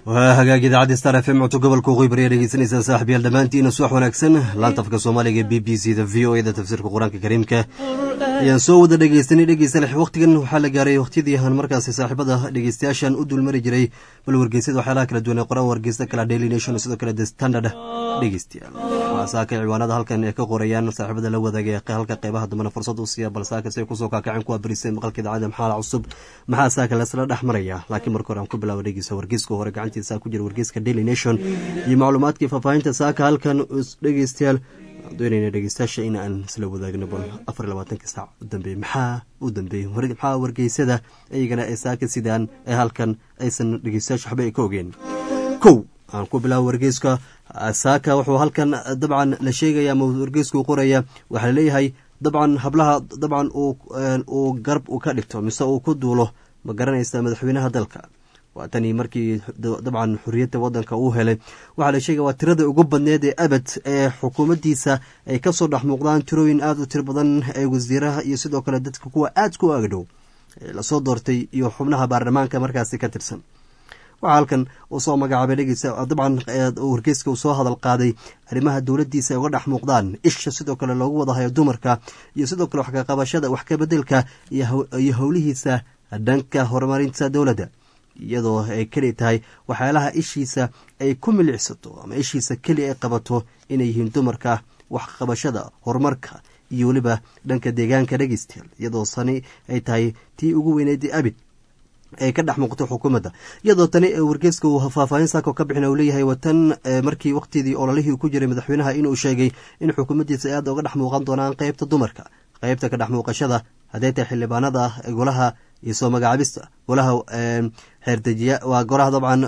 waa hagaag idaacadda star f m codto gobolka waqooyi bari dhegeysanaysaa saaxiibyaal dhammaantiina subax wanaagsan laanta afka soomaaliga b b c da v o e da tafsiirka qur-aanka kariimka ayaan soo wada dhegeystanay dhegeysta waqtigan waxaa la gaaray waqtiyadii aan markaasi saaxiibada dhegeystayaashan u dulmari jiray bal wargeysyada waxyaalaha kala duwan ee qoran wargeysta kala daily nation sidoo kale the standard dhegeystayaal waxaa saaka ciwaanada halkan ee ka qorayaan saaxiibada la wadaaga halka qeybaha dambena fursad u siiya bal saaka say kusoo kaakaceen kuwa barisay maqalka idaacada maxaala cusub maxaa saaka lasla dhex maraya laakiin marka hore aan ku bilaabo dhegeysa wargeyska hore gacantiisa ku jira wargeyska daily nation iyo macluumaadkii faahfaahinta saaka halkan dhegeystayaal doonayna dhegeystayaasha in aan isla wadaagno bal afar iyo labaatanka saac u dambeeyey maxaa u dambeeyey maxaa wargeysada iyagana ee saaka sidaan ee halkan aysan dhegeystayaasha waxba ay ka ogeen kow aan ku bilaabo wargeyska saaka wuxuu halkan dabcan la sheegaya ama wargeysku qoraya waxaa laleeyahay dabcan hablaha dabcan uu garab u ka dhigto mise uu ku duulo ma garanaysa madaxweynaha dalka waa tanii markii dabcan xuriyadda wadanka uu helay waxaa la sheegaya waa tirada ugu badneed ee abad ee xukuumaddiisa ay kasoo dhex muuqdaan tirooyin aada u tiro badan ee wasiiraha iyo sidoo kale dadka kuwa aad ku agdhow lasoo doortay iyo xubnaha baarlamaanka markaasi ka tirsan waxaa halkan uu soo magacaabay dhegeysa dabcan wargeyska uu soo hadal qaaday arrimaha dowladdiisa ay uga dhex muuqdaan isha sidoo kale loogu wadahayo dumarka iyo sidoo kale wax kaqabashada wax kabedelka iyo howlihiisa dhanka horumarinta dowladda iyadoo ay keli tahay waxyaalaha ishiisa ay ku milicsato ama ishiisa keli ay qabato inay yihiin dumarka waxqabashada horumarka iyo weliba dhanka deegaanka dhegeystayaal iyadoo sani ay tahay tii ugu weyneyd abid ay ka dhex muuqato xukuumadda iyadoo tani wargeeska uu faahfaahin saako ka bixin uu leeyahay watan markii waqtidii ololihii ku jiray madaxweynaha inuu sheegay in xukuumaddiisa ay aada uga dhex muuqan doonaan qeybta dumarka qeybta ka dhex muuqashada hadday tahay xildhibaanada golaha iyo soo magacaabista golaha xeerdejiya waa golaha dabcan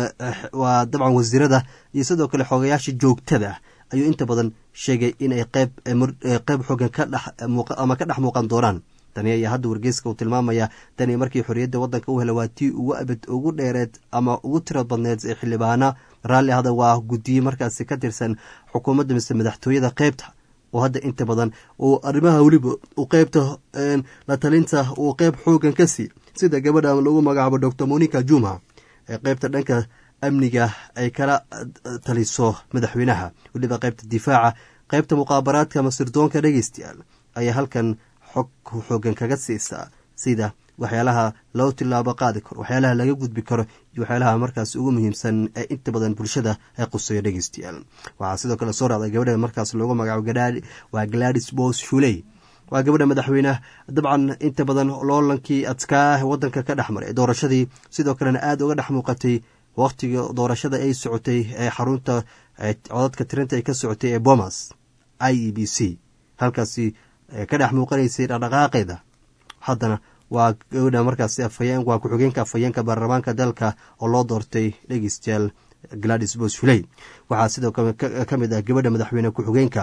waa dabcan wasiirada iyo sidoo kale xoogayaasha joogtada ayuu inta badan sheegay inay qeyb qeyb xoogan ka dhex ama ka dhex muuqan doonaan tani ayaa hadda wargeyska uu tilmaamaya tani markii xorriyadda waddanka u hela waa tii ugu abad ugu dheereed ama ugu tiro badneed ee xildhibaana raalli ahda waa guddiye markaasi ka tirsan xukuumadda mise madaxtooyada qeybta oo hadda inta badan uu arrimaha weliba uu qeybta la talinta uu qeyb xoogan ka sii sida gabadha lagu magacaabo doctor monica juma ee qeybta dhanka amniga ay kala taliso madaxweynaha weliba qeybta difaaca qeybta muqaabaraadka ama sirdoonka dhegeystayaal ayaa halkan xog xoogan kaga siisaa sida waxyaalaha loo tilaabo qaadi karo waxyaalaha laga gudbi karo iyo waxyaalaha markaas ugu muhiimsan ee inta badan bulshada ay quseeyo dhegeystayaal waxaa sidoo kale soo raacday gabadha markaas loogu magacaabo waa gladis bos shuley waa gabadha madaxweyne dabcan inta badan loolankii adkaa wadanka ka dhex maray doorashadii sidoo kalena aada uga dhex muuqatay waqtiga doorashada ay socotay ee xarunta codadka tirinta ay ka socotay ee bomas i e b c halkaasi ka dhex muuqanaysay dhaqdhaqaaqeeda haddana waa gabadha markaasi afhayeen waa ku-xigeenka afhayeenka baarlamaanka dalka oo loo doortay dhegeystayaal gladis boshuley waxaa sidoo kale ka mid ah gabadha madaxweyne ku-xigeenka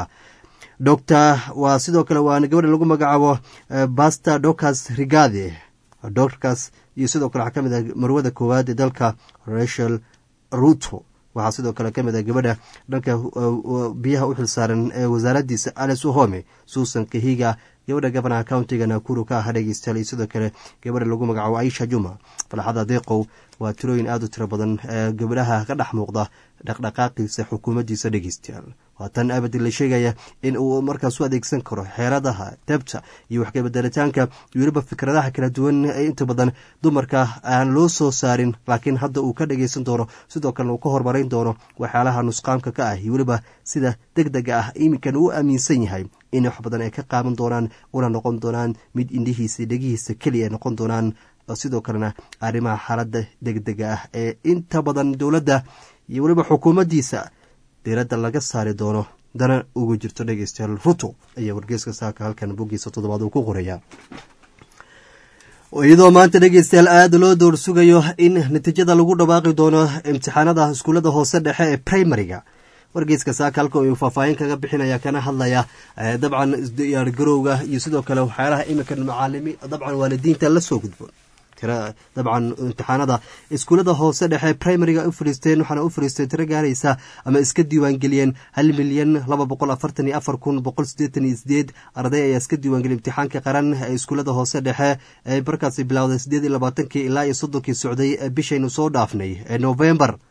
doctor waa sidoo kale waa gabadha lagu magacaabo baster docas rigade docas iyo sidoo kale waxaa ka mid ah marwada koowaad ee dalka rachel ruto waxaa sidoo kale ka mid ah gabadha dhanka biyaha u xilsaaran ee wasaaraddiisa alice uhome suusan kahiga gabadha gabanaha countiga nakuru ka aha dhegeystayaal iyo sidoo kale gabadha lagu magacaabo aisha juma falxada deeqow waa tirooyin aada u tiro badan ee gabdhaha ka dhex muuqda dhaqdhaqaaqiisa xukuumaddiisa dhegeystayaal waa tan abadi la sheegaya in uu markaas u adeegsan karo xeeradaha debta iyo waxkabedelitaanka iyo weliba fikradaha kala duwan ee inta badan dumarka aan loo soo saarin laakiin hadda uu ka dhageysan doono sidoo kalena uu ka horumarin doono waxyaalaha nusqaamka ka ah iyo weliba sida deg dega ah iminkan uu aaminsan yahay in wax badan ay ka qaaban doonaan una noqon doonaan mid indhihiisa dhegihiisa keliya noqon doonaan sidoo kalena arrimaha xaaladda degdega ah ee inta badan dowladda iyo weliba xukuumaddiisa diiradda laga saari doono dana ugu jirto dhegeystayaal ruto ayaa wargeeska saaka halkan boggiisa toddobaad uu ku qoraya iyadoo maanta dhegeystayaal aada loo door sugayo in natiijada lagu dhawaaqi doono imtixaanada iskuullada hoose dhexe ee primariga wargeyska saaka halka uu faahfaahin kaga bixinaya kana hadlaya dabcan diyaar garowga iyo sidoo kale waxyaalaha iminkan macaalimi dabcan waalidiinta lasoo gudboon tira dabcan imtixaanada iskuullada hoose dhexe primariga u fariisteen waxaana u fariistay tiro gaaraysa ama iska diiwaangeliyeen hal milyan laba boqol afartan iyo afar kun boqol sideetan iyo sideed arday ayaa iska diiwaangeliyay imtixaanka qaran ee iskuullada hoose dhexe ee markaasi bilowday sideed iyo labaatankii ilaa iyo soddonkii socday ee bishaynu soo dhaafnay ee novembar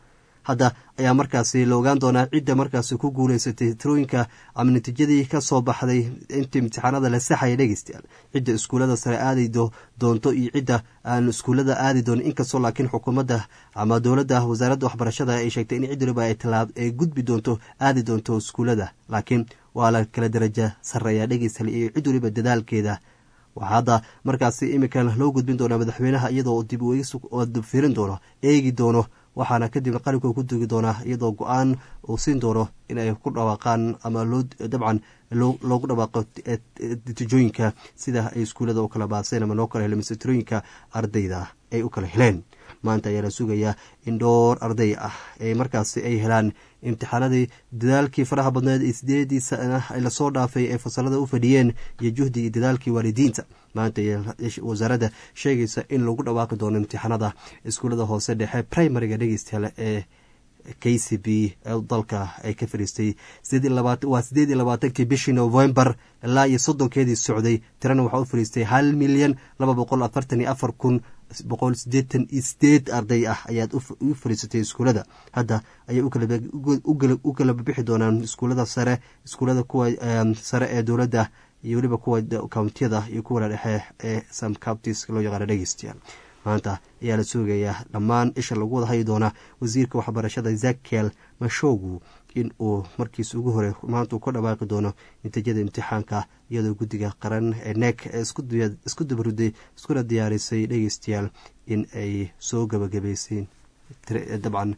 hadda ayaa markaasi la ogaan doonaa cidda markaasi ku guuleysatay tirooyinka ama natiijadii ka soo baxday inta imtixaanada la saxaya dhegeystayaal cidda iskuullada sare aadi doonto iyo cidda aan iskuullada aadi doonin inkastoo laakiin xukuumadda ama dowladda wasaaradda waxbarashada ay sheegtay in cid waliba ay gudbi doonto aadi doonto iskuullada laakiin waa la kala daraja sarreeyaa dhegeystayaal iyo cid waliba dadaalkeeda waxaa hadda markaasi imikan loo gudbin doonaa madaxweynaha iyadoo dib firin doono eegi doono waxaana kadibna qalinka ku dugi doonaa iyadoo go-aan uu siin doono inay ku dhawaaqaan ama loo dabcan loogu dhawaaqo natiijooyinka sida ay iskuullada u kala baaseen ama loo kala helo misetirooyinka ardayda ay u kala heleen maanta ayaa la sugayaa in dhowr arday ah ee markaasi ay helaan imtixaanadii dadaalkii faraha badneed ee sideedii sana lasoo dhaafay ee fasalada u fadhiyeen iyo juhdi iyo dadaalkii waalidiinta maanta wasaaradda sheegaysa in lagu dhawaaqi doono imtixaanada iskuullada hoose dhexe primariga dhegeystayaal ee k c b dalka ay ka fadhiistay waa sideed iyo labaatankii bishii novembar ilaa iyo soddonkeedii socday tirana waxaa u fadhiistay hal milyan laba boqol afartan iyo afar kun boqol sideetan iyo sideed arday ah ayaad u fadhiisatay iskuullada hadda ayay u kala bixi doonaan iskuullada sare iskuullada kuwa sare ee dowladda iyo weliba kuwa kountiyada iyo kuwa dhexe ee sam counties loo yaqaano dhegeystayaal maanta ayaa la sugayaa dhammaan isha lagu wada hayi doonaa wasiirka waxbarashada zakiel mashogu in uu markiis ugu hore maanta uu ka dhawaaqi doono natiijada imtixaanka iyadoo guddiga qaran ee neek ee isku dabaruday iskuna diyaarisay dhegeystayaal in ay soo gabagabayseen dabcan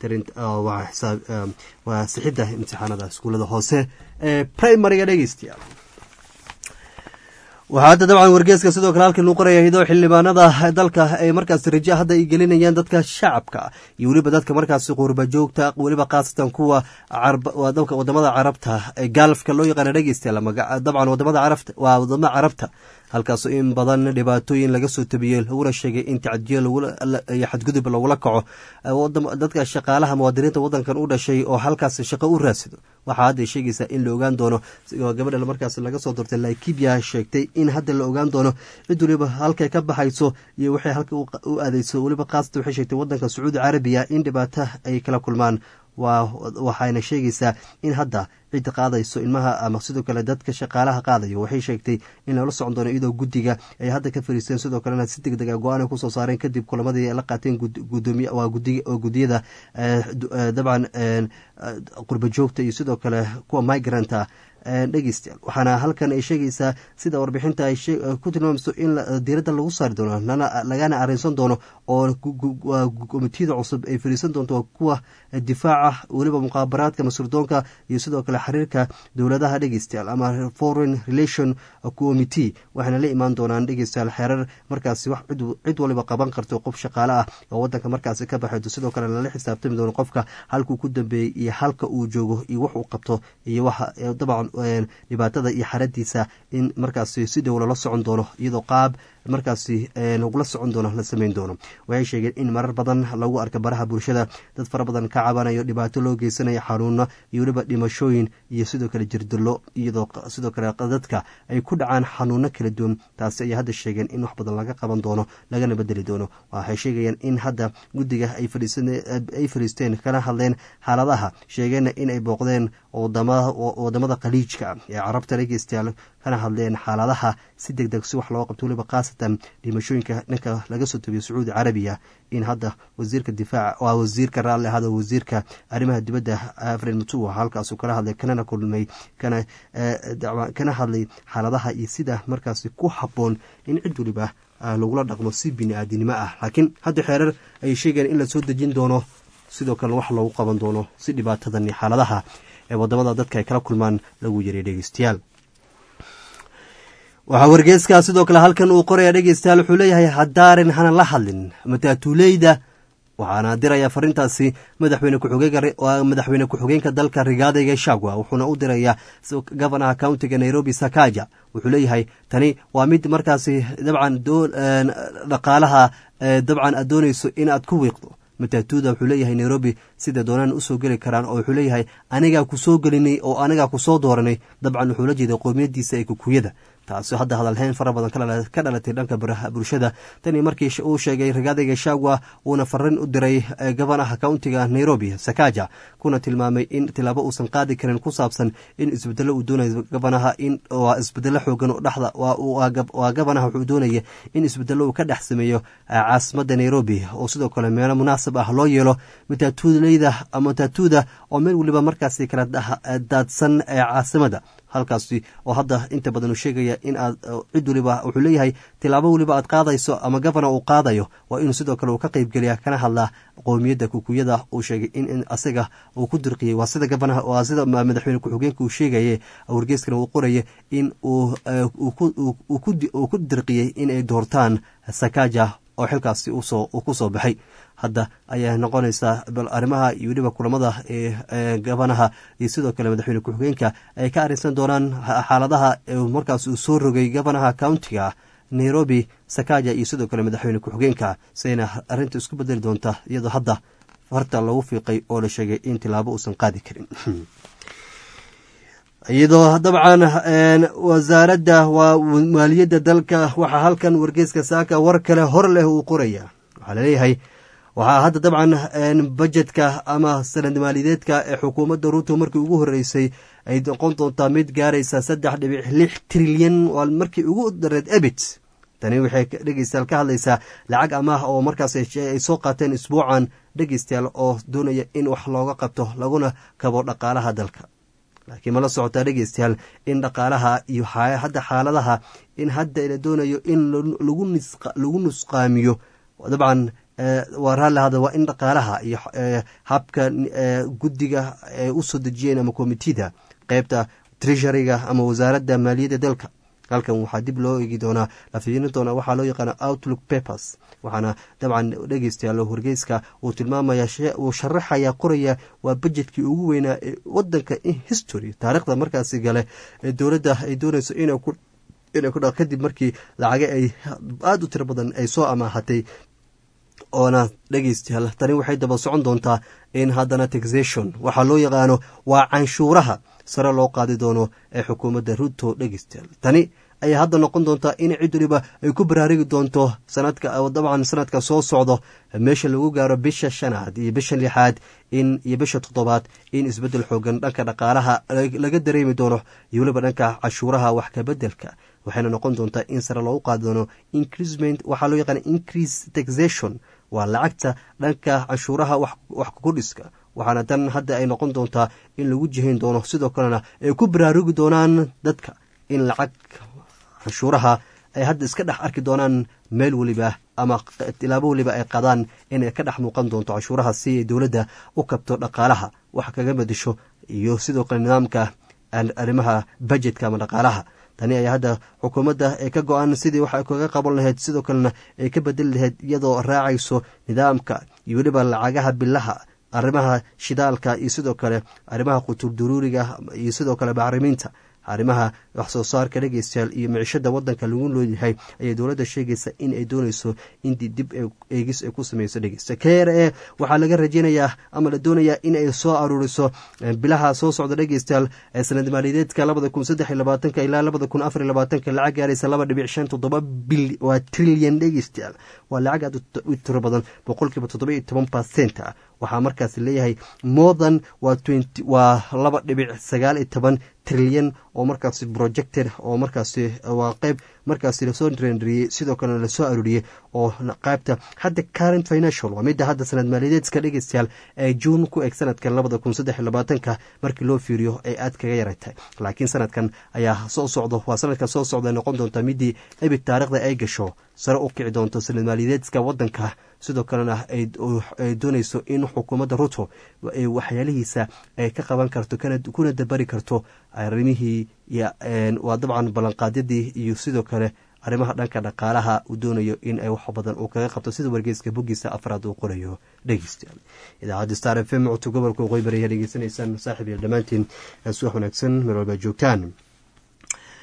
waa sixidda imtixaanada iskuullada hoose ee primariga dhegeystayaal waxaa hadda dabcan wargeeska sidoo kale halkan uu qoraya hidoo xildhibaanada dalka ay markaasi raja hadda ay gelinayaan dadka shacabka iyo weliba dadka markaasi qurba joogta weliba khaasatan kuwa wadamada carabta ee gaalfka loo yaqaana dhegeystayaal dabcan wadamada carabta waa wadamada carabta halkaasoo in badan dhibaatooyin laga soo tabiyey laguna sheegay in tacadiyo iyo xadgudub lagula kaco dadka shaqaalaha muwaadiniinta wadankan u dhashay oo halkaas shaqo u raadsado waxaa hadda sheegaysaa in la ogaan doono gabadha markaas laga soo doortay laikibia sheegtay in hadda la ogaan doono cid waliba halkay ka baxayso iyo waxay halka u aadeyso weliba khaasatan waxay sheegtay wadanka sacuudi carabiya in dhibaato ay kala kulmaan waxayna sheegaysaa in hadda cid qaadayso ilmaha ama sidoo kale dadka shaqaalaha qaadayo waxay sheegtay in lala socon doono iyadoo guddiga ay hadda ka fariisteen sidoo kalena si deg dega go-aan ay kusoo saareen kadib kulamadii la qaateen gudiyada dabcan qurba joogta iyo sidoo kale kuwa migranta dhegeystayaal waxaana halkan ay sheegaysaa sida warbixinta ay ku tilmaamayso in diiradda lagu saari doono lagana arrinsan doono oo komitiyada cusub ay fariisan doonto kuwa difaaca weliba muqaabaraadka masurdoonka iyo sidoo kale xiriirka dowladaha dhegeystayaal ama foreign relation committee waxayna la imaan doonaan dhegeystayaal xeerar markaasi wax cid waliba qaban karto qof shaqaale ah oo wadanka markaasi ka baxayto sidoo kale lala xisaabtami doono qofka halkuu ku dambeeyey iyo halka uu joogo iyo wax uu qabto iyo waxa dabcan dhibaatada iyo xaradiisa in markaasi si dhow lala socon doono iyadoo qaab markaasi lagula socon doono la sameyn doono waxay sheegeen in marar badan lagu arka baraha bulshada dad fara badan ka cabanayo dhibaato loo geysanayo xanuuno iyo weliba dhimashooyin iyo sidoo kale jirdillo iyadoo sidoo kale dadka ay ku dhacaan xanuuno kala duwan taasi ayay hadda sheegeen in wax badan laga qaban doono lagana bedeli doono waxay sheegayaan in hadda guddiga ay fadhiisteen kana hadleen xaaladaha sheegeenna in ay booqdeen wadamada khaliijka ee carabta dhegeystayaal kana hadleen xaaladaha si deg deg si wax loo qabto weliba khaasatan dhimashooyinka dhanka laga soo tabiyo sacuudi carabiya in hadda wasiirka difaac waa wasiirka raalli ahada wasiirka arrimaha dibadda afred mutua halkaasuu kala hadlay kanana kulmay kana hadlay xaaladaha iyo sida markaasi ku habboon in cid waliba lagula dhaqmo si bini aadinimo ah laakiin hadda xeerar ayay sheegeen in la soo dejin doono sidoo kalena wax loogu qaban doono si dhibaatadan iyo xaaladaha ee wadamada dadka ay kala kulmaan lagu yaray dhegeystayaal waxaa wargeeskaa sidoo kale halkan uu qoraya dhegeystayaal wuxuu leeyahay hadaarin hana la hadlin mataatuuleyda waxaana diraya farintaasi madaxweyne madaxweyne ku-xigeenka dalka rigaada gashagwa wuxuuna u dirayaa gofanaha countiga nairobi sakaja wuxuu leeyahay tani waa mid markaasi dabcan dhaqaalaha dabcan aad doonayso inaad ku wiiqdo mataatuuda wuxuu leeyahay nairobi sida doonaan usoo geli karaan oo wuxuu leeyahay anigaa ku soo gelinay oo anigaa ku soo dooranay dabcan wuxuu la jeeday qoomiyadiisa ee kukuyada taasi hadda hadalhayn fara badan ka dhalatay dhanka bulshada tanii markii uu sheegay ragaadayga shagwa uuna farin u diray gabanaha countiga nairobi sakaja kuna tilmaamay in tilaabo uusan qaadi karin ku saabsan in isbedelo uu doonayo gabanaha in waa isbedelo xoogan oo dhexda waa gabanaha wuxuu doonaya in isbedelo uu ka dhex sameeyo caasimada nairobi oo sidoo kale meelo munaasab ah loo yeelo mataatuuleyda mataatuuda oo meel weliba markaasi kala daadsan caasimada halkaasi oo hadda inta badan uu sheegaya in aad cid waliba wuxuu leeyahay tilaabo weliba aad qaadayso ama gavana uu qaadayo waa inuu sidoo kale uu ka qeybgeliya kana hadlaa qowmiyadda kukuyada uu sheegay in asaga uu ku dirqiyey waa sida gavanaha waa sida madaxweyne ku-xigeenka uu sheegaye wargeyskana uu qoraya in uu ku dirqiyey in ay doortaan sakaja oo xilkaasi uu ku soo baxay hadda ayaa noqonaysaa bal arrimaha iyo weliba kulamada ee gabanaha iyo sidoo kale madaxweyne ku-xigeenka ay ka arrinsan doonaan xaaladaha markaas uu soo rogay gabanaha countiga nairobi sakaja iyo sidoo kale madaxweyne ku-xigeenka sayna arrinta isku bedeli doonta iyadoo hadda farta lagu fiiqay oo la sheegay in tilaabo uusan qaadi karin iyadoo dabcan wasaaradda waa maaliyadda dalka waxaa halkan wargeyska saaka war kale hor leh uu qoraya waxaa laleeyahay waxaa hadda dabcan bajetka ama sanad maaliyadeedka ee xukuumadda ruuto markii ugu horeysay ay noqon doontaa mid gaaraysa saddex dhibic lix trilyan waa markii ugu dareed ebit tani waxay dhegeystayaal ka hadlaysaa lacag amaah oo markaas ay soo qaateen isbuucan dhegeystayaal oo doonaya in wax looga qabto laguna kabo dhaqaalaha dalka laakiin mala socotaa dhegeystayaal in dhaqaalaha iyo hadda xaaladaha in hadda la doonayo in lagu nusqaamiyo dabcan waa raallihada waa in dhaqaalaha iyo habka guddiga ay u soo dejiyeen ama komitida qeybta treasuryga ama wasaaradda maaliyadda dalka halkan waxaa dib loo eegi doonaa la fiirin doonaa waxaa loo yaqaana outlook papers waxaana dabcan dhegeystayaal wargeyska uu tilmaamaya uu sharaxaya qoraya waa bajetkii ugu weynaa ee wadanka history taarikhda markaasi gale ee dowladda ay doonayso inay ku kadib markii lacaga ay aada u tiro badan ay soo amaahatay oona dhegeystayaal tani waxay daba socon doontaa in haddana taxation waxaa loo yaqaano waa canshuuraha sare loo qaadi doono ee xukuumadda ruto dhegeystayaal tani ayaa hadda noqon doontaa in cid waliba ay ku baraarigi doonto sanadka dabcan sanadka soo socdo meesha lagu gaaro bisha shanaad iyo bisha lixaad in iyo bisha toddobaad in isbedel xoogan dhanka dhaqaalaha laga dareemi doono iyo weliba dhanka cashuuraha wax kabedelka waxayna noqon doontaa in sare loogu qaadi doono increasement waxaa loo yaqaana increase taxation waa lacagta dhanka canshuuraha wax kukudhiska waxaana tan hadda ay noqon doontaa in lagu jihayn doono sidoo kalena ay ku baraarugi doonaan dadka in lacag canshuuraha ay hadda iska dhex arki doonaan meel weliba ama tilaabo weliba ay qadaan inay ka dhex muuqan doonto canshuuraha si ay dowladda u kabto dhaqaalaha wax kaga bedesho iyo sidoo kale nidaamka arrimaha bajetka ama dhaqaalaha tani ayaa hadda xukuumadda ay ka go-aan sidii wax ay kaga qaban lahayd sidoo kalena ay ka bedeli lahayd iyadoo raacayso nidaamka iyo weliba lacagaha bilaha arrimaha shidaalka iyo sidoo kale arrimaha quturduruuriga iyo sidoo kale bacrimiinta arrimaha wax soo saarka dhegeystayaal iyo micishada wadanka lagu looyahay ayay dowladda sheegaysa in ay doonayso in dib eegis ay ku sameyso dhegeysta k r e waxaa laga rajeynayaa ama la doonayaa in ay soo aruuriso bilaha soo socda dhegeystayaal sanad maaliyadeedka labada kun saddex iyo labaatanka ilaa labada kun afar iyo labaatanka lacag gaaraysa laba dhibic shan toddoba bil waa trilyan dhegeystayaal waa lacag aad u tiro badan boqolkiiba toddoba iyo toban percent ah waxaa markaas leeyahay morthan waa laba dhibic sagaal iyo toban trilyan oo markaasi projected oo markaasi waa qeyb markaasi lasoo renriyey sidoo kalena lasoo arooriyey oo qaybta hadda current financial waa midda hadda sanad maaliyadeedka dhegeystayaal ee juun ku eg sanadkan labada kun saddex iyo labaatanka markii loo fiiriyo ay aad kaga yaratay laakiin sanadkan ayaa soo socdo waa sanadkan soo socda noqon doonta midii ebid taarikhda ay gasho sare u kici doonto sanad maaliyadeedka wadanka sidoo kalena ay doonayso in xukuumadda ruto waxyaalihiisa ay ka qaban karto kuna dabari karto arrimihii waa dabcan ballanqaadyadii iyo sidoo kale arrimaha dhanka dhaqaalaha uu doonayo in ay wax badan uu kaga qabto sida wargeyska boggiisa afraad uu qorayo dhegeystayaal idaacadda star f m codka gobolka waqooyi bari ayaa dhegeysanaysaan saaxiib yael dhammaantiin suwax wanaagsan meel walbaa joogtaan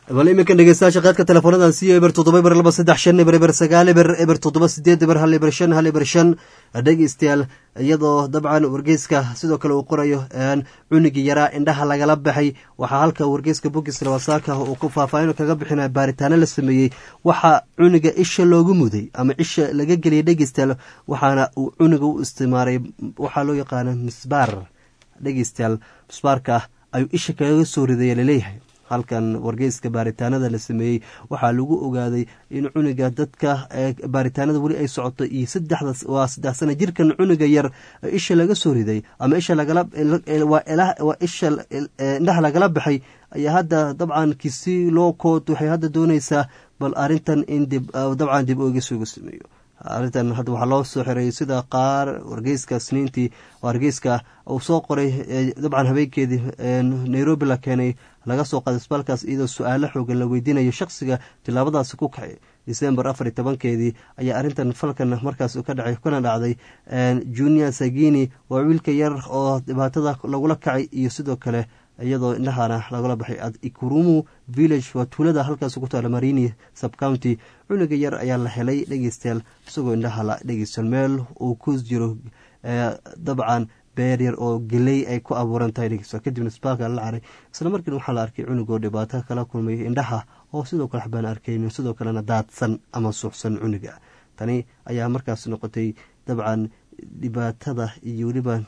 bal iminkan dhegeystayaasha qaadka teleefoonadan siiyo eber toddoba eber laba saddex shan eber eber sagaal eber eber toddoba sideed eber hal eber shan hal eber shan dhegeystayaal iyadoo dabcan wargeyska sidoo kale uu qorayo cunigii yaraa indhaha lagala baxay waxaa halka wargeyska bogis lawasaaka uu ku faahfaahin kaga bixinaya baaritaano la sameeyey waxaa cuniga isha loogu muday ama isha laga geliyay dhegeystayaal waxaana uu cuniga u istimaaray waxaa loo yaqaana misbaar dhegeystayaal misbaarka ayuu isha kaga soo ridaya laleeyahay halkan wargeyska baaritaanada la sameeyey waxaa lagu ogaaday in cuniga dadka baaritaanada weli ay socoto iyo saddexda waa saddex sana jirkan cuniga yar isha laga soo riday ama isha lagala isha indhaha lagala baxay ayaa hadda dabcan kisi loo kood waxay hadda dooneysaa bal arintan in dib dabcan dib oogis uga sameeyo arrintan hadda waxaa loo soo xiray sida qaar wargeyska sniintii wargeyska uu soo qoray dabcan habeenkeedii nairobi la keenay laga soo qaaday isbaalkaas iyadoo su-aalo xoogan la weydiinayo shakhsiga tilaabadaasi ku kacay december afar iyo tobankeedii ayaa arrintan falkan markaas ka dhacay kana dhacday junior sagini waa wiilka yar oo dhibaatada lagula kacay iyo sidoo kale iyadoo indhahana lagala baxay ikurumu village waa tuulada halkaas ku taala marini subcounty cuniga yar ayaa la helay dhegeystayaal isagoo indhaha la dhegeystayaal meel uu ku jiro dabcan beer yar oo geley ay ku abuuran tahay dhegeystayaal kadibna isbaalka la caray isla markiina waxaa la arkay cunigoo dhibaato kala kulmay indhaha oo sidoo kale waxbaan arkaynin sidoo kalena daadsan ama suuxsan cuniga tani ayaa markaas noqotay dabcan dhibaatada iyo weliba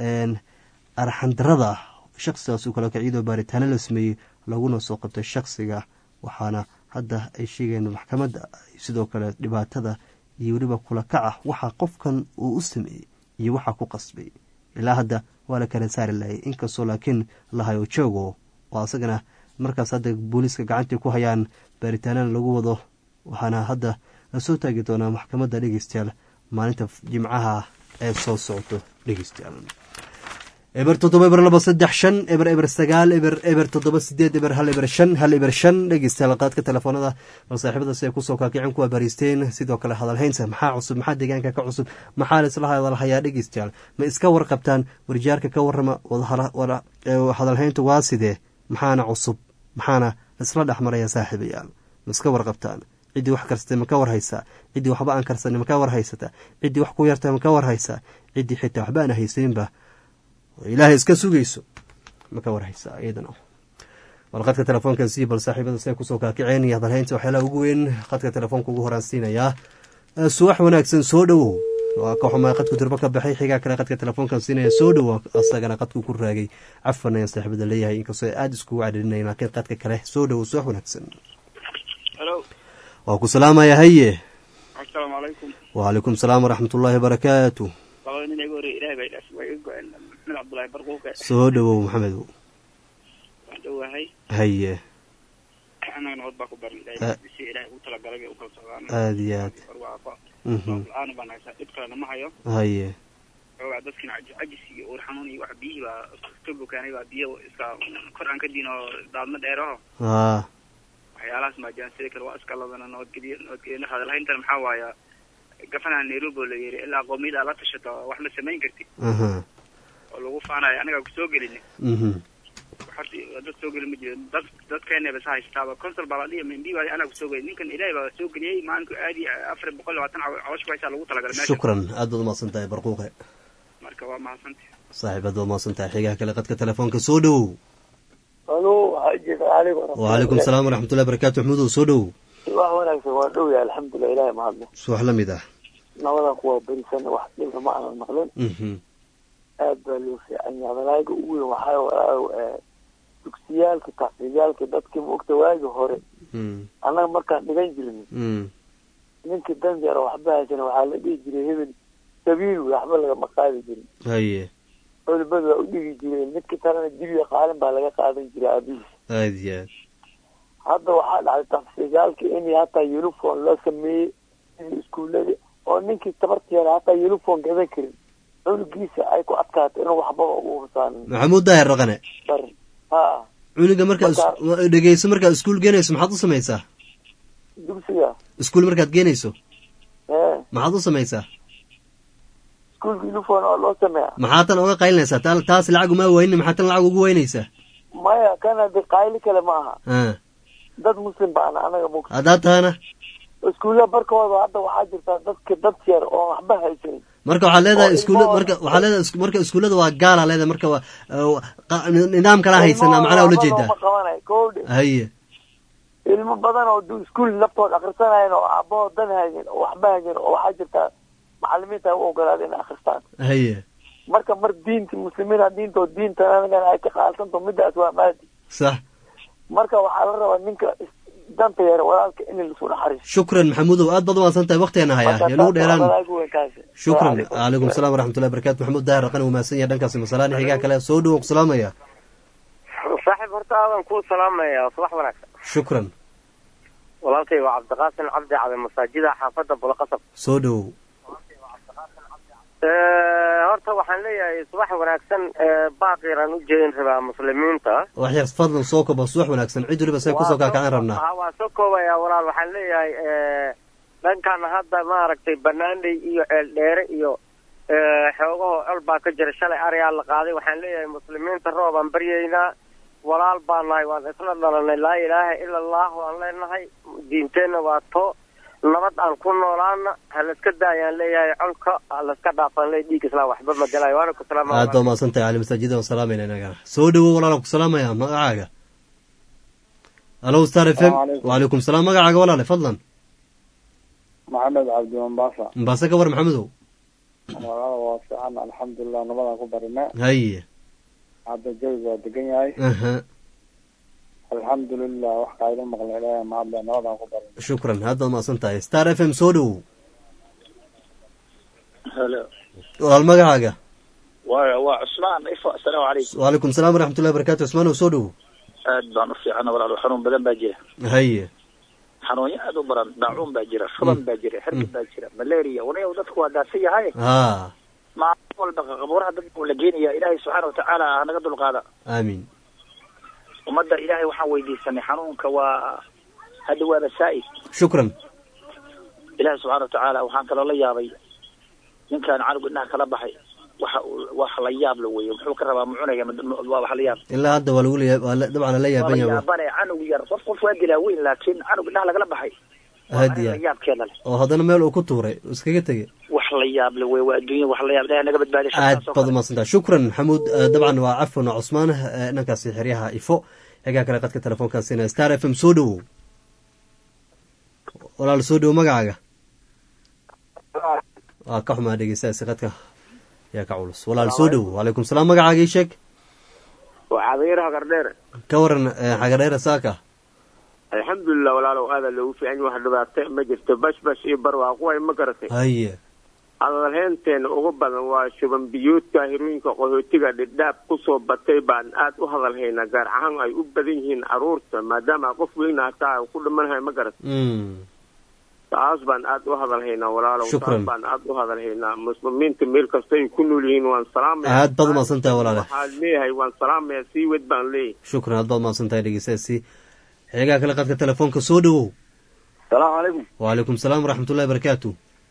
arxandarada shaksigaas kale iyadoo baaritaano la sameeyey laguna soo qabtay shaksiga waxaana hadda ay sheegeen maxkamadda sidoo kale dhibaatada iyo weliba kula kaca waxaa qofkan uu u sameeyey iyo waxaa ku qasbay ilaa hadda waa la kala saari lahayay inkastoo laakiin lahayo joogo oo asagana markaas hadda booliiska gacantii ku hayaan baaritaanana lagu wado waxaana hadda lasoo taagi doonaa maxkamadda dhegeystayaal maalinta jimcaha ee soo socoto dhegeystayaal eber toddoba eber laba saddex shan eber eber sagaal eber eber toddoba sideed eber hal eber shan hal eber shan dhegeystayaal qaadka telefoonada bal saaxiibada si ay kusoo kaakicin kuwa bariisteen sidoo kale hadalhaynta maxaa cusub maxaa deegaanka ka cusub maxaa laisla hadalhayaa dhegeystayaal ma iska warqabtaan warjaarka ka warrama hadalhaynta waa sidee maxaana cusub maxaana laisla dhexmaraya saaxiibayaal ma iska warqabtaan ciddii wax karsatay ma ka warhaysaa ciddii waxba aan karsanay ma ka warhaysata ciddii wax ku yartay ma ka warhaysaa ciddii xitaa waxba aan haysaninba ilaahay iska sugayso ma ka warhaysaa iyadana bal qadka telefoonkan sii bal saaxiibada say kusoo kaakiceen iyo hadalhaynta waxyaalaha ugu weyn qadka telefoonka ugu horaan siinayaa suwax wanaagsan soo dhowow waa ka xumaa qadku durbo ka baxay xigaa kale qadka telefoonkan siinaya soo dhowo asagana qadku ku raagay cafan ayaan saaxiibada leeyahay inkastoo aada iskugu cadhirinaya laakiin qadka kale soo dhowow suwax wanaagsan waa ku salaamaya haye asalaamu calaykum wacalaykum salaam waraxmat ullaahi wabarakaatu labada nin iga horey ilahay baa idhaaf waa iga go-een maxamed cabdullaahi barquuqe soo dhowow maxamedow waan dhowahay haye annaga nabad baa ku baran ilahay si ilahay ugu talagalay bay u kala socdaan aada iyo aad barwaaqo Mhm. la-aan baan haysaa dhib kalena ma hayo haye xoogaa dadkina caji- cajis iyo uur xanuun iyo wax biyihii baa iska bukaanay baa biyo iska kor aan ka diin oo daadma dheeraho haa waxyaalahaas maajaan sida kale waa iska ladana nabadgelyo nabadgelyo hadalhayntan maxaa waaya gafanaha nairobi oo la yiri ilaa qoomiyada aad la tashato wax ma samayn kartid aha oo lagu faanayo anagaa kusoo gelin mhm horta dad soo geli ma jiro dad dadkeena bas haystaaba consul baa la dhihi mindi baa anaa kusoo gelin ninkan ilaahay baa soo geliyey maalinku aadi afar boqol labaatan caw- caloosha ku haysaa lagu talagalay meesha shukran aad baad umahadsan tahay barquuqe marka waa mahadsanti saaxiib aad baad umahadsan tahay xigaha kale qadka telefoonka soo dhowow alo xaji calaykum wacalaykum salaam waraxmatullahi barakatu maxmudow soo dhowow wax wanaagsan waa dhow yahay alxamdulilah ilahay mahadle suwax la mid ah nabadan kuwaa berisan wax dhibna ma aanan maqlin mhm aad baa loo fiican yahay malaayiga ugu weyn waxaa walaaw dugsiyaalka taxfiidyaalka dadkii maogta waagi hore mm annaga markaan dhigan jirnay mm ninkii danjara waxba haysana waxaa la dhihi jiray hebel sabiil wey waxba lagama qaadi jirin haye culimadu waa u dhigi jireen midka kalena dibiga qaalin baa laga qaadan jiray aabihiis aada iyo aad hadda waxaa dhacday taxfiidyaalka in hataa uniform loo sameeyey sidii iskuullada oo ninkii tabarteeda hataa uniform gadan karin cunugiisa ay ku adkaato inuu waxbaba ugu husaanin maxamuud daahir raqane barin ha cuniga markaa Marka- dhegeyso markaad iskuul geenayso maxaad u samaysaa dugsiga iskuul markaad geenayso ee maxaad u samaysaa iskuulka uniform oo loo sameeya maxaa tan oga qaylinaysaa ta- taas lacag uma waynin maxaa tan lacag ugu weynaysaa maya kana de qayli kale ma aha ah dad muslim baana anaga mug haddaad tahana iskuulla barkooda hadda waxaa jirta dadka dad yar oo waxba haysanin marka waxaad leedahay oo iskuula ilmo- marka waxaad leedahay isku- marka iskuullada waa gaala leedahay marka waa uh, qa- nidaam kala haysanaa macnaha ula jeedaa ma qabanay kowdhe haye ilmo badan oo du iskuul laftooda akhrisanayan oo aabahoo dan haynin oo waxba haynin oo waxaa jirta macalimiinta ay u ogolaada inay akhristaan haye marka mar diinti muslimiina diintoo diintan anagana ay ka qaalsanto midaas waa maadi sax marka waxaa la rabaa ninka is- danta yar walaalka in lasu naxariisto shukran maxamuudow aad baad umahadsan tahay waktigeena hayaa Marka yanugu taas dheeraan waa walaal weyn kaasi. shukran Assalaamu calaykum. calaykum salaam waraxmatullahi barakatu maxamuud daahir raqan umahadsan yahay dhankaasi masalaani xigaa kale soo dhowow ku salaamaya saaxiib horta aadan kuu salaamaya subax wanaagsan shukran walaalkay waa cabdiqaasim cabdi cabe masaajida xaafadda bulaqasab soo dhowow horta waxaan leeyahay subax wanaagsan baaqiran u jeedin rabaa muslimiinta wax yar fadlan soo koba subax wanaagsan cid waliba say kusoo kaakacaan rabnaa Ha, waa soo koobaya walaal waxaan leeyahay dhankan hadda maaragtay banaaney iyo ceeldheere iyo eh, xoogaho col baa ka jira shalay ariyaa la qaaday waxaan leeyahay muslimiinta roobaan baryaynaa walaal baan nahay waan isla dhalanay laa ilaaha ila allah waan leenahay diinteenna waa to nabad aan ku noolaana ha layska daayaan leeyahay colka ha layska dhaafaan leeyahay dhiig islaan waxba ma galayo waana ku salaama aad baa umahadsan tahay cali masaajida waan salaamayna inagana soo dhowow walaalan ku salaamaya magacaaga alo star f m Assalaamu calaykum. wacalaykum salaam magacaaga walaale fadlan maxamed cabdi mombasa mbaase ka war maxamedow magaalada waa fiican alxamdulilah nabadaan ku barina haye hadda jawiga waa degan yahay aha alxamdulilah wax kaayla maqla ilaahay mahadle nabadaan ku barina shukran aad baad umahadsan tahay star f m soo dhowow halo walaal magacaaga waa waa cusmaan ifo assalaamu calaykum wacalaykum salaam waraxmatullahi barakatu cusmaanow soo dhowow aad baan u fiicana walaal xanuun badan baa jira haye xanuunyo aad u badan daacuun baa jira shuban baa jira xirgid baa jira malaria wanayow dadku waa daadsan yahay ha maalin walba qabuuraha dadka la geenaya ilaahay subxaana watacaala hanaga dulqaada aamin ummadda ilaahay waxaan weydiisanay xanuunka waa hadda waaba saa'id shukran ilaahay subxaana watacaala waxaan kaloo la yaabay ninkaan canug indhaha kala baxay waxa uu wax la yaab la weeye muxuu ka rabaa mucunaya ma- waa wax la yaab ilaa hadda waa lagu leeya waa la- dabcan lala yaaban waa la yahay yaabane canug yar qof qof waa dilaa weyn laakiin canug indhaha lagala baxay waa hadiya arrin la yaabkeeda leh oo haddana meel uu ku tuuray uu iskaga tegey wax la yaab le wey waa adduunya wax la yaab ilahay naga badbaadiy aad baad umahadsantaha shukran maxamuud eh, dabcan waa cafwan waa cusmaan eh, dhankaasi xeryaha ifo xigaa kale qadka telefoonkaasina star f m soo dhowow walaal soo dhowow magacaaga waa ka xumaa dhegeystaasi qadka yaa ka culus walaal soo dhowow wacalaykum salaam magacaaga ii sheeg waa cadairaha gardheer ka waran eh, xagadheera saaka alxamdulilah walaalow aada loogu fiican yahay wax dhibaato ma jirto bashbash iyo barwaaqo way ma garatay haye hadalheynteena ugu badan waa shuban biyuudka hirooyinka qaxootiga dhidhaab kusoo batay baan aad u hadalhaynaa gaar ahaan ay u badan yihiin caruurta maadaama qof weyna hataa ku dhimanhay ma garat Mm. taas baan aad u hadalhaynaa walaalow Shukran. taas baan aad u hadalhaynaa muslimiinta meel kasta ay ku nool yihiin waan salaamaya aad baad umahadsan tahay walaale waxaan leeyahay waan salaamaya sii wed baan leeyahay shukran aad baad umahadsan tahay dhegeystaasi xigaa kale qadka telefoonka soo dhowow salaamu calaykum wacalaykum salaam waraxmatullahi barakaatu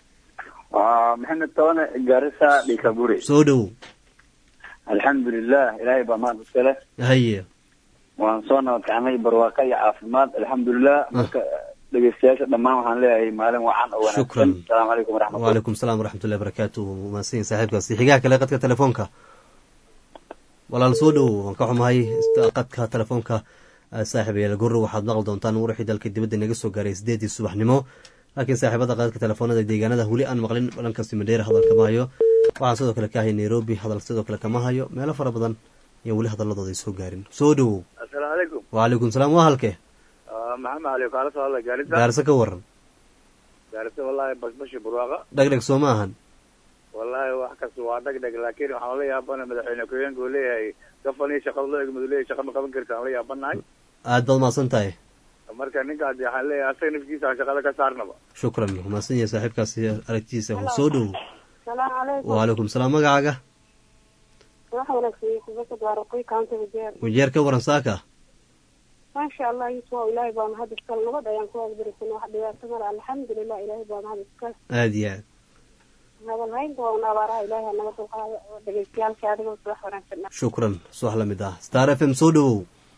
waa maxamed tabane gaarisa dhikabure soo dhowow alxamdulilah ilaahay baa mahad iska leh haye waan soo nabad kacnay barwaaqo iyo caafimaad alxamdulilah marka dhegeystayaasha dhammaan waxaan leeyahay maalin wacan oo wanaagsan Shukran. asalaamu calaykum waraxmatullah wacalaykum salaam waraxmatullahi barakaatu mahadsan saaxiibkaasi xigaa kale qadka telefoonka walaal soo dhowow waan ka xumahay ist- qadka telefoonka eh, saaxiib yaal gurro waxaad maqli doontaan wixii dalka dibadda inaga soo gaaray sideedii subaxnimo laakiin saaxiibada qadka telefoonada deegaanada weli aan maqlin dhankaasi madheera hadal kama hayo waxaan sidoo kale ka ahay nairobi hadal sidoo kale kama hayo meelo fara badan iyo weli hadaladooda ay soo gaarin soo dhowow assalaamu calaykum wacalaykum salaam waa halke maxamed cali kaala soo hadla gaarisa gaarse ka waran gaarisa wallaahi bashbashi barwaaqa dhegdheg soo ma ahan wallaahi wax kasta waa dhegdheg laakiin waxaan la yaabana madaxweyne ku-xigeenka uu leeyahay gafan iyo shaqada loo egmadu leeyahay shaqa ma qaban karta aan la yaabanahay aad baad mahadsan tahay marka ninkaas waxaan leeyahay asaga nafkiisa aan shaqada ka saarnaba shukran mahadsan yahay saaxiibkaasi aragtiisa soo dhowow salaamu calaykum wacalaykum salaam magacaaga wax wanaagsan kubasad waa raqoy kaanta wajeer wajeer ka waran saaka maasha allah yusuf waa ilaahay baa mahad iskale nabad ayaan ku agbarisana wax dhibaato male alxamdulilah ilaahay baa mahad iskale aad iyo aad hadalhaynta waa un abaaraha ilaahay ha naga dulqaado oo dhegeystayaasha adigoo subax wanaagsan shukran subax la mid ah star f m soo dhowow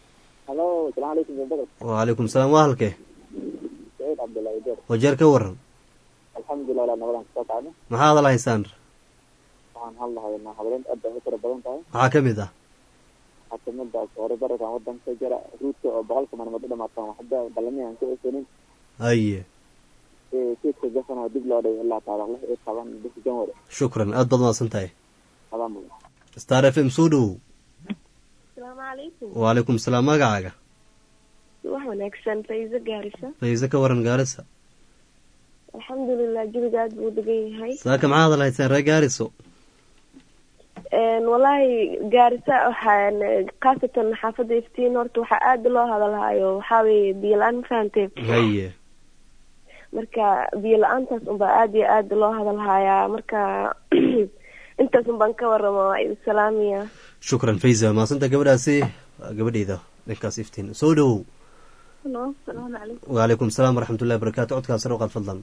halo asalaamu calaykum jabadal wacalaykum salaam waa halkee saciid cabdullaahi deer wajeer ka waran alxamdulilah ilaa nabadan kasoo kacno maxaa hadal haysaan waxaan hadlahaynaa hadaleynta aad bay u tira badan tahay maxaa ka mid ah waxaa kamid ah hore barakan wadanka ka jira ruudka oo boqolka maalmood u dhamaatan waxba balamihan ka osanin haye kiidka jafan oo dib loo dhigay ilaa taariikh lix iyo toban bishii janwari shukran aad baad mahadsan tahay adaa mudan star f m soo dhowow asalaamu calaykum wacalaykum salaam magacaaga wax wanaagsan faiso gaarisa fayse ka waran gaarisa alxamdulilah jawiga aad buu degan yahay saaka maxaa hadal haysaan ree gaariso wallaahi gaarisa waxaan khaasatan xaafadda iftiin horta waxaa aada loo hadalhayo waxaa weeye biyo la-aan ma fahamtee haye marka biyo la-aantaas unbaa aada iyo aada loo hadalhayaa marka intaas unbaan ka waramo waa idin salaamiya shukran faysa maasanta gabadhaasi waa gabadheyda dhankaas iftiin soo dhowow halo asalaamu calaykum wacalaykum salaam waraxmatullahi barakaatu codkaas sare u qaad fadlan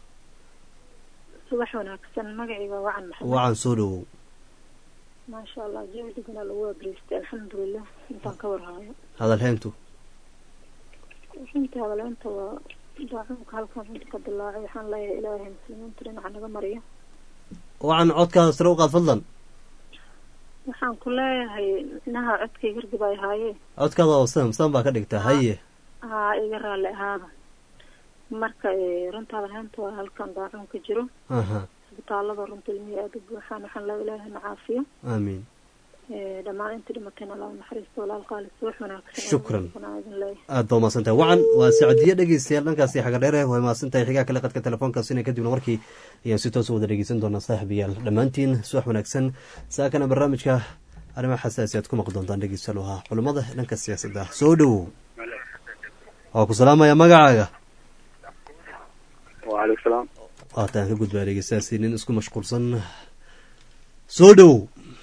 subax wanaagsan magacayga wacan maxamed wacan soo dhowow maasha allah jawi degana lagu abriistay alxamdulilah intaan ka warhaayo hadal heyntu runtii hadaleynta waa daacunka halkan runta ka dilaacay waxaan leeyahay ilaahay muslimiinta dhinaca naga mariyo wacan codkaada sare u qaad fadlan waxaan ku leeyahay inaha codkay gargib ay haayeen codkaada oo sam sam baa ka dhigta haye haa iga raalli ahaada marka runta hadaleynta waa halkan daacun ka jiro aha isbitaalada runta ilmihii aada u buuxaan waxaan leeyahay ilaahay na caafiyo aamiin dhammaan intii dhimatayna allah naxariisto walaal qaalis wax wanaagsan Shukran. Waan idin leeyahay aad baa umahadsan tahay wacan waa sacdiye dhegeystayaal dhankaasi xaga dheere way mahadsan tahay xigaa kale qadka telefoonkaasina kadibna markii ayaan si toos u wada dhegeysan doonaa saaxiibayaal dhammaantiin subax wanaagsan saakana barnaamijka arrimaha xasaasi aad ku maqli doontaan dhegeystayaal waa culummada dhanka siyaasadda soo dhowow waa ku salaamaya magacaaga waalaikum salaam waataan ka gudbaa dhegeystayaasi nin isku mashquulsan soo dhowow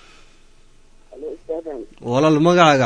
walaal magacaaga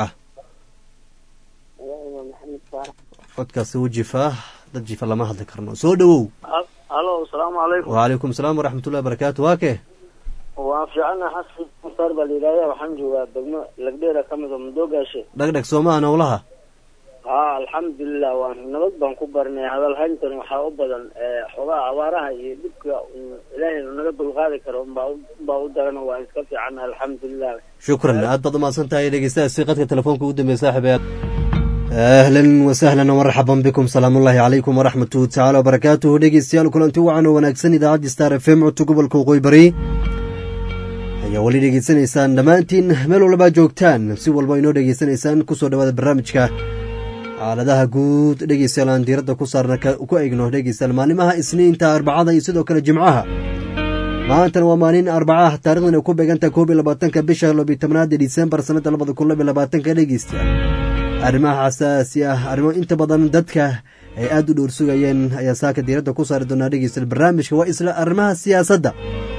codkaasi u jifaa dad jifa lama hadli karno soo dhowow halo asalaamu calaykum wacalaykum salaam waraxmatullahi barakaatu waa kee waan fiicana xasan mukhtaar baa layidhahda waxaan joogaa degmo lagdheera ka mid oo madoogaashe dhegdheg soomaha nowlaha haa alxamdulilah waan nabad baan ku barnay hadal hayntan waxaa u badan xogaha abaaraha iyo dhibka ilaahay naga dulqaadi karo unbaa u- unbaa u daran waa iska fiicana alxamdulilah shukran aad baad umahadsan tahay dhegeystayaasi qadka telefoonka ugu dambeeya saaxiibayaal ahlan wasahlan marxaban bikum salaamullahi calaykum waraxmatuhu tacaala wabarakaatuhu dhegeystayaal kulanti wacan oo wanaagsan idaacadda star f m codka gobolka waqooyi bari ayaa weli dhegeysanaysaan dhammaantiin meel walbaa joogtaan si walba inoo dhegeysanaysaan kusoo dhawaada barnaamijka xaaladaha guud dhegeystayaal aan diiradda ku saarna ka- ku egno dhegeystayaal maalimaha isniinta arbacada iyo sidoo kale jimcaha maantana waa maalin arbacaah taarikhdan ay ku beegantaha koob iyo labaatanka bisha labiyo tobnaad ee disembar sanada labada kun labiyo labaatanka dhegeystayaal arrimaha xasaasi ah arrimo inta badan dadka ay aada u dhowr sugayeen ayaa saaka diiradda ku saari doonaa dhegeystayaal barnaamijka waa isla arrimaha siyaasadda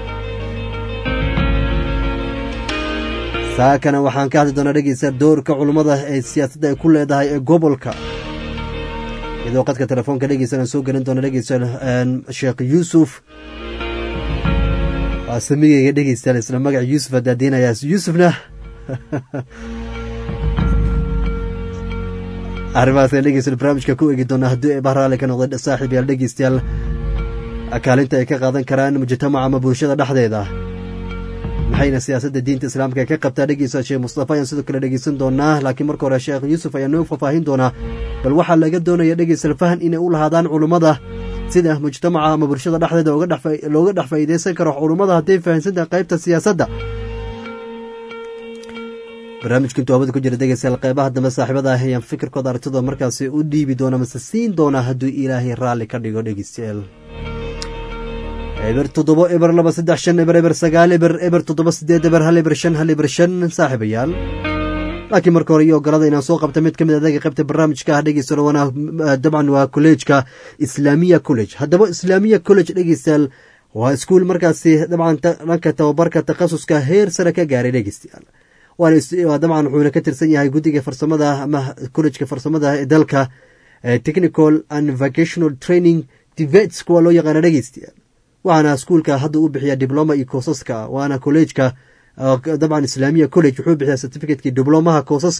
saakana waxaan ka hadli doonaa dhegeystayaal doorka culummada ee siyaasadda ay ku leedahay ee gobolka iyadoo qadka telefoonka dhegeystayaal aan soo gelin doona dhegeystayaal een, sheekh yuusuf waa samigeyga dhegeystayaal isla magaca yuusuf adaadeynayaa yuusufna arrimahaas aan dhegeystayaal barnaamijka ku eegi doona haddii ay bahraale ka noqday saaxiib yaal dhegeystayaal kaalinta ay ka qaadan karaan mujtamaca ama bulshada dhexdeeda maxayna siyaasadda diinta islaamka ay ka qabtaa dhegeysta sheekh mustafa ayaan sidoo kale dhegeysan doonaa laakiin marka hore sheekh yuusuf ayaa noo faahfaahin doonaa bal waxaa laga doonaya dhegeystayaal fahan inay u lahaadaan culummada sida mujtamaca ama bulshada dhexdeeda uga dhex faa- looga dhex faa'iideysan karo culummada hadday fahansantahay qaybta siyaasadda barnaamijka intuu hawada ku jira dhegeystayaal qeybaha dambe saaxiibada ah ayaan fikirkooda aragtidooda markaasi u dhiibi doona mase siin doonaa hadduu ilaahay raalli ka dhigo dhegeystayaal eber toddobo eber laba saddex shan eber eber sagaal eber eber toddoba sideed eber hal eber shan hal eber shan saaxiibayaal laakiin marka hore iyo ogolada inaan soo qabta mid ka mid adaga qaybta barnaamijka ah dhegeystayaal waana eh, dabcan waa kolleejka islaamiya college haddaba islaamiya college dhegeystayaal waa iskuul markaasi dabcan ta- dhanka tababarka takhasuska heer sare ka gaaray dhegeystayaal waana is- waa dabcan wuxuuna ka tirsan yahay guddiga farsamada ama collejka farsamada ee dalka eh, technical and vocational training tvets kuwa loo yaqaana dhegeystayaal waxaana iskuulka hadda u bixiya dibloma iyo koosaska waana kolleejka uh, dabcan islaamiya college wuxuu bixiyaa certificateki diblomaha koosaska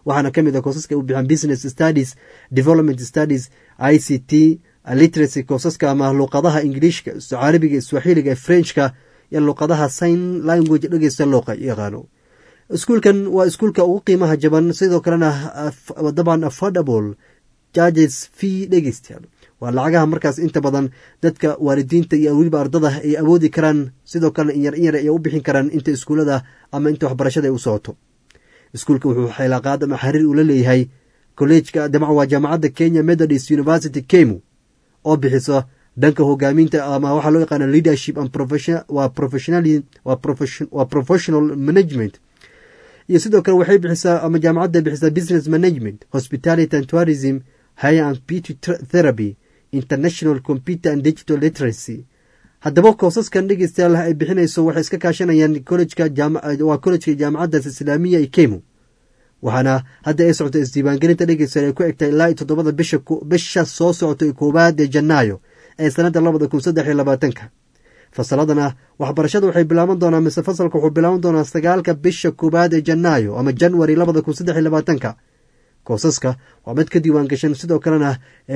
waxaana ka mid ah koosaska u bixaan business studies development studies i c t literacy koosaska ama luuqadaha ingiliishka carabiga swaxiliga frenchka iyo luuqadaha sign language dhegeysta looqa yaqaano iskuulkan waa iskuulka ugu qiimaha jaban sidoo kalena dabcan affordable charges fee dhegeystayaal waa lacagaha markaas inta badan dadka waalidiinta iyo weliba ardada ay awoodi karaan sidoo kalena inyar inyar ay u bixin karaan inta iskuulada ama inta waxbarashada ay u socoto iskuulka wuxuu xilaaqaad ama xiriir ula leeyahay kolleejka dabcan waa jaamacadda kenya methodist university kemu oo bixiso dhanka hogaaminta ama waxaa loo yaqaana leadership and waa professional waa professional management iyo sidoo kale waxay bixisaa ama jaamacadda bixisaa business management hospitality and tourism higher and beauty therapy international computer and digital literacy haddaba koosaskan dhegeystayaal ay bixinayso waxay iska kaashanayaan collejka waa collejka jaamacaddaas islaamiya ee kemu waxaana hadda ay socota isdiiwaangelinta dhegeystayaal ay ku egtay ilaa iyo toddobada bisha bisha soo socota ee koowaad ee janaayo ee sanadda labada kun saddex iyo labaatanka fasaladana waxbarashada waxay bilaaban doonaa mise fasalka wuxuu bilaaban doonaa sagaalka bisha koowaad ee janaayo ama january labada kun saddex iyo labaatanka koosaska waa mid ka diiwaan gashan sidoo kalena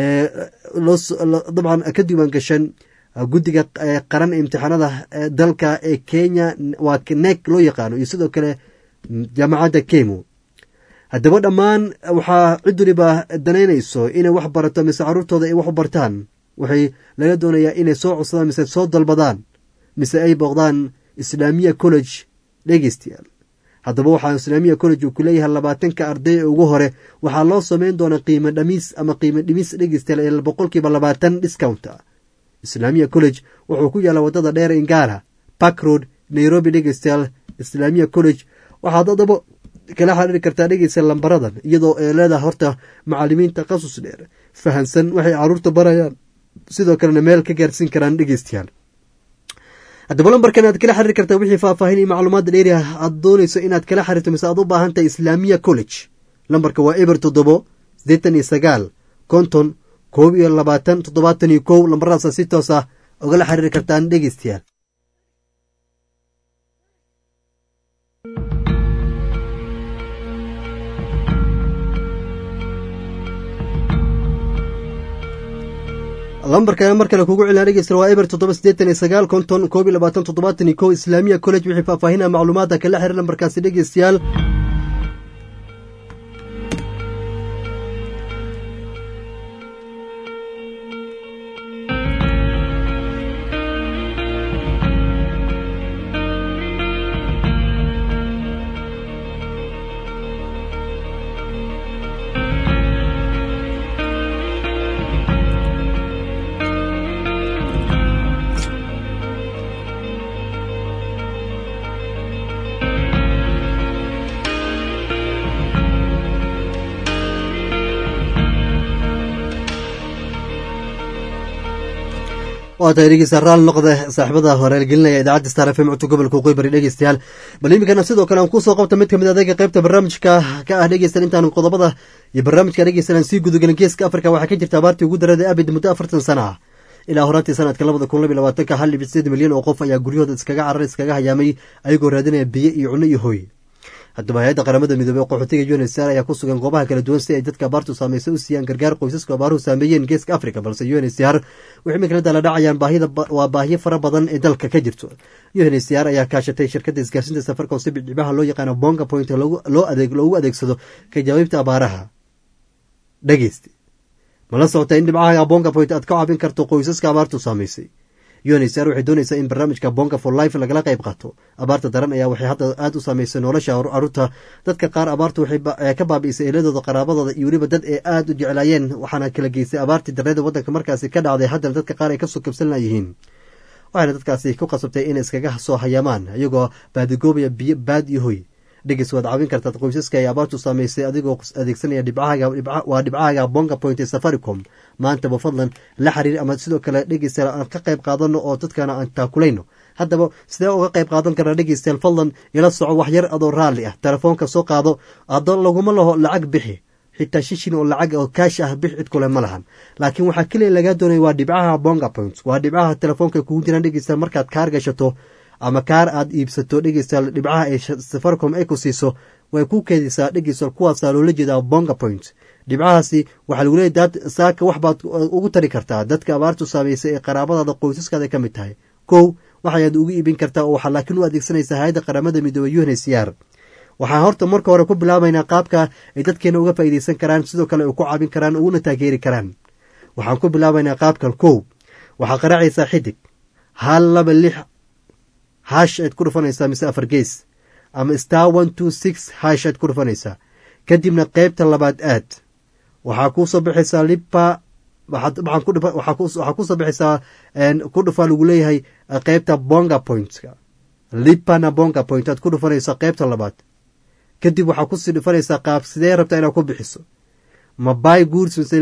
dabcan ka diiwaan gashan guddiga qaran ee imtixaanada dalka ee kenya waa nek loo yaqaano iyo sidoo kale jaamacadda kemu haddaba dhammaan waxaa cid waliba danaynayso inay wax barato mise caruurtooda ay wax u bartaan waxay laga doonayaa inay soo codsadaan mise soo dalbadaan mise ay booqdaan islaamiya college dhegeystayaal haddaba waxaa islaamiya college uu ku leeyahay labaatanka arday ee ugu hore waxaa loo sameyn doonaa qiimo dhamiis ama qiimo dhimis dhegeystayaal ee boqolkiiba labaatan discount islaamiya college wuxuu ku yaallaa waddada dheer ingara park road nairobi dhegeystayaal islaamiya college waxaad haddaba kala xiriiri kartaa dhegeysa lambaradan iyadoo ay leedahay horta macalimiin takhasus dheer fahansan waxay caruurta barayaan sidoo kalena meel ka gaarsiin karaan dhegeystayaal haddaba lambarkan aad kala xiriiri kartaa wixii faahfaahin iyo macluumaadda dheeri ah aad doonayso inaad kala xiriirto mise aad u baahan tahay islaamiya college lambarka waa eber toddobo siddeetan iyo sagaal konton koob iyo labaatan toddobaatan iyo kow lambaradaasa si toos ah ogala xiriiri kartaan dhegeystayaal lambarka mar kale kugu celina dhegeysta waa eber toddoba siddeetan iyo sagaal konton koob iyo labaatan toddobaatan iyo kow islaamiya college wixii faahfaahinaa macluumaadda kala xiriir lambarkaasi dhegeystayaal waa tahay dhegeysta raal noqda saaxiibada horeelgelinaya idaacadda star f m codka gobolka qoybari dhegeystayaal bal iminkana sidoo kale aan kusoo qabta mid kamid adayga qaybta barnaamijka ka ah dhegeystan intaan qodobada iyo barnaamijka dhegeystan aan sii gudagelin geeska afrika waxaa ka jirta abaartii ugu darada abid muddo afartan sana ah ilaa horaantii sanadka labada kun labiy labaatanka hal dhibic sideed milyan oo qof ayaa guryahooda iskaga carar iskaga hayaamay ayagoo raadinaya biyo iyo cunno iyo hooy haddaba hay-adda qaramada midoobey oo qaxootiga unsr ayaa ku sugan goobaha kala duwan si ay dadka abaartu saameysay u siiyaan gargaar qoysasku abaaruhu saameeyeen geeska africa balse unsr waxay iminkala dala dhacayaan waa baahiyo fara badan ee dalka ka jirto unsr ayaa kaashatay shirkadda isgaarsiinta safarka oo si bidcibaha loo yaqaano bonga point loogu adeegsado ka jawaabta abaaraha dhegeysta mala socota in dhibcaha bonga point aad ka caabin karto qoysaska abaartu saameysay unsr waxay doonaysaa in barnaamijka bonga for life lagala qayb qaato abaarta daran ayaa waxay hadda aada u saameysay nolosha caruurta dadka qaar abaartu waxay ka baabi'isay eeladooda qaraabadooda iyo weliba dad ee aada u jeclaayeen waxaana kala geystay abaartii dareeda waddanka markaasi ka dhacday haddana dadka qaar ay kasoo kabsan layihiin waxayna dadkaasi ku qasabtay inay iskaga soo hayaamaan iyagoo baadigoobaya biyo baad iyo hoy dhegeys waad caawin kartaad qoysaska ay abaartu saameysay adigoo adeegsanaya waa dhibcahaaga bonga point ee safaricom maantaba fadlan la xiriir ama sidoo kale dhegeystayaal aan ka qayb qaadano oo dadkana aan taakulayno haddaba sidee uga qayb qaadan karnaa dhegeystayaal fadlan ila soco waxyar adoo raalli ah telefoonka soo qaado adoo laguma laho lacag bixi xitaa shishin oo lacag oo kaash ah bix cid kule ma lahan laakiin waxaa keliya lagaa doonaya waa dhibcaha bonga point waa dhibcaha telefoonka kugu jiraan dhegeystayaal markaad kaar gashato ama kaar aad iibsato dhegeystayaal dhibcaha ay safaricom ay ku siiso way ku keedisaa dhegeystayaal kuwaasaa loola jeedaa bonga point dhibcahaasi waxaa lagu leeyahy dad saaka wax baad ugu tari kartaa dadka abaartu saameysay ee qaraabadaada qoysaskaada ka mid tahay kow waxayaad ugu iibin kartaa oo waxaa laakiin u adeegsanaysaa hay-adda qaramada midoobey unhcr waxaan horta marka hore ku bilaabaynaa qaabka ay dadkeena uga faa'iideysan karaan sidoo kale ay ku caabin karaan uguna taageeri karaan waxaan ku bilaabaynaa qaabkan kow waxaa qaraacaysaa xidig hal laba lix hash aad ku dhufanaysaa mise afar gees ama star one two six hash aad ku dhufanaysaa kadibna qeybta labaad aad waxaa kuusoo baxaysaa lipa waxaa kusoo baxaysaa ku dhufaa lagu leeyahay qeybta bonga pointka lipana bonga point aad ku dhufanaysaa qeybta labaad kadib waxaa kusii dhufanaysaa qaab sidee rabtaa inaad ku bixiso ma bay goods mise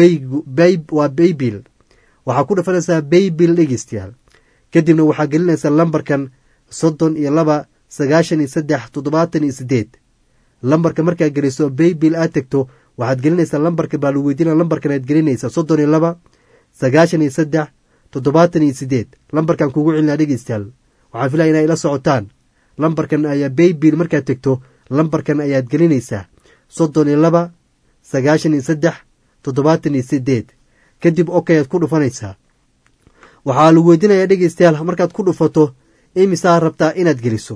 waa baybil waxaa ku dhufanaysaa baybil dhegeystayaal kadibna waxaa gelinaysaa lambarkan soddon iyo laba sagaashan iyo saddex toddobaatan iyo sideed lambarka markaa geliso baybil aad tegto waxaad gelinaysaa lambarka baa lagu weydiina lambarkan aad gelinaysaa soddon iyo laba sagaashan iyo saddex toddobaatan iyo sideed lambarkan kugu celinaa dhegeystayaal waxaan filaya inay ila socotaan lambarkan ayaa baybil markaad tegto lambarkan ayaad gelinaysaa soddon iyo laba sagaashan iyo saddex toddobaatan iyo sideed kadib okay aad ku dhufanaysaa waxaa lagu weydiinayaa dhegeystayaal markaad ku dhufato imisaa rabtaa inaad geliso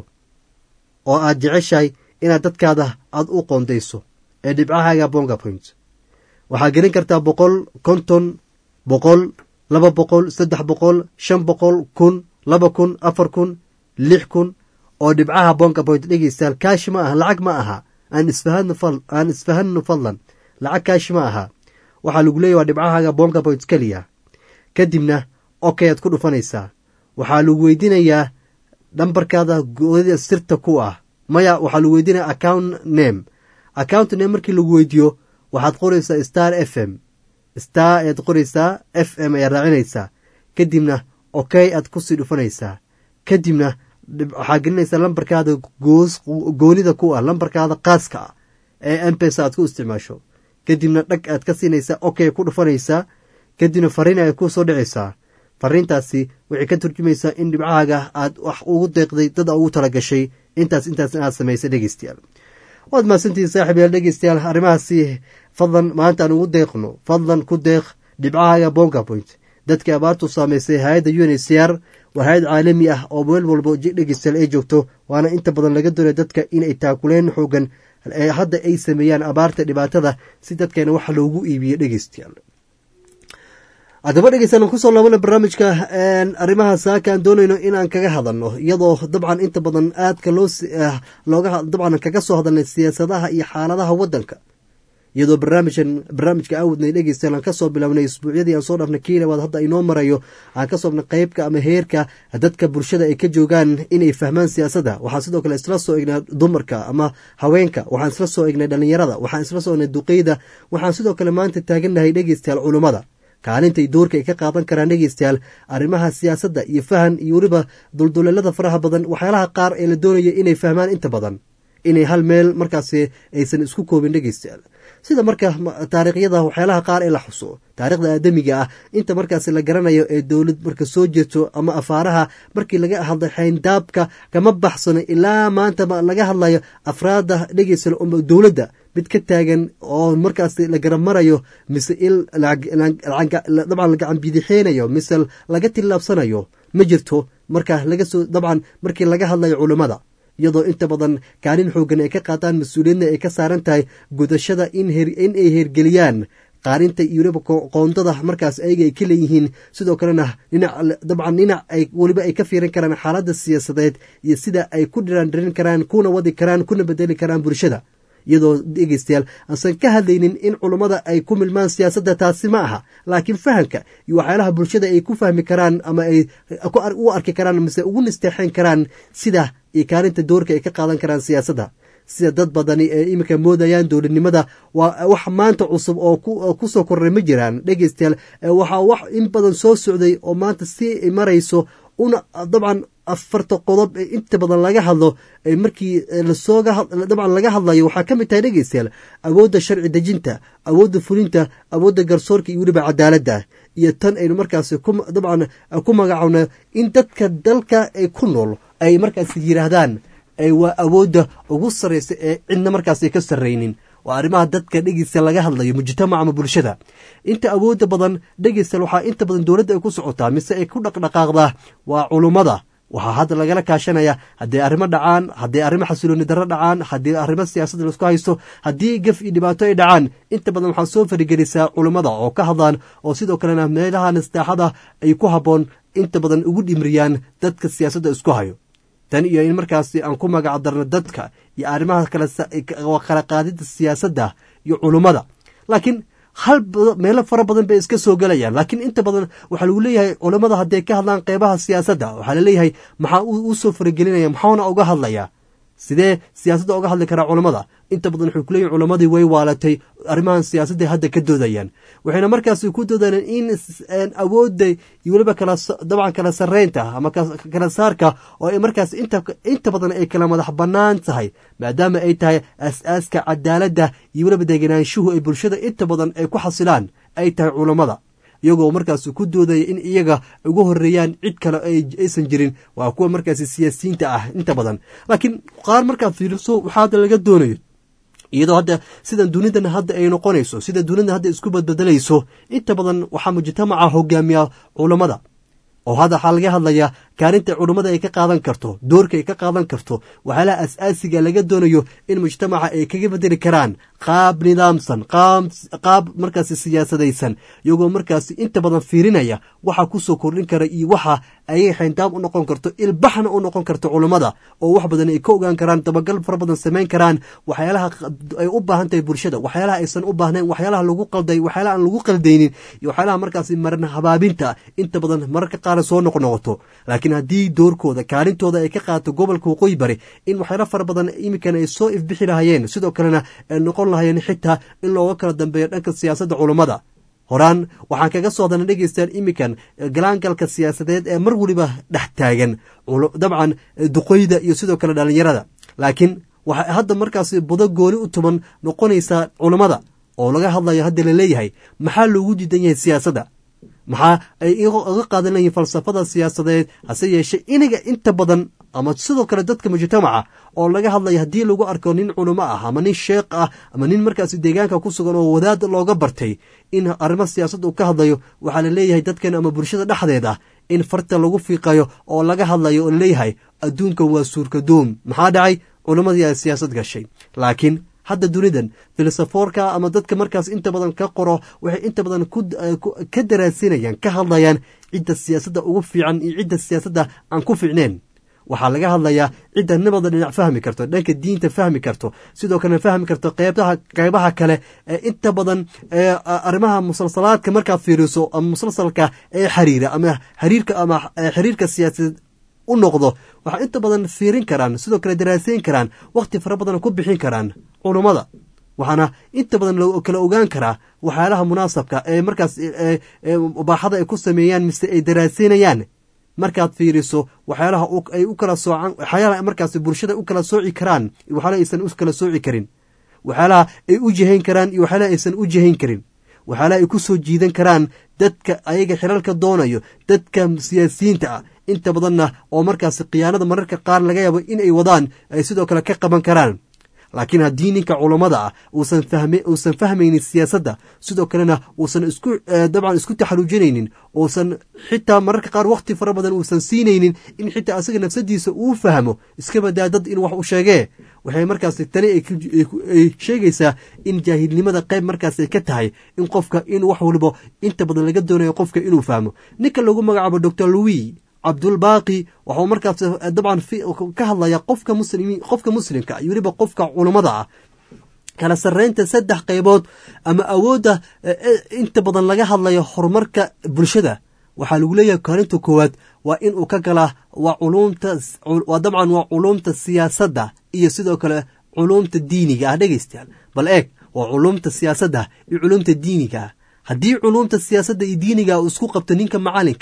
oo aad jeceshahay inaad dadkaada aad u qoondayso ee dhibcahaaga bonga point waxaa gelin kartaa boqol konton boqol laba boqol saddex boqol shan boqol kun laba kun afar kun lix kun oo dhibcaha bonga point dhegeystayaal kaashi ma aha lacag ma aha aan isfahanaan isfahanno fadlan lacag kaashi ma aha waxaa lagu leeyahy waa dhibcahaaga bonga point keliya kadibna okay aad ku dhufanaysaa waxaa lagu weydiinayaa nambarkaada goodida sirta ku ah maya waxaa lagu weydiinaya account name account name markii lagu weydiiyo waxaad qoraysaa star f m star ayaad qoraysaa f m ayaad raacinaysaa kadibna okay aad kusii dhufanaysaa kadibna waxaa gelinaysaa lambarkaada goos goonida ku ah lambarkaada qaaska ah ee mpesa aad ku isticmaasho kadibna dhag aad ka siinaysaa okay ku dhufanaysaa kadibna fariin ay ku soo dhicaysaa fariintaasi waxay ka turjumaysaa in dhibcahaaga aad wax ugu deeqday dad ugu talagashay intaas intaas aad samaysay dhegeystayaal waad mahadsantihiin saaxib yaal dhegeystayaal arrimahaasi fadlan maanta aan ugu deeqno fadlan ku deeq dhibcahaaga bonga point dadkii abaartu saamaysay hay-adda un h c r waa hay-ad caalami ah oo meel walbo dhegeystayaal ay joogto waana inta badan laga doonaya dadka inay taakuleen xoogan ee hadda ay sameeyaan abaarta dhibaatada si dadkeena waxa loogu iibiyo dhegeystayaal haddaba dhegeystayaal kusoo laabana barnaamijka arrimaha saaka aan doonayno inaan kaga hadalno iyadoo dabcan inta badan aadka loo looga dabcan kaga soo hadalnay siyaasadaha iyo xaaladaha waddanka iyadoo barnaamijkan barnaamijka aan wadnay dhegeystayaal aan kasoo bilownay isbuucyadii aan soo dhaafnay kiilabaad hadda inoo marayo aan kasoo dhaafnay qeybka ama heerka dadka bulshada ay ka joogaan inay fahmaan siyaasadda waxaan sidoo kale isla soo egnay dumarka ama haweenka waxaan isla soo egnay dhalinyarada waxaan isla soo egnay duqeyda waxaan sidoo kale maanta taagannahay dhegeystayaal culummada kaalintay doorka ay ka qaadan karaan dhegeystayaal arrimaha siyaasadda iyo fahan iyo weliba dulduleelada faraha badan waxyaalaha qaar ee la doonaya inay fahmaan inta badan inay hal meel markaasi aysan isku koobin dhegeystayaal sida marka taariikhyada waxyaalaha qaar ee la xuso taarikhda aadamiga ah inta markaasi la garanayo ee dowlad marka soo jeeto ama afaaraha markii laga hadlay xayndaabka kama baxsano ilaa maanta laga hadlayo afraada dhegeystayaal dowladda mid ka taagan oo markaas la garab marayo mise il dabcan la gacan bidixeynayo mise laga tillaabsanayo ma jirto marka laga soo dabcan markii laga hadlayo culammada iyadoo inta badan kaalin xoogan ay ka qaataan mas-uuliyadna ay ka saaran tahay gudashada in ay heergeliyaan qaarinta iyo weliba qoondada markaas ayaga ay ka leeyihiin sidoo kalena dhinac dabcan dhinac ay weliba ay ka fiirin karaan xaaladda siyaasadeed iyo sida ay ku dhiraandhirin karaan kuna wadi karaan kuna bedeli karaan bulshada iyadoo dhegeystayaal aansan ka hadlaynin in culummada ay ku milmaan siyaasadda taasi ma aha laakiin fahamka iyo waxyaalaha bulshada ay ku fahmi karaan ama ay u arki karaan mise ugu nisteexeyn karaan sida iyo kaalinta doorka ay ka qaadan karaan siyaasadda sida dad badani ee iminka moodayaan dowladnimada waa wax maanta cusub oo ku soo korray ma jiraan dhegeystayaal waxaa wax in badan soo socday oo maanta si marayso una dabcan afarta qodob ee inta badan laga hadlo markii lasoogadabcan laga hadlayo waxaa ka mid tahay dhegeystayaal awoodda sharci dejinta awoodda fulinta awoodda garsoorka iyo weliba cadaaladda iyo tan aynu markaasi dabcan ku magacowna in dadka dalka ay ku nool ay markaas yidhaahdaan waa awoodda ugu sarraysa ee cidna markaas ay ka sarraynin waa arrimaha dadka dhegeysta laga hadlayo mujtamaca ama bulshada inta awoodda badan dhegeysta waxaa inta badan dowladda ay ku socotaa mise ay ku dhaqdhaqaaqdaa waa culummada waxaa hadda lagala kaashanaya haddii arrimo dhacaan haddii arrimo xasilooni darro dhacaan haddii arrimo siyaasadda laisku haysto haddii gaf iyo dhibaato ay dhacaan inta badan waxaa soo farigelisaa culummada oo ka hadlaan oo sidoo kalena meelaha nastaaxada ay ku habboon inta badan ugu dhimriyaan dadka siyaasadda isku hayo tan iyo in markaasi aan ku magac darno dadka iyo arrimaha kala qaadida siyaasadda iyo culummada laakiin hal meelo fara badan bay iska soo gelayaan laakiin inta badan waxaa lagu leeyahay culammada hadday ka hadlaan qeybaha siyaasadda waxaa laleeyahay maxaa u soo faragelinaya maxauna uga hadlayaa sidee siyaasadda uga hadli karaa culammada inta badan waxay kuleeyihin culammadii way waalatay arrimahan siyaasadday hadda ka doodayaan waxayna markaasi ku doodayaan in awoodda iyo weliba kala dabcan kala sarreynta ama kala saarka oo ay markaas inta inta badan ay kala madax bannaan tahay maadaama ay tahay as-aaska cadaaladda iyo weliba degenaanshuhu ay bulshada inta badan ay ku xasilaan ay tahay culammada iyagoo markaas ku doodaya in iyaga ugu horeeyaan cid kale aysan jirin waa kuwa markaas siyaasiyiinta ah inta badan laakiin qaar markaad fiiriso waxaa hadda laga doonayo iyadoo hadda sidan dunidan hadda ay noqonayso sida dunidan hadda isku badbedelayso inta badan waxaa mujtamaca hogaamiya culammada oo hadda waxaa laga hadlayaa kaalinta culummada ay ka qaadan karto doorka ay ka qaadan karto waxyaalaha as-aasiga laga doonayo in mujtamaca ay kaga bedeli karaan qaab nidaamsan qaab markaasi siyaasadaysan iyagoo markaasi inta badan fiirinaya waxa kusoo kordhin kara iyo waxa ayay xayndaab u noqon karto ilbaxna u noqon karto culummada oo wax badan ay ka ogaan karaan dabagal fara badan samayn karaan waxyaalaha ay u baahan tahay bulshada waxyaalaha aysan u baahnayn waxyaalaha lagu qalday waxyaalaha aan lagu qaldaynin iyo waxyaalaha markaasi maran habaabinta inta badan mararka qaar soo noqnoqoto laakiin haddii doorkooda kaalintooda ay ka qaato gobolka waqooyi bari in waxyaala fara badan iminkan ay soo ifbixi lahayeen sidoo kalena ay noqon lahayeen xitaa in looga kala dambeeyo dhanka siyaasadda culummada horaan waxaan kaga soo hadana dhegeystaan iminkan galaangalka siyaasadeed ee mar weliba dhex taagan dabcan duqoyda iyo sidoo kale dhallinyarada laakiin waxay hadda markaasi budo gooni u tuman noqonaysaa culummada oo laga hadlayo hadda laleeyahay maxaa loogu diidan yahay siyaasadda maxaa ay uga qaadan layihin falsafada siyaasadeed hase yeeshee inaga inta badan ama sidoo kale dadka mujtamaca oo laga hadlaya haddii lagu arko nin culimo ah ama nin sheekh ah ama nin markaasi deegaanka ku sugan oo wadaad looga bartay in arrimo siyaasadda uu ka hadlayo waxaa la leeyahay dadkan ama bulshada dhexdeeda in farta lagu fiiqayo oo laga hadlayo oo laleeyahay adduunkan waa suurkadoom maxaa dhacay culimmadii ay siyaasad gashay laakiin hadda dunidan filosofoorka ama dadka markaas inta badan ka qoro waxay inta badan ka daraasinayaan ka hadlayaan cidda siyaasadda ugu fiican iyo cidda siyaasadda aan ku fiicneen waxaa laga hadlayaa cidda nabada dhinac fahmi karto dhanka diinta fahmi karto sidoo kalena fahmi karto qeybaha qeybaha kale ee inta badan arrimaha musalsalaadka markaad fiiriso ama musalsalka ee xiriira ama xiriirka ama xiriirka siyaasadeed u noqdo waxaa inta badan fiirin karaan sidoo kale daraaseyn karaan wakhti fara badan ku bixin karaan culummada waxaana inta badan kala ogaan karaa waxyaalaha munaasabka ee markaas baaxada ay ku sameeyaan mise ay daraaseynayaan markaad fiiriso waxyaalaha ay u kala soocaan waxyaalaha markaas bulshada u kala sooci karaan iyo waxyaalaha aysan u kala sooci karin waxyaalaha ay u jihayn karaan iyo waxyaalaha aysan u jihayn karin waxyaalaha ay ku soo jiidan karaan dadka ayaga xilalka doonayo dadka siyaasiyiinta ah inta badanna oo markaas khiyaanada mararka qaar laga yaabo in ay wadaan ay sidoo kale ka qaban karaan laakiin haddii ninka culammada ah uusan fahme uusan fahmaynin siyaasadda sidoo kalena uusan isku dabcan isku taxaluujinaynin uusan xitaa mararka qaar wakhti fara badan uusan siinaynin in xitaa asaga nafsadiisa uu fahmo iska badaa dad in wax u sheegee waxay markaas tani ay sheegaysaa in jaahilnimada qayb markaas ay ka tahay in qofka in wax waliba inta badan laga doonayo qofka inuu fahmo ninka lagu magacaabo doctor louis cabdulbaaqi waxuu markaas dabcan ka hadlaya qofka muslimiin qofka muslimka iyo weliba qofka culummada ah kala sarreynta saddex qaybood ama awoodda inta badan laga hadlayo horumarka bulshada waxaa lagu leeyahay kaalinta koowaad waa in uu ka galaa waa culumta waa dabcan waa culumta siyaasadda iyo sidoo kale culumta diiniga ah dhegeystayaal bal eeg waa culumta siyaasadda iyo culumta diiniga ah haddii culumta siyaasadda iyo diiniga uu isku qabto ninka macalinka ah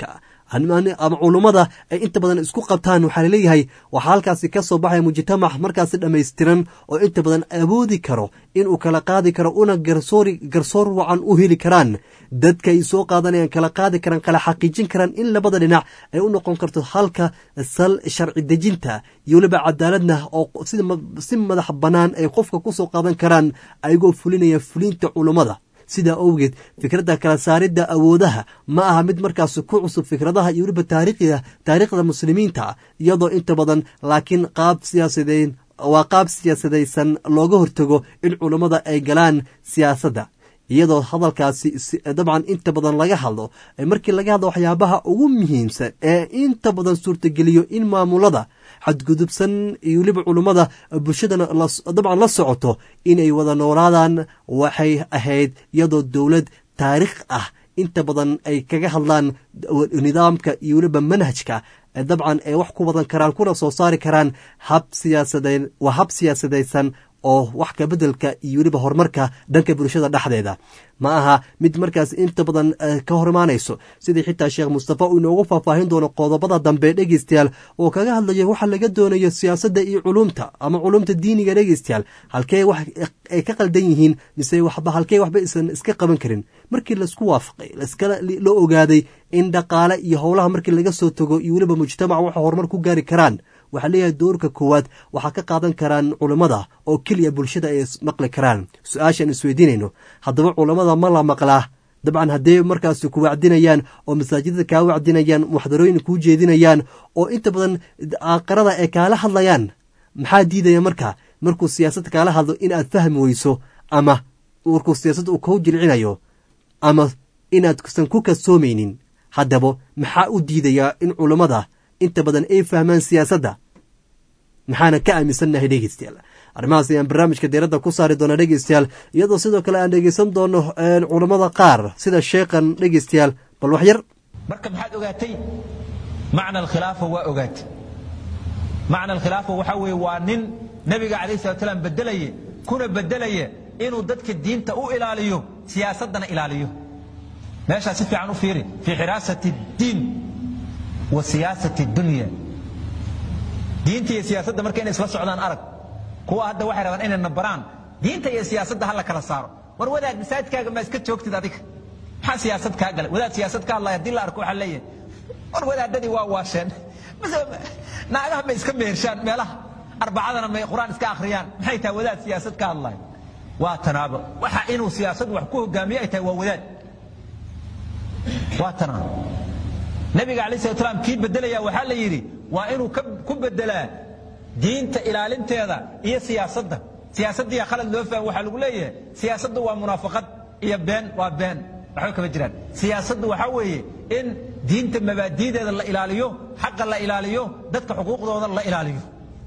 ama culummada ay inta badan isku qabtaan waxaa laleeyahay waxaa halkaasi ka soo baxaya mujtamac markaasi dhammaystiran oo inta badan awoodi karo inuu kala qaadi karo una garsoori garsoor wacan u heli karaan dadka ay soo qaadanayaan kala qaadi karaan kala xaqiijin karaan in labada dhinac ay u noqon karto halka sal sharci dejinta iyo weliba cadaaladna oo si madax bannaan ay qofka ku soo qaadan karaan ayagoo fulinaya fulinta culummada sidaa owgeed fikradda kala saaridda awoodaha ma aha mid markaas ku cusub fikradaha iyo weliba taariikhda taariikhda muslimiinta iyadoo inta badan laakiin qaab siyaasadeyn waa qaab siyaasadaysan looga hortago in culummada ay galaan siyaasadda iyadoo hadalkaasi dabcan inta badan laga hadlo markii laga hadlo waxyaabaha ugu muhiimsan ee inta badan suurtageliyo in maamulada xadgudubsan iyo weliba culummada bulshadana dabcan la socoto inay wada noolaadaan waxay ahayd iyadoo dowlad taariikh ah inta badan ay kaga hadlaan nidaamka iyo weliba manhajka dabcan ay wax ku wadan karaan kuna soo saari karaan hab siyaasadeyn waa hab siyaasadaysan oo wax ka beddelka iyo weliba horumarka dhanka bulshada dhexdeeda ma aha mid markaas inta badan ka hor imaanayso sidii xitaa sheekh mustafa uu inoogu faahfaahin doono qodobada dambe dhegeystayaal oo kaga hadlayo waxa laga doonayo siyaasadda iyo culumta ama culumta diiniga dhegeystayaal halkee wax ay ka qaldan yihiin mise waxba halkee waxba isan iska qaban karin markii laisku waafaqay laiskala la ogaaday in dhaqaale iyo howlaha markii laga soo tago iyo weliba mujtamac waxa horumar ku gaari karaan waxaa leeyahay doorka koowaad waxaa ka qaadan karaan culummada oo keliya bulshada ay maqli karaan su-aashaan isweydiinayno haddaba culammada ma la maqlaa dabcan haddee markaas ku wacdinayaan oo masaajidada kaa wacdinayaan muxdarooyin kuu jeedinayaan oo inta badan aqarada ay kaala hadlayaan maxaa diidaya marka markuu siyaasadda kaala hadlo in aad fahmi weyso ama markuu siyaasadda uu kuu jilcinayo ama inaad san ku kasoomaynin haddaba maxaa u diidayaa in culummada inta badan ay fahmaan siyaasadda maxaana ka aaminsannahay dhegeystayaal arrimahaas ayaan barnaamijka diiradda ku saari doona dhegeystayaal iyadoo sidoo kale aan dhegeysan doono culammada qaar sida sheekhan dhegeystayaal bal wax yar marka maxaad ogaatay macna alkhilaafa waa ogaatay macna alkhilaafa waxaa weeye waa nin nebiga calayhi salatu salaam bedelaye kuna bedelaya inuu dadka diinta u ilaaliyo siyaasaddana ilaaliyo meeshaa si fiican u fiiri fii xiraasati diin wa siyaasati dunya diinta iyo siyaasadda marka inay isla socdaan arag kuwa hadda waxay rabaan inay nabaraan diinta iyo siyaasadda hala kala saaro war wadaad masaajidkaaga ma iska joogtid adiga maxaa siyaasad kaa galay wadaad siyaasad ka hadlaya haddii la arko waxaa leeyahay war wadaadadii waa waasheen naagaha may iska mehershaan meelaha arbacadana may qur-aan iska akhriyaan maxay tahay wadaad siyaasad ka hadlaya waa tanaabo waxa inuu siyaasad wax ku hogaamiyo ay tahay waa wadaad waa tanaabo nabiga alay slat slam kii bedelaya waxaa la yidhi waa inuu ku bedelaa diinta ilaalinteeda iyo siyaasadda siyaasaddiiya khalad loo faham waxaa lagu leeyahay siyaasaddu waa munaafaqad iyo been waa been waxba kama jiraan siyaasaddu waxaa weeye in diinta mabaadi'deeda la ilaaliyo xaqa la ilaaliyo dadka xuquuqdooda la ilaaliyo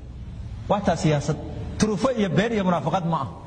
waa taa siyaasad turufo iyo been iyo munaafaqad ma ah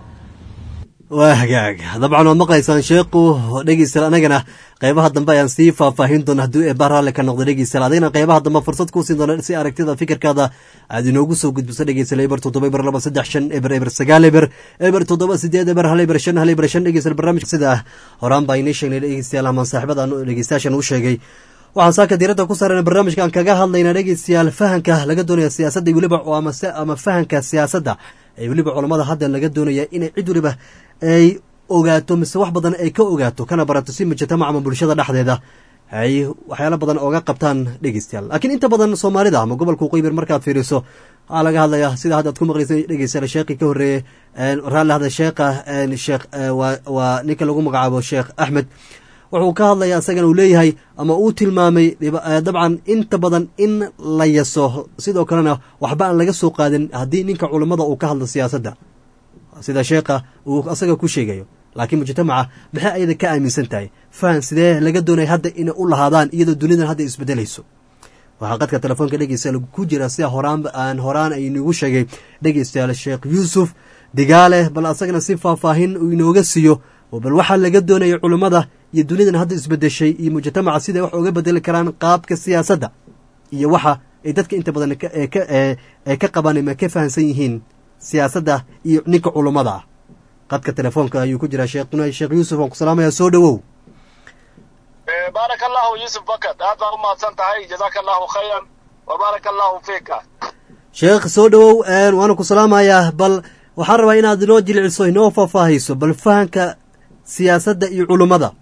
waa hagaag dabcan waad maqlaysaan sheekhu dhegeystayaal anagana qeybaha dambe ayaan sii faahfaahin doona haddii eebaa raalli ka noqda dhegeystayaal adigna qeybaha dambe fursad kuu siin doona si aragtida fikirkaada aad inoogu soo gudbiso dhegeystayaal eber toddoba eber laba saddex shan eber eber sagaal eber eber toddoba sideed eber hal eber shan hal eber shan dhegeystayaal barnaamijka sida horaan baa inii sheegnay dhegeystayaal ama saaxiibada aan dhegeystayaashan u sheegay waxaan saaka diiradda ku saarana barnaamijka aan kaga hadlayna dhegeystayaal fahanka laga doonaya siyaasadda weliba ama fahanka siyaasadda ee weliba culammada hadda laga doonaya inay cid weliba ay ogaato mise wax badan ay ka ogaato kana barato si mujtamac ama bulshada dhexdeeda ay waxyaalo badan ooga qabtaan dhegeystayaal laakiin inta badan soomaalida ama gobolka qoybir markaad fiiriso waxaa laga hadlaya sida hadda ad ku maqleysa dhegeystayaal sheekii ka horreeyey raalli hadda sheekha sheekh waa ninka lagu magacaabo sheekh axmed wuxuu ka hadlaya isagana uu leeyahay ama uu tilmaamay dabcan inta badan in la yaso sidoo kalena waxba aan laga soo qaadin haddii ninka culammada uu ka hadlo siyaasadda sida sheekha uu asaga ku sheegayo laakiin mujtamaca maxay ayada ka aaminsan tahay fahan sidee laga doonaya hadda inay u lahaadaan iyadoo dunidan hadda isbedelayso waxaa qadka telefoonka dhegeystayaal ku jira sida horaan aan horaan aynugu sheegay dhegeystayaal sheekh yuusuf digaale bal asagana si faahfaahin uu inooga siiyo bal waxaa laga doonaya culummada iyo dunidan hadda isbedeshay iyo mujtamaca siday wax uga bedeli karaan qaabka siyaasadda iyo waxa ay dadka inta badan ay ka qabaan ama ka fahamsan yihiin siyaasadda iyo ninka culummada ah qadka telefoonka ayuu ku jiraa sheekh sheekh yuusuf aan ku salaamaya soo dhowow baaraka allahu yuusuf bakad aad baa u mahadsan tahay jazaaka allahu khayran wa baaraka allahu fiika sheekh soo dhowow waana ku salaamayaa bal waxaan rabaa inaad inoo jilciso inoo faahfaahayso bal fahanka siyaasadda iyo culummada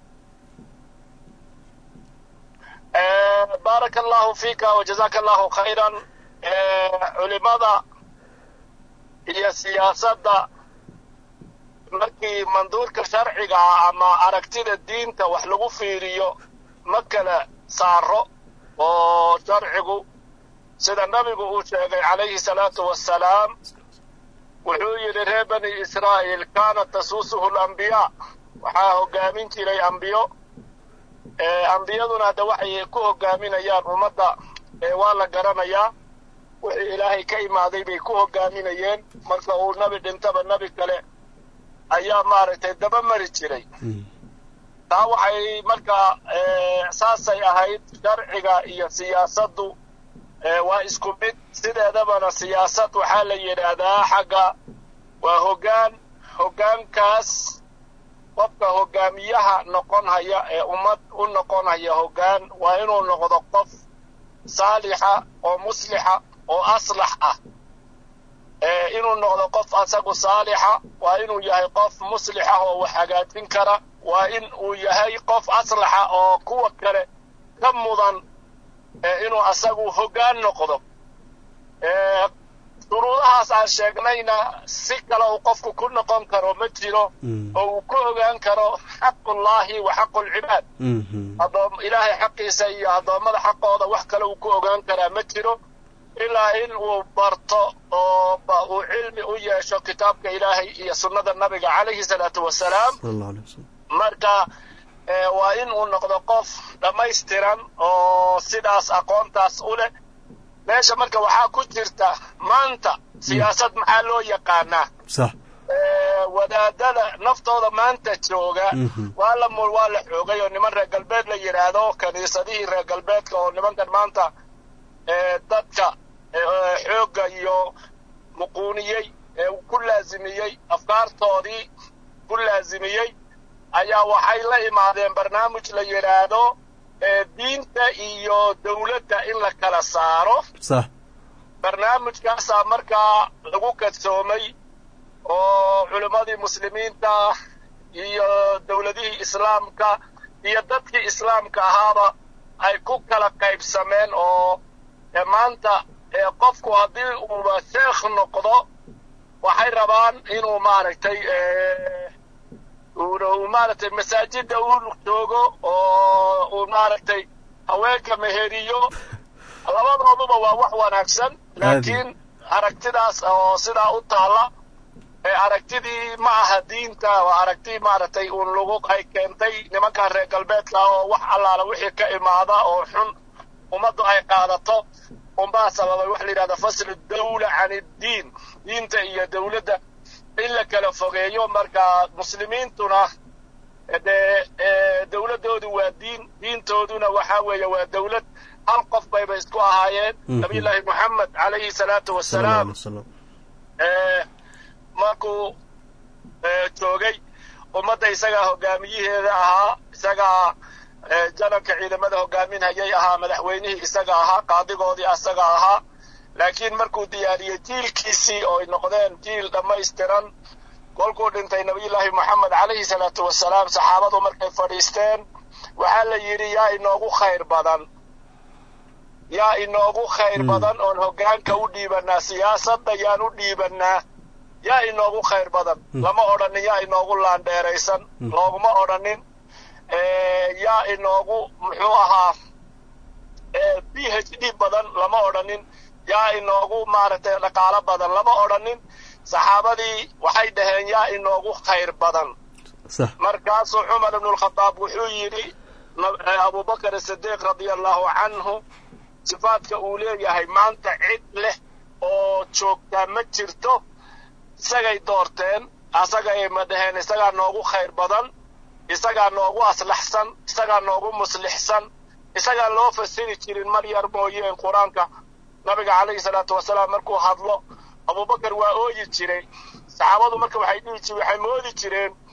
baaraka allahu fiika wa jazaaka allahu khayran culimada iyo siyaasadda markii manduurka sharciga ah ama aragtida diinta wax lagu fiiriyo ma kala saaro oo sharcigu sida nabigu uu sheegay calayhi salaatu wassalaam wuxuu yidhi reer bani israa'iil kaanat tasuusuhu lambiyaa waxaa hoggaamin jiray ambiyo ambiyaduna hadda waxay ku hoggaaminayaan ummadda waa la garanayaa wixii ilaahay ka imaaday bay ku hoggaaminayeen marka uu nebi dhintaba nebi kale ayaa maaragtay daba mari jiray taa waxay markaa saasay ahayd sharciga iyo siyaasaddu waa isku mid sideedabana siyaasad waxaa la yidhaahdaa xagga waa hoggaan hoggaankaas qofka hoggaamiyaha noqon haya ee ummad u noqon haya hoggaan waa inuu noqdo qof saalixa oo muslixa oo aslax ah inuu noqdo qof asagu saalixa waa inuu yahay qof muslix ah oo wax hagaajin kara waa in uu yahay qof aslaxa oo kuwa kale ka mudan inuu asagu hoggaan noqdo shuruudahaas aan sheegnayna si kale uu qofku ku noqon karo ma jiro oo uu ku ogaan karo xaqullaahi wa xaqulcibaad adoom ilaahay xaqiisa iyo addoommada xaqooda wax kale uu ku ogaan karaa ma jiro ilaa in uu barto oo uu cilmi u yeesho kitaabka ilaahay iyo sunnada nabiga calayhi salaatu wasalaam marka waa in uu noqdo qof dhammaystiran oo sidaas aqoontaas u leh meesha marka waxaa ku jirta maanta siyaasad maxaa loo yaqaanaa wadaadada naftooda maanta jooga waa la waa la xoogay oo niman reer galbeed la yidhaahdo kiniisadihii reer galbeedka oo nimankan maanta dadka xoogga iyo muquuniyey ee ku laasimiyey afkaartoodii ku laasimiyey ayaa waxay la imaadeen barnaamij la yidhaahdo diinta iyo dawladda in la kala saaro barnaamijkaasaa markaa lagu kadsoomay oo culimmadii muslimiinta iyo dawladihii islaamka iyo dadkii islaamka ahaaba ay ku kala qaybsameen oo maanta qofku haddii uuba sheekh noqdo waxay rabaan inuu maaragtay uu maaragtay masaajidda uu joogo oo uu maaragtay haweenka meheriyo labadooduba waa wax wanaagsan laakiin aragtidaas oo sidaa u taalla aragtidii ma aha diinta waa aragti maaragtay uun lagu ay keentay nimankan reer galbeedka oo wax allaala wixii ka imaada oo xun ummaddu ay qaadato unbaa sababay waxa la yidhahda faslu dawla can iddiin diinta iyo dawladda in la kala fogeeyo marka muslimiintuna dee dawladdoodu waa diin diintooduna waxaa weeye waa dawlad hal qof bayba isku ahaayeen nabiyullaahi moxamed calayhi salaatu wassalaam markuu joogay ummadda isagaa hogaamiyaheeda ahaa isagaa janabka ciidamada hogaaminhayay ahaa madaxweynihii isaga ahaa qaadigoodii asaga ahaa laakiin markuu diyaariyey jiilkiisii oo ay noqdeen jiil dhammaystiran kolkuu dhintay nabiyullaahi moxamed calayhi salaatu wasalaam saxaabadu markay fadhiisteen waxaa la yidhi yaa inoogu khayr badan yaa inoogu khayr badan oon hoggaanka u dhiibannaa siyaasadda yaan u dhiibannaa yaa inoogu khayr badan lama odhanin yaa inoogu laandheeraysan looguma odhanin yaa inoogu muxuu ahaa b h d badan lama odhanin yaa inoogu maaragtay dhaqaalo badan lama odhanin saxaabadii waxay dhaheen yaa inoogu khayr badan markaasuu cumar ibnulkhadaab wuxuu yidhi abubakar sidiiq radia allahu canhu sifaadka uu leeyahay maanta cid leh oo joogtaa ma jirto isagay doorteen asagay ma dhaheen isagaa noogu khayr badan isagaa noogu aslaxsan isagaa noogu muslixsan isagaan loo fasiri jirin mar yar mooyeen qur-aanka nabiga calayhi salaatu wasalaam markuu hadlo abubakar waa ooyi jiray saxaabadu marka waxay dhihi jireen waxay moodi jireen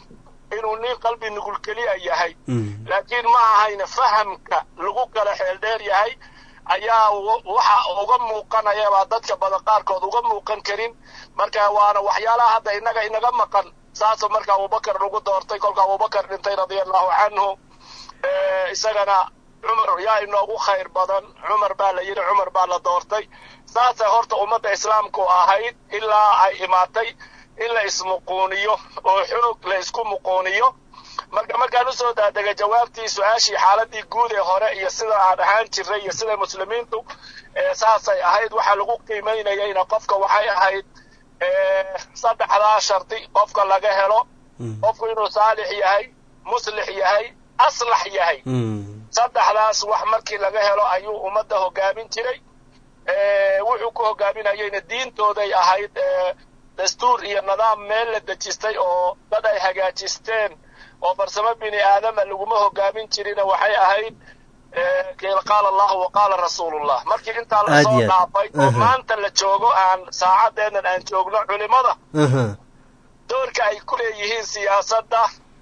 inuu nin qalbi nugul keliya yahay laakiin ma ahayna fahamka lagu kala xeeldheer yahay ayaa waxa uga muuqanaya baa dadka badan qaarkood uga muuqan karin marka waana waxyaalaha hadda innaga inaga maqan saasoo marka abubakar lagu doortay kolka abubakar dhintay radia allahu canhu isagana cumar yaa inoogu khayr badan cumar baa la yidhi cumar baa la doortay saasay horta ummadda islaamku ahayd ilaa ay imaatay in la ismuquuniyo oo xunug la isku muquuniyo marka markaan usoo daadegay jawaabtii su-aashii xaaladii guud ee hore iyo sida aan ahaan jiray iyo sida muslimiintu saasay ahayd waxaa lagu qiimaynayayna qofka waxay ahayd saddexdaa shardi qofka laga helo qofku inuu saalix yahay muslix yahay aslax yahay saddexdaas wax markii laga helo ayuu ummadda hogaamin jiray wuxuu ku hogaaminayayna diintooday ahayd dastuur iyo nidaam meel la dejistay oo dad ay hagaajisteen oo farsamo bini aadama laguma hogaamin jirina waxay ahayd qaala allahu wa qaala rasuulullah markii intaa lasoo dhaafay oo maanta la joogo aan saacadeennan aan joogno culimada doorka ay ku leeyihiin siyaasadda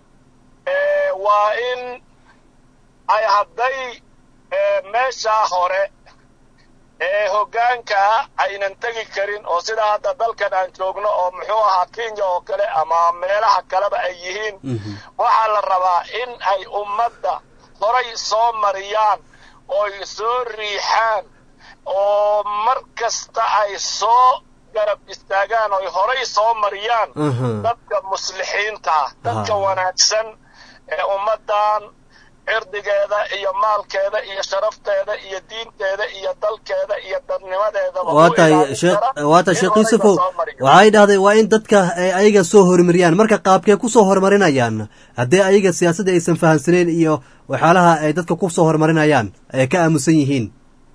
waa in ay hadday meeshaa hore ee hoggaankaa aynan tegi karin oo sidaa hadda dalkan aan joogno oo muxuu ahaa kenya oo kale ama meelaha kaleba ay yihiin waxaa la rabaa in ay ummadda horay soo mariyaan ooy soo riixaan oo mar kasta ay soo garab istaagaan oy horay soo mariyaan dadka muslixiintaa dadka wanaagsan ee ummaddan cirdigeeda iyo maalkeeda iyo sharafteeda iyo diinteeda iyo dalkeeda iyo dadnimadeedaba waa tahay waa tahay sheekh yuusufow waxay dhahday waa in dadka ay ayaga soo horumariyaan marka qaabkee ku soo horumarinayaan haddii ayaga siyaasadda aysan fahamsaneyn iyo waxyaalaha ay dadka ku soo horumarinayaan ay ka aamusan yihiin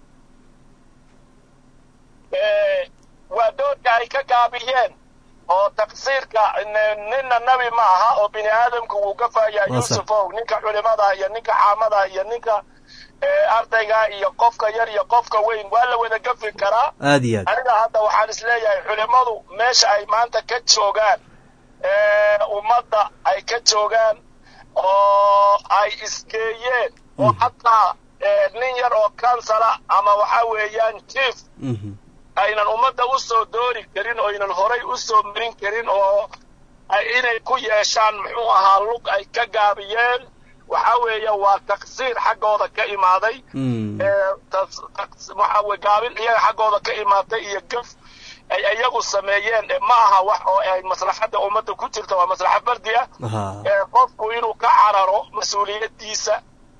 waa doorka ay ka gaabiyeen oo taqsiirka ninna nebi ma aha oo bini aadamku wuu gafayaa yuusufow ninka culimada iyo ninka caamada iyo ninka ardayga iyo qofka yar iyo qofka weyn waa la wada gafi karaa aad iyo aad aniga hadda waxaan isleeyahay culimadu meesha ay maanta ka joogaan ummadda ay ka joogaan oo ay isgeeyeen oo xataa nin yar oo kansala ama waxa weeyaan jief aynan ummadda u soo doori karin oo aynan horay u soo marin karin oo inay ku yeeshaan muxuu ahaa lug ay ka gaabiyeen waxa weeye waa taqsiir xaggooda ka imaaday waxa weye gaabin iyaga xaggooda ka imaatay iyo gaf ay iyagu sameeyeen ma aha wax oo ay maslaxadda ummadda ku jirta waa maslaxa fardi ah qofku inuu ka cararo mas-uuliyaddiisa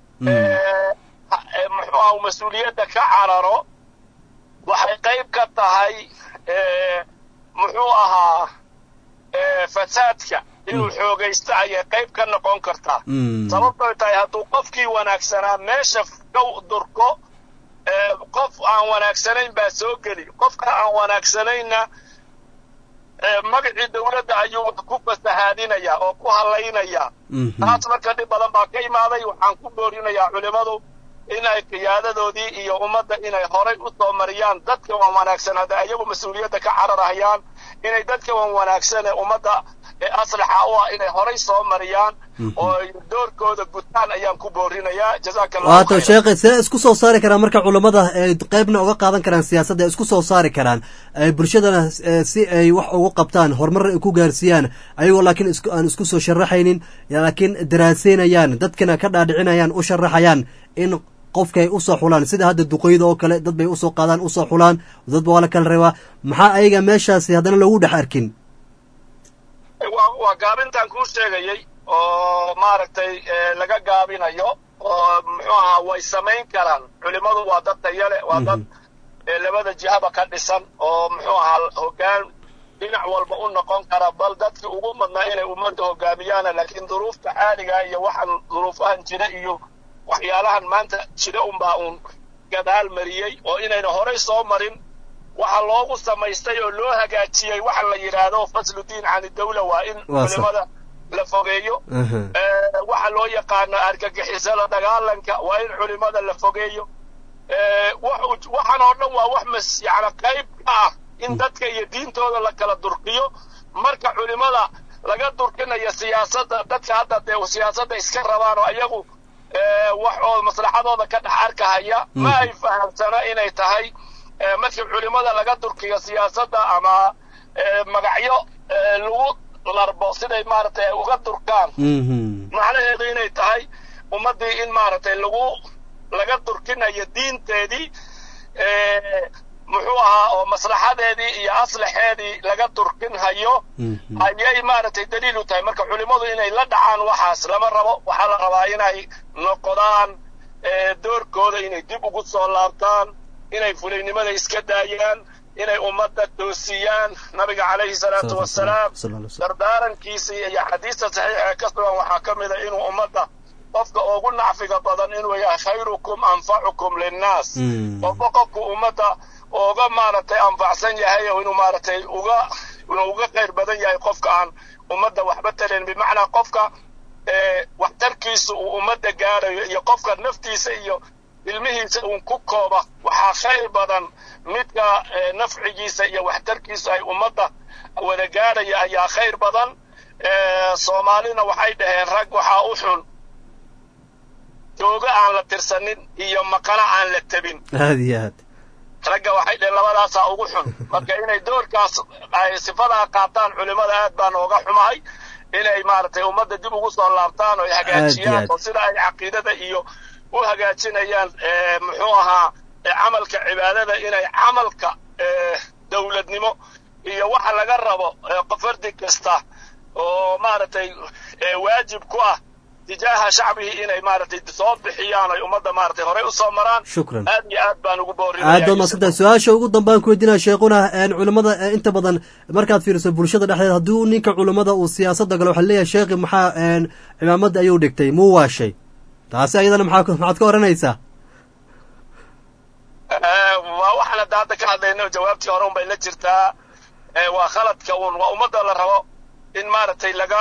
muxuu aha mas-uuliyadda ka cararo waxay qayb ka tahay muxuu ahaa fasaadka inuu xoogaysto ayay qayb ka noqon kartaa sababtoy tahay hadduu qofkii wanaagsanaa meesha ka durko qof aan wanaagsanayn baa soo geli qofka aan wanaagsanaynna magacii dawladda ayuu ku fasahaadinayaa oo ku hadlaynayaa taas marka dhib badan baa ka imaaday waxaan ku boorinayaa culimmadu inay qiyaadadoodii iyo ummadda inay horay u soo mariyaan dadka wan wanaagsan hadda iyagu mas-uuliyadda ka cararahayaan inay dadka wan wanaagsan ee ummadda ee aslaxa u ah inay horay soo mariyaan oo doorkooda gutaan ayaan ku boorinayaa jazaaka allahu waato sheekhe see isku soo saari karaan marka culammada ay qaybna uga qaadan karaan siyaasadda ay isku soo saari karaan ay bulshadana si ay wax ugu qabtaan horumar ay ku gaarsiiyaan ayagoo laakiin is aan isku soo sharaxaynin laakiin daraaseynayaan dadkana ka dhaadhicinayaan u sharaxayaan in qofka ay usoo xulaan sida hadda duqeyda oo kale dad bay usoo qaadaan usoo xulaan dadba waa la kala reebaa maxaa ayaga meeshaasi haddana loogu dhex arkin waa waa gaabintaan kuu sheegayey oo maaragtay laga gaabinayo oo muxuu ahaa way samayn karaan culimmadu waa dad tayale waa dad labada jihaba ka dhisan oo muxuu ahaa hoggaan dhinac walba u noqon kara bal dadkii ugu madnaa inay ummadda hogaamiyaana laakiin duruufta caaliga iyo waxaan duruufahan jira iyo waxyaalahan maanta jira unbaa uun gadaal mariyey oo inayna horay soo marin waxa loogu samaystay oo loo hagaajiyey waxa la yidhaahdo faslu diin can dawla waa in culimada la fogeeyo waxa loo yaqaano argagixisada dagaalanka waa in culimada la fogeeyo waxaan oo dhan waa wax mas yani qayb ka ah in dadka iyo diintooda la kala durkiyo marka culimada laga durkinayo siyaasadda dadka hadda dee siyaasadda iska rabaan oo ayagu wax oo maslaxadooda ka dhex arkahaya ma ay fahamsana inay tahay markii culimada laga durkiyo siyaasadda ama magacyo lagu larbo siday maaragtay uga durkaan macnaheedu inay tahay ummaddii in maaragtay lagu laga durkinayo diinteedii muxuu ahaa oo maslaxadeedii iyo aslaxeedii laga durkinhayo ayay maaragtay daliil u tahay marka culimmadu inay la dhacaan waxaas lama rabo waxaa la rabaa inay noqdaan doorkooda inay dib ugu soo laabtaan inay fulaynimada iska daayaan inay ummadda toosiyaan nabiga calayhi salaatu wasalaam dardaarankiisii iyo xadiista saxiixa ee ka sugan waxaa ka mid a inuu ummadda qofka ugu nacfiga badan inuu yahay khayrukum anfacukum linnaas qofba qofku ummadda uga maaragtay anfacsan yahay oo inuu maaragtay uga inuu uga khayr badan yahay qofka aan ummadda waxba talen bimacnaa qofka waxtarkiisa uu ummadda gaarayo iyo qofka naftiisa iyo ilmihiisa uun ku kooba waxaa khayr badan midka nafcigiisa iyo waxtarkiisa ay ummadda wada gaaraya ayaa khayr badan soomaalina waxay dhaheen rag waxaa u xun jooga aan la tirsanin iyo maqana aan la tabin aad iyo aad ragga waxay dhaheen labadaasaa ugu xun marka inay doorkaas ay sifadaa qaataan culimmada aad baan ooga xumahay inay maaragtay ummadda dib ugu soo laabtaan oo ay hagaajiyaan oo sida ay caqiidada iyo u hagaajinayaan muxuu ahaa camalka cibaadada inay camalka dowladnimo iyo waxa laga rabo fardi kasta oo maaragtay waajib ku ah tijaaha shacbihii inay maaragtay soo bixiyaan ay ummadda maaragtay horey u soo maraan shukran aad iyo aad baan ugu boorinaya aad baad maadsantahay su-aasha ugu dambaan ku weydiinaya sheekhuna culimmada inta badan markaad fiiriso bulshada dhexdeeda haddii ninka culimmada uu siyaasadda galo waxaa leeyahay sheekhi maxaa cimaamadda ayuu dhigtay muu waashay taasi ayadana maxaa maxaad ka oranaysaa waa waxaan hadda hadda ka hadlayno jawaabtii hore un bay la jirtaa waa khaladka un waa ummadda la rabo in maaragtay laga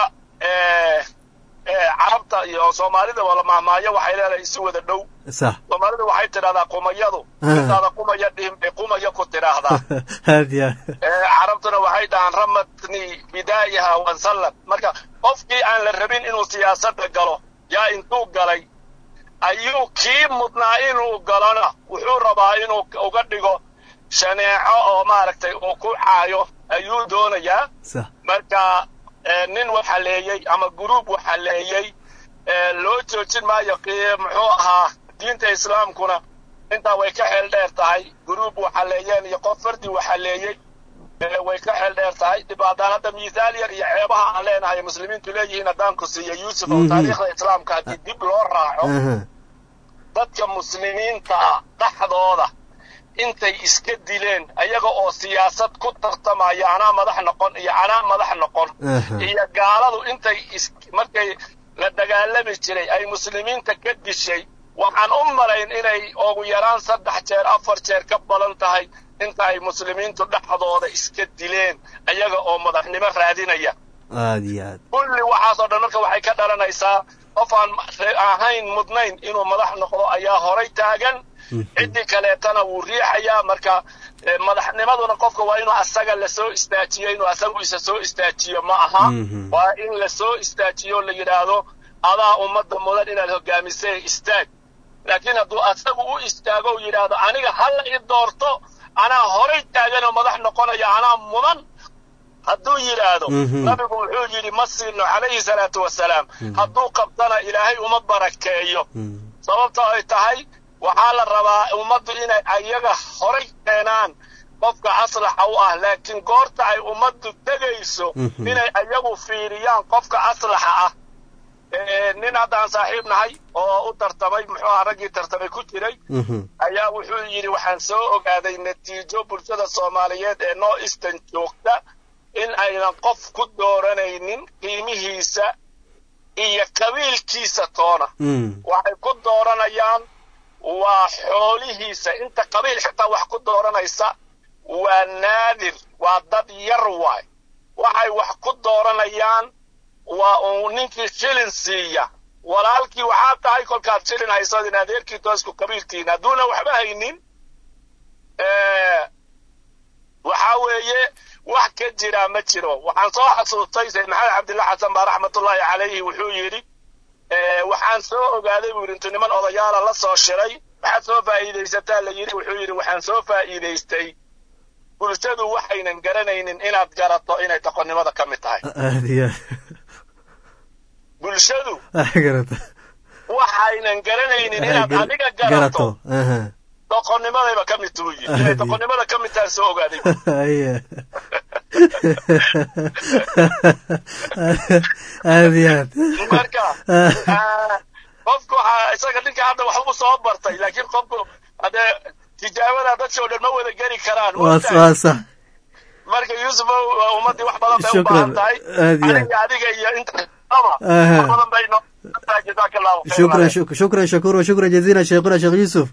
carabta iyo soomaalida wala mahmaayo waxay leedahay isi wada dhow sax soomaalida waxay tidhahdaa qumayadu intaada qumaya dhihin bay qumaya ku tidhaahdaa aad ya carabtuna waxay dhahaan ramatni bidaa'iha wansallad marka qofkii aan la rabin inuu siyaasadda galo yaa intuu galay ayuu kii mudnaa inuu galona wuxuu rabaa inuu uga dhigo shaneeco oo maaragtay uu ku caayo ayuu doonayaa sax marka nin waxaleeyey ama guruub waxaleeyey loo joojin maayo muxuu ahaa diinta islaamkuna intaa way ka xeel dheer tahay guruub waxaleeyeen iyo qof fardi waxaleeyey way ka xeel dheer tahay dhibaadaan hadda mithaal yar iyo ceebaha aan leenahay muslimiintu leeyihiin haddaan ku siiyo yuusuf oo taariikhda islaamka haddii dib loo raaco dadka muslimiinta dhexdooda intay iska dileen ayaga oo siyaasad ku tartamaya anaa madax noqon iyo anaa madax noqon iyo gaaladu intay markay la dagaalami jiray ay muslimiinta ka dishay waxaan u malayn inay ugu yaraan saddex jeer afar jeer ka badan tahay inta ay muslimiintu dhexdooda iska dileen ayaga oo madaxnimo raadinaya aad iyo aad kulli waxaasoo dhan marka waxay ka dhalanaysaa qof aan ahayn mudnayn inuu madax noqdo ayaa horay taagan ciddii kaleetana wuu riixayaa marka madaxnimaduna qofka waa inuu asaga lasoo istaajiyo inuu asagu isa soo istaajiyo ma aha waa in lasoo istaajiyo la yidhaahdo adaa ummadda mudan inaad hogaamisay istaag laakiin hadduu asagu u istaago u yidhaahdo aniga hala i doorto anaa horay taaganoo madax noqonaya anaa mudan hadduu yidhaahdo nabigu wuxuu yidhi ma siino calayhi salaatu wasalaam hadduu qabtana ilaahay uma barakeeyo sababta ay tahay waxaa la rabaa ummaddu inay ayaga horay keenaan qofka aslaxa u ah laakiin goorta ay ummaddu tegayso inay ayagu fiiriyaan qofka aslaxa ah nin haddaan saaxiib nahay oo u tartamay muxuu aha raggii tartamay ku jiray ayaa wuxuu yidhi waxaan soo ogaaday natiijo bulshada soomaaliyeed ee noo eastern joogta in aynan qof ku dooranaynin qiimihiisa iyo qabiilkiisa toona waxay ku dooranayaan waa xoolihiisa inta qabiil xitaa wax ku dooranaysa waa naadir waa dad yar waay waxay wax ku dooranayaan waa uu ninkii shilin siiya walaalkii waxaa tahay kolkaad shilin hayso in adeerkii toosku qabiilkiina hadduuna waxba haynin waxaa weeye wax ka jiraa ma jiro waxaan soo xasuustay sayd maxamed cabdilla xasan baa raxmatullaahi calayhi wuxuu yidhi waxaan soo ogaaday buu yidhi intuu niman odayaala la soo shiray waxaad soo faa'iidaysataa la yidhi wuxuu yidhi waxaan soo faa'iidaystay bulshadu waxaynan garanaynin inaad garato inay doqonnimada ka mid tahay aad iyo bulshadu aad garata waxaynan garanaynin inaad adiga garato garato aha doqonnimadayba ka mid tuu yidhi inay doqonnimada ka mid tahay soo ogaaday Haya. aad iyo aad marka ah, qofku waxaa isaga ninka hadda waxbuu soo bartay laakiin qofku haddee tijaabada dadka oo dhan ma wada geli karaan waa maogtahay? waa sax marka yuusuf ummaddii wax badan bay u Shukran. baahan tahay Aad iyo aad. aniga adiga iyo inta ama Aha. wax badan bay noo jazaaka allahu khayran shukran shuk- shukran shakuur shukran jaziila sheekhuna sheekh yuusuf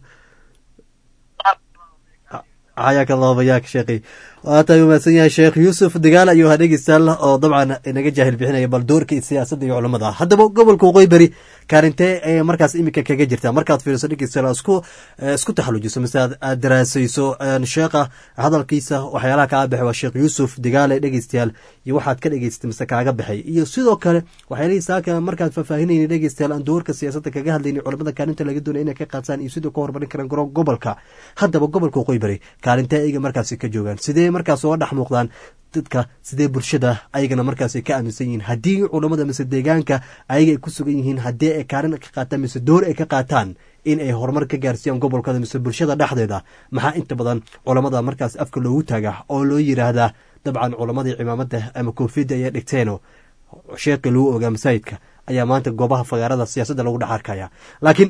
xayaaka allahu bayaak sheekhi waata u mahadsan yahay sheekh yuusuf dagaal ayuu ahaa dhegeystayaal oo dabcan inaga jaahil bixinaya bal doorka siyaasadda iyo culamada haddaba gobolka waqooyi beri kaalintee ee markaas iminka kaga jirta markaad fiiriso dhegeystayaal isku eh, isku taxalujiso mise aad aad daraasayso een, sheekha hadalkiisa waxyaalaha kaa baxay waa sheekh yuusuf dagaale dhegeystayaal iyo waxaad ka dhegeystay mise kaaga baxay iyo sidoo kale waxyaalihii saaka markaad faahfaahinayni dhegeystayaal aan doorka siyaasadda kaga hadlayni culamada kaalinta laga doonaya inay ka qaataan iyo sidoo ka horumarin karaan goro- gobolka haddaba gobolka waqooyi bari kaalintee ayaga markaasi ka joogaan sidee markaas uga dhex muuqdaan dadka sidee bulshada ayagana markaasi ka aaminsan yihiin haddii culamada mise deegaanka ayaga ay ku sugan yihiin haddii ay kaalin ka qaataan mise door ay ka qaataan in ay horumar ka gaarsiiyaan gobolkada mise bulshada dhexdeeda maxaa inta badan culamada markaas afka loogu taaga oo loo yiraahdaa dabcan culamadii cimaamada ama koofiyadda ayaa dhigteeno sheekhi lagu ogaa masaajidka ayaa maanta goobaha fagaarada siyaasadda lagu dhex arkaya laakiin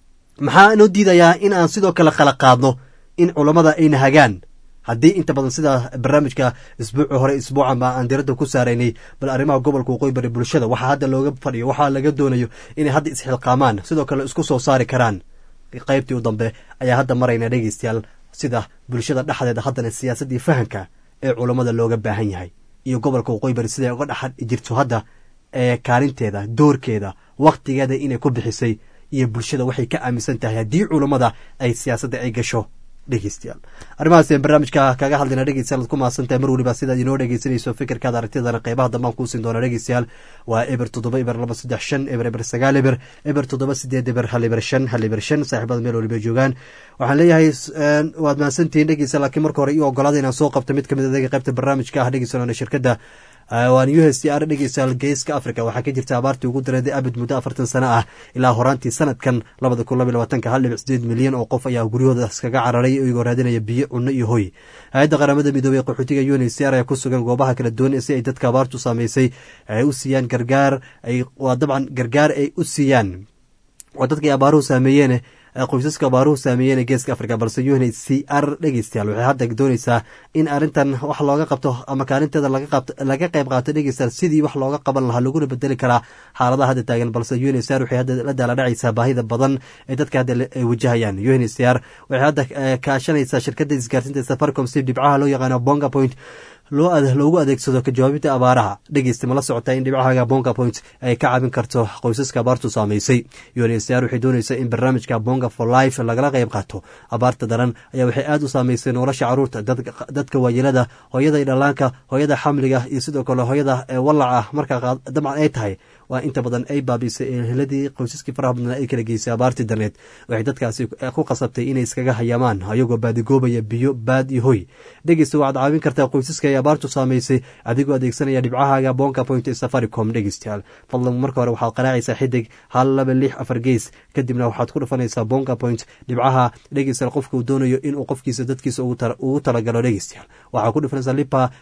maxaa inoo diidayaa in aan sidoo kale kala qaadno in culammada ayna hagaan haddii inta badan sida barnaamijka isbuuci hore isbuucan ba aan diradda ku saaraynay bal arrimaha gobolka waqooyi bari bulshada waxaa hadda looga fadhiyo waxaa laga doonayo inay hadda isxilqaamaan sidoo kale isku soo saari karaan qaybtii u dambe ayaa hadda marayna dhegeystayaal sida bulshada dhexdeeda haddana siyaasaddii fahanka ee culammada looga baahan yahay iyo gobolka waqooyi bari siday uga dhex jirto hadda ee kaalinteeda doorkeeda wakhtigeeda inay ku bixisay iyo bulshada waxay ka aaminsan tahay haddii culammada ay siyaasadda ay gasho dhegeystayaal arrimahaas ayaan barnaamijka kaga hadlayna dhegeystayaal ad ku mahadsantahay mar weliba sidaad inoo dhegeysanayso fikirkaada aragtidana qeybaha dambaan kuusin doona dhegeystayaal waa eber toddoba eber laba saddex shan eber eber sagaal eber eber toddoba sideed eber hal eber shan hal eber shan saaxiibada meel weliba joogaan waxaan leeyahay waad mahadsantihiin dhegeystayaal laakiin marka hore io ogolaada inaan soo qabto mid kamid adeega qeybta barnaamijka ah dhegeystayaal shirkadda waan u s r dhegeystayaal geeska africa waxaa ka jirta abaartii ugu dareeday abid muddo afartan sano ah ilaa horaantii sanadkan labada kun labaiy labaatanka hal dhibic sideed milyan oo qof ayaa guryahooda iskaga cararay iyagoo raadinaya biyo cunno iyo hoy hay-adda qaramada midoobey ee qaxootiga un c r ayaa ku sugan goobaha kala duwan si ay dadka abaartu saameysay ay u siiyaan gargaar waa dabcan gargaar ay u siiyaan waa dadkay abaaruhu saameeyeen qoysaska abaaruhu saameeyeen ee geeska africa balse un c r dhegeystayaal waxay hadda dooneysaa in arrintan wax looga qabto ama kaalinteeda laga qayb qaato dhegeystayaal sidii wax looga qaban lahaa laguna bedeli karaa xaaladaha hadda taagan balse un c r waxay hadda la daaladhacaysaa baahida badan ee dadka hadda ay wajahayaan un c r waxay hadda kaashanaysaa shirkadda isgaarsiinta safaricom si dhibcaha loo yaqaano bonga point loogu adeegsado ka jawaabinta abaaraha dhegeysta ma la socotaa in dhibcahaga bonga point ay ka caawin karto qoysaska abaartu saameysay unsr waxay dooneysaa in barnaamijka bonga for life lagala qayb qaato abaarta daran ayaa waxay aada u saameysay nolosha caruurta dadka waayeelada hooyada dhalaanka hooyada xamliga iyo sidoo kale hooyada walaca markaa dabcan ay tahay waa inta badan ay baabisay eheladii qoysaskii faraha badnaa ay kala geysay abaartii darneed waxay dadkaasi ku qasabtay inay iskaga hayamaan ayagoo baadigoobaya biyo baad iyo hoy dhegeysta waxaad caawin kartaa qoysaska ay abaartu saameysay adigoo adeegsanaya dhibcahaaga bonka point ee safaricom dhegeystayaal fadlan marka hore waxaad qaraacaysaa xidig hal laba lix afar gees kadibna waxaad ku dhufanaysaa bonka point dhibcaha dhegeystayaal qofka uu doonayo inuu qofkiisa dadkiisa ugu talagalo dhegeystayaal waxaa ku dhufanaysaa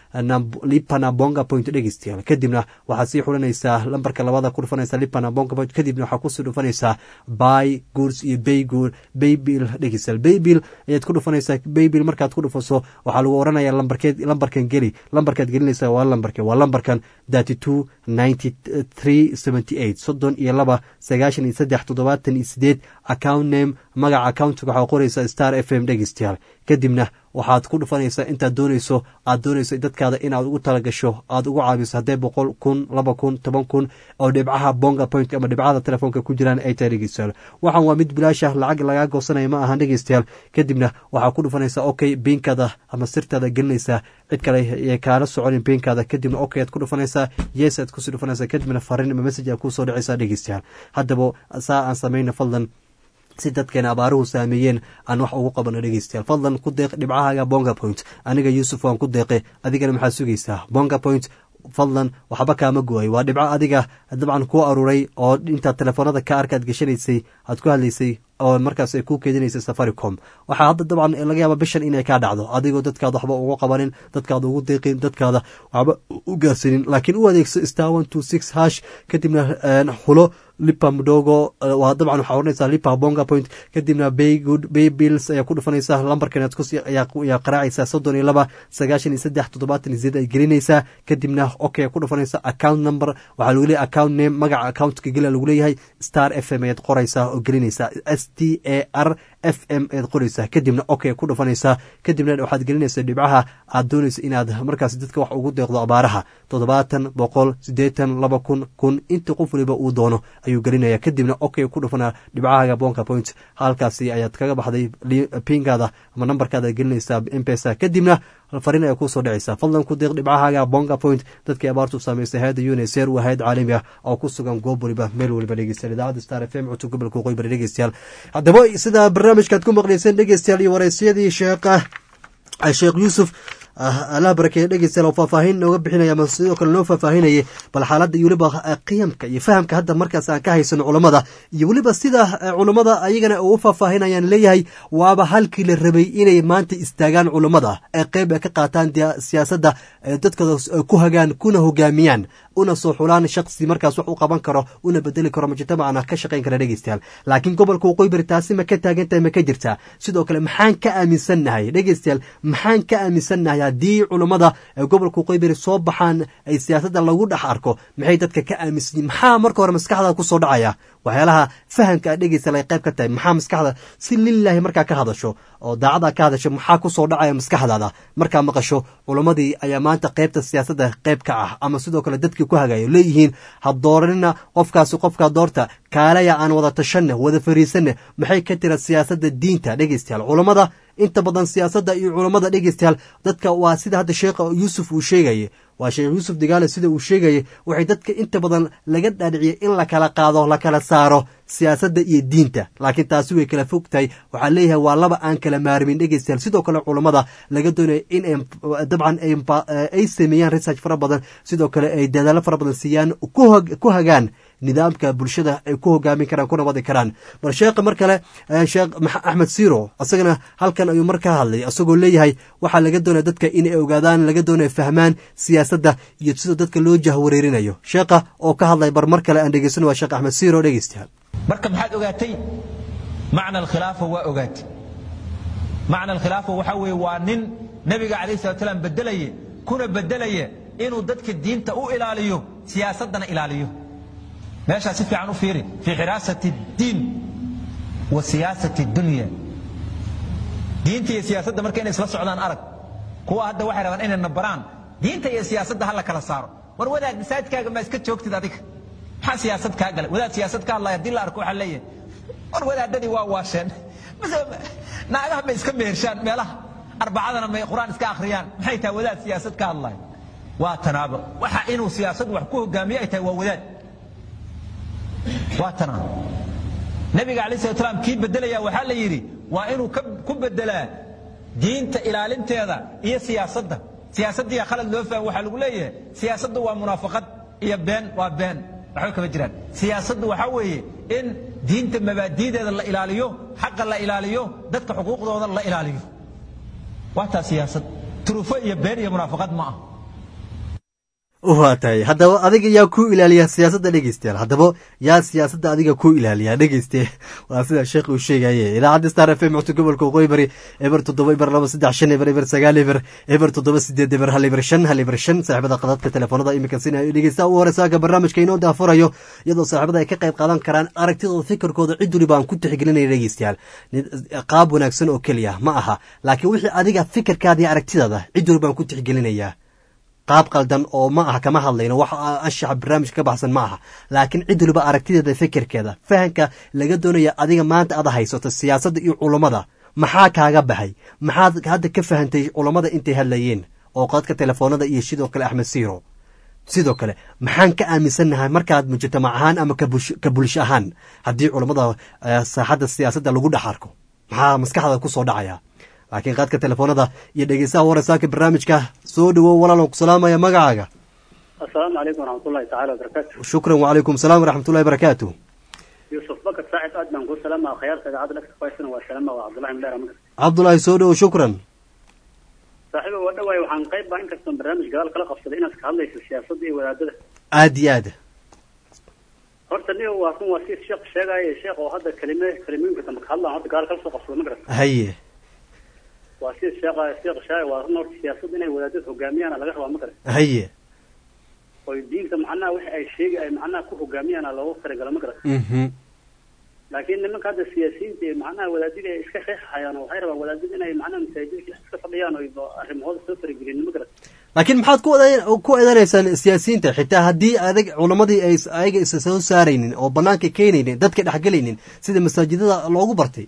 lipana bonga point dhegeystayaal kadibna waxaad sii xulanaysaa lambarka labada ku dhufanaysaa lipana bonga point kadibna waxaa kusii dhufanaysaa buy goods iyo baygood baybill dhegeystayaal baybill ayaad ku dhufanaysaa baybill markaad ku dhufaso waxaa lagu oranaya lambarkeed lambarkan geli lambarkaad gelinaysaa waa lambarke waa lambarkan thirty two ninety three seventy eight soddon iyo laba sagaashan iyo saddex toddobaatan iyo sideed account name magaca accountiga waxaa qoraysaa star f m dhegeystayaal kadibna waxaad ku dhufanaysaa intaad doonayso aad doonayso dadkaada inaad ugu talagasho aad ugu caabiso haddee boqol kun laba kun toban kun oo dhibcaha bonga point ama dhibcada telefoonka ku jiraan ay tahay dhegeystayaal waxaan waa mid bilaasha lacag lagaa goosanaya ma ahan dhegeystayaal kadibna waxaa ku dhufanaysaa okay biinkaada ama sirtaada gelinaysaa cid kale ee kaala soconin biinkaada kadibna okay aad ku dhufanaysaa yes aad kusii dhufanaysaa kadibna fariin ama message aad kusoo dhacaysaa dhegeystayaal haddaba saa aan samayna fadlan si dadkeena abaaruhu saameeyeen aan wax ugu qabano dhegeystayaal fadlan ku deeq dhibcahaaga bonga point aniga yuusuf waan ku deeqe adigana maxaad sugaysaa bonga point fadlan waxba kaama go-ay waa dhibco adiga dabcan ku aruuray oo intaad telefoonada ka arkaad geshanaysay aad ku hadlaysay oo markaas ay ku keedinaysay safaricom waxaa hadda dabcan laga yaaba bishan inay kaa dhacdo adigoo dadkaada waxba ugu qabanin dadkaada ugu deeqin dadkaada waxba u gaarsanin laakiin u adeegso star one two six hash kadibna xulo lipa mdogo waa dabcan waxaa oranaysaa lipa bonga point kadibna bay good bay bills ayaa ku dhufanaysaa lambarkan aad kus ayaa qaraacaysaa soddon iyo laba sagaashan iyo saddex toddobaatan iyo sideed ay gelinaysaa kadibna okay ku dhufanaysaa account number waxaa lagu leeyahay account name magaca accountka gela lagu leeyahay star f m ayaad qoraysaa oo gelinaysaa s t a r f m ayaad qoraysaa kadibna okay ku dhufanaysaa kadibna waxaad gelinaysaa dhibcaha aad doonaysa inaad markaas dadka wax ugu deeqdo abaaraha toddobaatan boqol siddeetan laba kun kun inta qof waliba uu doono ayuu gelinaya kadibna okay ku dhufanaa dhibcahaaga bonka point halkaasi ayaad kaga baxday pinkaada ama nambarkaada gelinaysaa mpesa kadibna fariin ayaa kusoo dhacaysa fadlan ku deeq dhibcahaaga bonga point dadkii abaartu saameysay hay-adda uneser waa hay-ad caalami ah oo ku sugan goob waliba meel waliba dhegeystayaal idaacadda star f m cutub gobolka waqooyi bari dhegeystayaal haddaba sida barnaamijkaad ku maqlayseen dhegeystayaal iyo wareysyadii sheekha sheekh yuusuf allah barakeeye dhegeystayaal oo faahfaahin nooga bixinaya ama sidoo kale noo faahfaahinayay bal xaaladda iyo weliba qiyamka iyo fahamka hadda markaas aan ka haysano culammada iyo weliba sida culammada ayagana ugu faahfaahinayaan leeyahay waaba halkii la rabay inay maanta istaagaan culammada ee qeyb ay ka qaataan siyaasadda dadkooda ku hagaan kuna hogaamiyaan una soo xulaan shaksi markaas wax u qaban karo una bedeli karo mujtamacana ka shaqayn kara dhegeystayaal laakiin gobolka waqooyi bari taasi ma ka taagantahay ma ka jirtaa sidoo kale maxaan ka aaminsannahay dhegeystayaal maxaan ka aaminsannahay haddii culammada ee gobolka waqooyi bari soo baxaan ay siyaasadda lagu dhex arko maxay dadka ka aaminsan yihin maxaa marka hore maskaxda kusoo dhacaya waxyaalaha fahamka a dhegeystayaal ay qayb ka tahay maxaa maskaxda si lilaahi markaa ka hadasho oo daacada ka hadasho maxaa kusoo dhacaya maskaxdaada markaa maqasho culammadii ayaa maanta qaybta siyaasadda qayb ka ah ama sidoo kale dadkii ku hagayo leeyihiin ha dooranina qofkaasi qofkaa doorta kaalaya aan wada tashanne wada fariisanne maxay ka tira siyaasadda diinta dhegeystayaal culammada inta badan siyaasadda iyo culammada dhegeystayaal dadka waa sida hadda sheekha yuusuf uu sheegaye waa sheekh yuusuf digaale sida uu sheegayay waxay dadka inta badan laga dhaadhiciyay in la kala qaado la kala saaro siyaasadda iyo diinta laakiin taasi way kala fog tahay waxaa leeyahay waa laba aan kala maarmin dhegeystayaal sidoo kale culammada laga doonaya in dabcan ay sameeyaan research fara badan sidoo kale ay dadaalo fara badan siiyaan ku hagaan nidaamka bulshada ay ku hogaamin karaan kuna wadi karaan bal sheekha mar kale sheekh axmed siro isagana halkan ayuu mar ka hadlay isagoo leeyahay waxaa laga doonaya dadka inay ogaadaan laga doonaya fahmaan siyaasadda iyo sida dadka loo jahwareerinayo sheekha oo ka hadlay bar mar kale aan dhegeysan waa sheekh axmed siro dhegeystayaal marka maxaad ogaatay macna alkhilaafa waa ogaatay macna alkhilaafa waxaa weeye waa nin nebiga calayh salat salaam bedelaye kuna bedelaya inuu dadka diinta u ilaaliyo siyaasaddana ilaaliyo meeshaa si fiican u fiiri fii xiraasati اdiin wa siyaasati اdunya diinta iyo siyaasadda marka inay isla socdaan arag kuwa hadda waxay rabaan inay nabaraan diinta iyo siyaasadda ha la kala saaro war wadaad masaajidkaaga ma iska joogtid adiga maxaa siyaasad kaa galay wadaad siyaasad ka hadlaya haddii la arko waxaa leeyahay war wadaadadii waa waasheen naagaha may iska mehershaan meelaha arbacadana may qur-aan iska akhriyaan maxay tahay wadaad siyaasad ka hadlaya waa tanaabo waxa inuu siyaasaddu wax ku hogaamiyo ay tahay waa wadaad waa tanaa nabiga alay slat slam kii bedelaya waxaa la yidhi waa inuu ku bedelaa diinta ilaalinteeda iyo siyaasadda siyaasaddiiya khalad loo fahmo waxaa lagu leeyahay siyaasaddu waa munaafaqad iyo been waa been waxba kama jiraan siyaasaddu waxaa weeye in diinta mabaadi'deeda la ilaaliyo xaqa la ilaaliyo dadka xuquuqdooda la ilaaliyo waa taa siyaasad turufo iyo been iyo munaafaqad ma ah waa tahay haddaba adiga yaa ku ilaaliya siyaasadda dhegeystayaal haddaba yaa siyaasadda adiga ku ilaaliya dhegeyste waa sida sheekh uu sheegaye idaacadda star f m codka gobolka waqooyi bari eber toddoba eber laba saddex shan eber eber sagaal eber eber toddoba sideed eber hal eber shan hal eber shan saaxiibada qadadka telefoonada iminka sina dhegeysta u hore saaga barnaamijka inoo daafurayo iyadoo saaxiibada ay ka qayb qaadan karaan aragtidooda fikirkooda cid waliba aan ku tixgelinaya dhegeystayaal qaab wanaagsan oo keliya ma aha laakiin wixii adiga fikirkaada iyo aragtidaada cid waliba aan ku tixgelinayaa qaab qaldan oo ma aha kama hadlayno wax anshaxa barnaamijka ka baxsan ma aha laakiin cid waliba aragtideeda fikirkeeda fahanka laga doonaya adiga maanta aad haysato siyaasadda iyo culummada maxaa kaaga baxay maxaad hadda ka fahantay culummada intay hadlayeen oo qadadka telefoonada iyo sidoo kale axmed siiro sidoo kale maxaan ka aaminsannahay markaad mujtamac ahaan ama ka bulsho ahaan haddii culummada saaxadda siyaasadda lagu dhex arko maxaa maskaxda kusoo dhacaya laakiin qaadka telefoonada iyo dhegeystaha wareysaaka barnaamijka soo dhawow walaalan ku salaamaya magacaaga asalaamu calaykum waraxmatullahi tacaala wabarakaatu shukran wacalaykum salaam waraxmatullahi barakaatu yuusuf bakar saacid aad baan kuu salaama khayaarta idaacadda dhagka kuhaysana waa salaama waa cabdullahi mdheer amar cabdullaahi soo dhawow shukran saaxiiba waa dhawaay waxaan qayb baa inkastoon barnaamij gadaal kala qabsaday inaad ka hadlayso siyaasadda iyo wadaadada aad iyo aad horta nin waa run waa si sheekh sheegaaye sheekh oo hadda kelime kelimooyinka dambe ka hadlaan hadda gadaal kala soo qabsado ma garata haye waa si sheekha sheekh shaay waa run horta siyaasadda inay wadaadada hogaamiyaana laga rabaa ma garan haye oy diinta macnaha wixi ay sheegi ay macnaha ku hogaamiyaana loogu talagala ma garan laakiin nimanka hadda siyaasiyiinta iyo macnaha wadaadada ay iska qeexahayaan oo waxay rabaan wadaadada inay macnaha masaajidka iska fadhiyaan oy arrimahooda soo faragelin ma garan laakiin maxaad ku ku eedaneysaan siyaasiyiinta xitaa haddii adag culamadii ay ayaga isa soo saaraynin oo banaanka keenaynin dadka dhexgelaynin sida masaajidada loogu bartay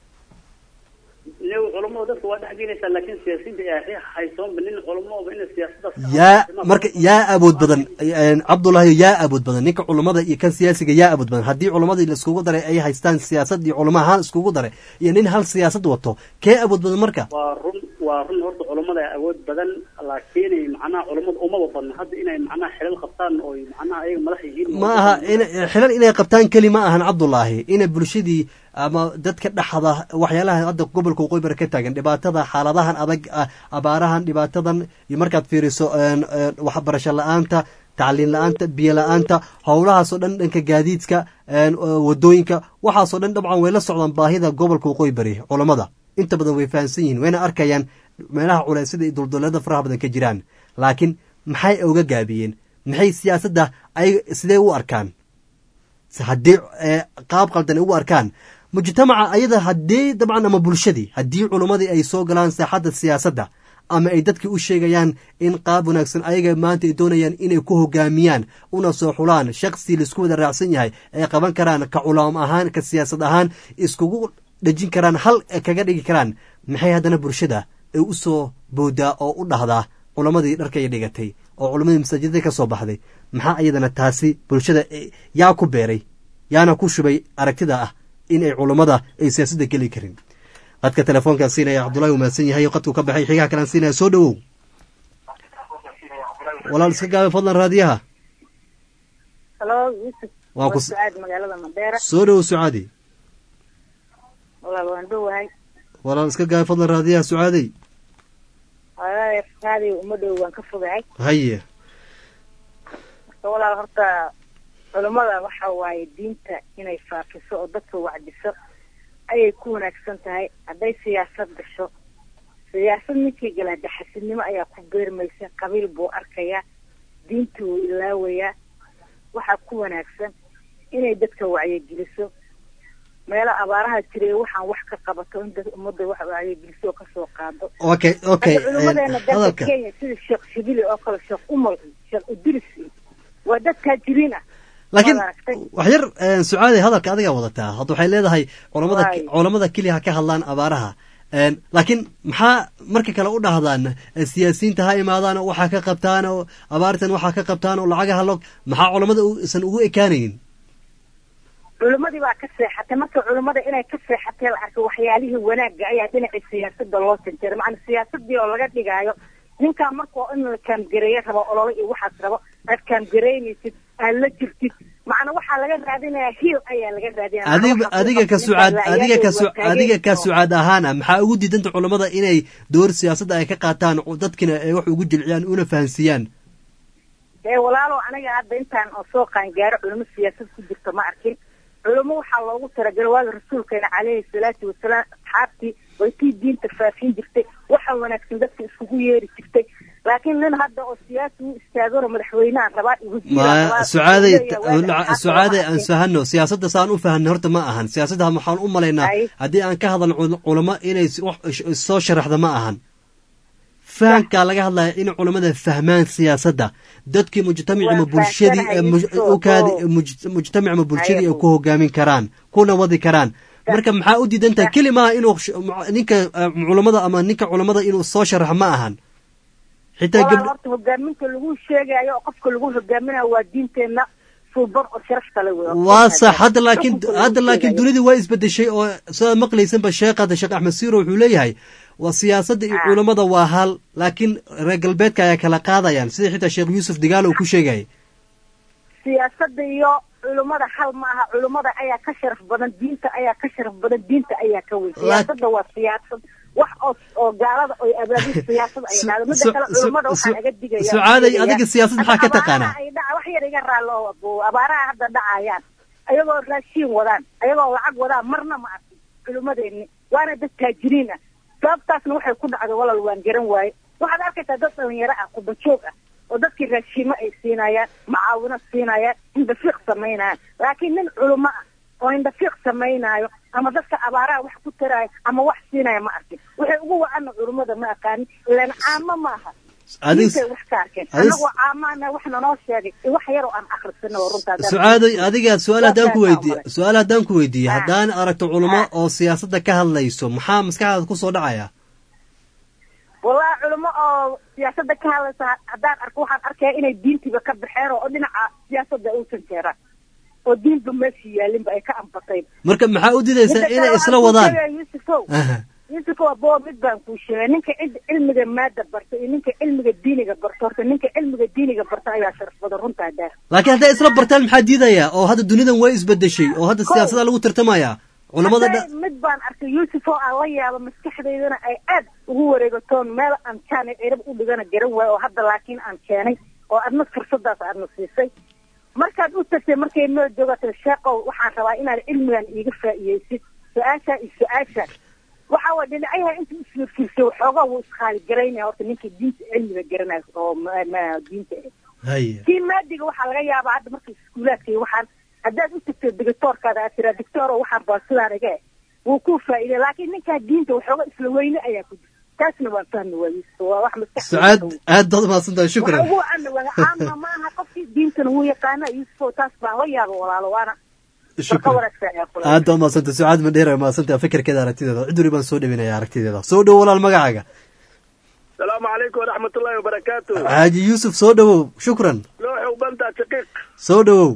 culamada dadka waa dhexgelaysaa laakiin siyaasiyiinta ay haysoonba nin culamooba in siyaasadaas yaa marka yaa awood badan cabdullaahi yaa awood badan ninka culamada iyo kan siyaasiga yaa awood badan haddii culamadii laiskugu daray ay haystaan siyaasad iyo culama ahaan iskugu daray iyo nin hal siyaasad wato kee awood badan marka waa run waa run horta culamada awood badan laakiin macnaha culamada umaba badna hadda inay macnaha xilal qabtaan oo macnaha ayaga madax yihiin ma aha in xilal inay qabtaan keli ma ahan cabdullaahi inay bulshadii ama dadka dhexda waxyaalaha hadda gobolka waqooyi bari ka taagan dhibaatada xaaladahan adag abaarahan dhibaatadan iyo markaad fiiriso waxbarasho la-aanta tacliin la-aanta biyo la-aanta howlahaasoo dhan dhanka gaadiidka wadooyinka waxaasoo dhan dabcan way la socdaan baahida gobolka waqooyi bari culammada inta badan way fahamsan yihiin wayna arkayaan meelaha culeysyada iyo dulduleeda faraha badan ka jiraan laakiin maxay uga gaabiyeen maxay siyaasadda ay sidee u arkaan haddii qaab qaldan ay u arkaan mujtamaca ayada haddii dabcan ama bulshadii haddii culummadii ay soo galaan saaxadda siyaasadda ama ay dadkii u sheegayaan in qaab wanaagsan ayaga maanta ay doonayaan inay ku hogaamiyaan una soo xulaan shaksi laisku wada raacsan yahay ay qaban karaan ka culaam ahaan ka siyaasad ahaan iskugu dhejin karaan hal kaga dhigi karaan maxay haddana bulshada ay u soo boodaa oo u dhahdaa culammadii dharkay dhigatay oo culammadii masaajidada ka soo baxday maxaa iyadana taasi bulshada yaa ku beeray yaana ku shubay aragtida ah in ay culammada ay siyaasadda geli karin qadka telefoonkaan siinaya cabdullahi uu mahadsan yahay qadkuu ka baxay xigaha kalaan siinaya soo dhowow walaal iska gaabay fadlan raadiyaha halo yuusuf Waan ku- sucaad magaalada madeera soo dhowow sucaadi walaal waan dhowahay walaal iska gaabay fadlan raadiyaha sucaadey walaal raadi uma dhow waan ka fogahay haye marka walaal horta culummada waxa waaye diinta inay faafiso oo dadka wacdiso ayay ku wanaagsan tahay hadday siyaasad gasho siyaasad ninkii galaa daxasidnimo ayaa ku beermaysa qabiil buu arkayaa diinta wuu ilaawayaa waxaa ku wanaagsan inay dadka wacyigeliso meelo abaaraha jiray waxaan wax ka qabato in dad ummadda wax wacyigeliso oo kasoo qaado okay okay hadda culummadeena dalka hadalka kenya sida sheekh shibili oo kale sheekh umal sheekh idris waa dad taajiriin ah laakiin Waad aragtay? wax yar eh, sucaadi hadalka adigaa wadataa hadda waxay leedahay culamada Waay. culamada keliya ha ka hadlaan abaaraha En, laakiin maxaa marka kale u dhahdaan eh, siyaasiyiinta ha imaadaan oo waxaa ka qabtaan oo abaartan waxaa ka qabtaan oo lacagaha loo maxaa culamada u- isan ugu ekaanaynin culimmadii baa ka seexatay marka culimmada inay ka seexatay la arkay waxyaalihii wanaagga ayaa dhinacii siyaasada loo janjeeray macna siyaasadii oo laga dhigaayo ninkaa marka in la kaamgareeye rabo olole iyo waxaas rabo aad kaamgareynaysid aad la jirtid macna waxaa laga raadinayaa hiil ayaa laga raadinaya adiga adiga ka sucaad adiga ka su- adiga ka sucaad ahaana maxaa ugu diidanta culamada inay door siyaasadda ay ka qaataan oo dadkina ay wax ugu jilciyaan una fahansiiyaan ee walaalow aniga hadda intaan oo soo qaangaaro culimo siyaasad ku jirta ma arkin culimo waxaa loogu talagalay waaga rasuulkeena caleyhi salaatu wasalaam asxaabtii way tii diinta faafin jirtay waxa wanaagsan dadka iskugu yeeri jirtay laakiin nin hadda oo siyaasi u istaagano madaxweynaha rabaa igu ma sucaaday sucaaday aan fahano siyaasadda saan u fahanay horta ma ahan siyaasadda waxaan u malaynaa haddii aan ka hadalno cul- culamo inay s- wax is- soo sharaxda ma ahan fahankaa laga hadlaya in culamada fahmaan siyaasadda dadkii mujtamaci ama bulshadii ee muj- u kaadi muj- mujtamac ama bulshadii ay ku hogaamin karaan kuna wadi karaan marka maxaa u diidan tahay keli maaha inuu sh- mu- ninka eh, culamada ama ninka culamada inuu soo sharaxo ma ahan xitaa walaal gabdho horta hogaaminta lagu sheegayo oo qofka lagu hogaaminayo waa diinteenna suuban oo sharaf kale wey waa sax hadda laakiin hadda laakiin dunida waa isbedeshay oo sidaad maqlaysanba sheekh hadda sheekh axmed siiro wuxuu leeyahay waa siyaasadda iyo culamada waa hal laakiin reer galbeedka ayaa kala qaadayaan sida xitaa sheekh yuusuf digaalo uu ku sheegayay siyaasadda iyo culummada hal ma aha culummada ayaa ka sharaf badan diinta ayaa ka sharaf badan diinta ayaa ka weyn siyaasadda waa siyaasad wax oo oo gaalada oy abaabul siyaasad ay dhahdo mida su- kale su- culummada waxaa su- laga digaya sucaaday adiga siyaasad maxaa ka taqaanaa ay dhaca wax yar iga raallo abo abaaraha hadda dhacayaan ayagoo raashiin wadaan ayagoo lacag wadaan marna ma arkin culummadeenni waana dad taajiriin ah sababtaasna waxay ku dhacday walal waan garan waaye waxaad arkaysaa dad dhalinyaro ah qubajoog ah oo dadkii raashiimo ay siinayaan macaawino siinayaan indhafiiq samaynayaan laakiin nin culummo ah oo indhafiiq samaynaayo ama dadka abaaraha wax ku taraayo ama wax siinaya ma arkin waxay ugu wacana culummada ma aqaanin ilaan caamo maaha Adis- diintay wax ka arkeen adis- anagoo caamaana wax nanoo sheegay iyo wax yaroo aan akhrisano oo runtaa sucaaday adiga su-aal haddaan ku Waa weydiiye su-aal haddaan ku weydiiye haddaan aragto culamo oo siyaasadda ka hadlayso maxaa maskaxdaada kusoo dhacaya wallahi culimo oo siyaasadda ka hadlaysa haddaan arko waxaan arkaya inay diintiiba ka baxeen oo dhinaca siyaasadda uusan jeeraan oo diinba meeshii yaalinba ay ka anbatay marka maxaa u didaysaa inay isla wadaan yusufow Aha. yusufow abo mid baan kuu sheegay ninka cid cilmiga maada barta iyo ninka cilmiga diiniga barta horta ninka cilmiga diiniga barta ayaa sharaf badan runtaa daa laakiin hadday isla bartaan maxaa diidaya oo hadda dunidan way isbedeshay oo hadda siyaasada lagu tartamaya culamada dha Hadday mid baan arkay yuusuf oo aan la yaabo maskaxdaydana ay aad ugu wareegatoon meel aan jaan cirab u dhigana garan waayo oo hadda laakiin aan keenay oo adna fursadaas aadna siisay markaad u tagtay markay noo joogatay sheeqow waxaan rabaa inaad cilmigan iiga faa'iidaysid su-aashaa iyo su-aashaa waxa waa dhinacyaha inta isfiirfiirsay waxoogaa wuu iskaaligaraynaya horta ninka diinta cilmiga garanayo oo ma- ma- diinta haye kii maadiga waxaa laga yaabaa hadda marka iskuulaadka iyo waxaan haddaad u tagto digitoorkaada aad tiraa dictoor oo waxaan baa sidaan iga eh wuu ku faa'iiday laakiin ninkaa diinta waxooga isla weyne ayaa ku jira taasna waan fahmi waayey waa wax maskaxda sucaad aad baad umahadsan tahay waxa shukran ugu wacana waa caama ma aha qofkii diintana wuu yaqaana yuusufo taas baan la yaaba walaalo waana marka shukran wanaagsan ayaa kula aad baad umahadsan tahay sucaad madheer ay umahadsan tahay fikirkeeda aragtideeda cid wali baan soo dhawinaya aragtideeda soo dhow walaal magacaaga asalaamu calaykum waraxmatullaahi wabarakaatu xaaji yuusuf soo dhowow shukran looxow bantaa shaqiiq soo dhowow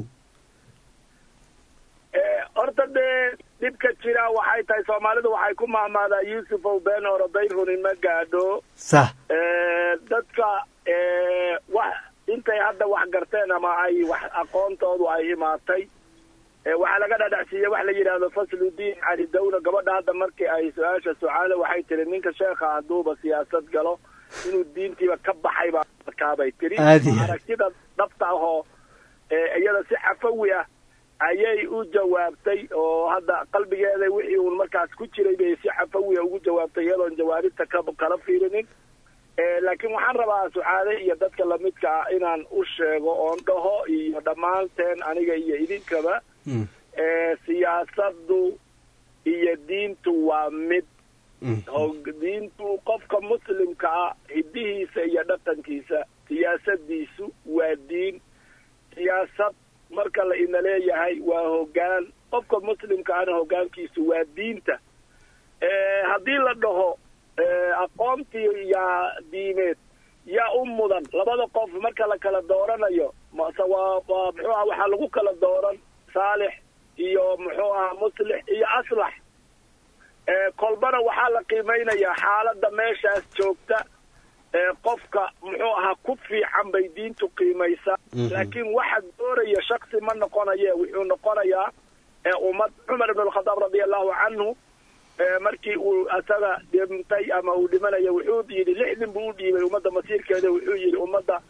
horta dee dhibka jira waxay tahay soomaalidu waxay ku mahmaadaa yuusufow been oroday runin ma gaadho sax Eh, dadka eh, wax intay hadda wax garteen ama ay wax aqoontoodu ay imaatay eh, waxaa laga dhadhacsiiyey wax la yidhaahdo fasludiin cali dawla gabadha hadda markii ay su-aasha sucaale waxay tiri ninka sheekha hadduuba siyaasad galo inuu diintiiba ka baxay baa markaabay tiri Aad iyo aad. aragtida dhabta ahoo eh, iyada si xafawi ah ayay u jawaabtay oo hadda qalbigeeda wixii uun markaas ku jiray bay si xafawiya ugu jawaabtay iyadoon jawaabinta ka kala fiirinin Eh, laakiin waxaan rabaa sucaade iyo dadka lamidka ah inaan u sheego oon dhaho iyo dhammaanteen aniga iyo idinkaba eh, siyaasaddu iyo diintu waa mid oo diintu qofka muslimka ah hiddihiisa iyo dhaqankiisa siyaasadiisu waa diin siyaasad marka la ina leeyahay waa hoggaan qofka muslimka ahna hoggaankiisu waa diinta Eh, haddii la dhaho eh, aqoontii yaa diimeed yaa u mudan labada qof marka la kala dooranayo mase waa waa muxuu aha waxaa lagu kala dooran saalix iyo muxuu aha muslix iyo aslax Eh, kolbana waxaa la qiimeynayaa xaaladda meeshaas joogta ee qofka muxuu ahaa ku fiican bay diintu qiimaysaa Mhm. laakiin waxa dooraya shaksi ma noqonaye wuxuu noqonayaa ee ummad cumar ibn alkhadaab radia allahu canhu ee markii uu asaga dhintay ama uu dhimanayo wuxuu yidhi lixdin buu u dhiibay ummadda masiirkeeda wuxuu yidhi ummadda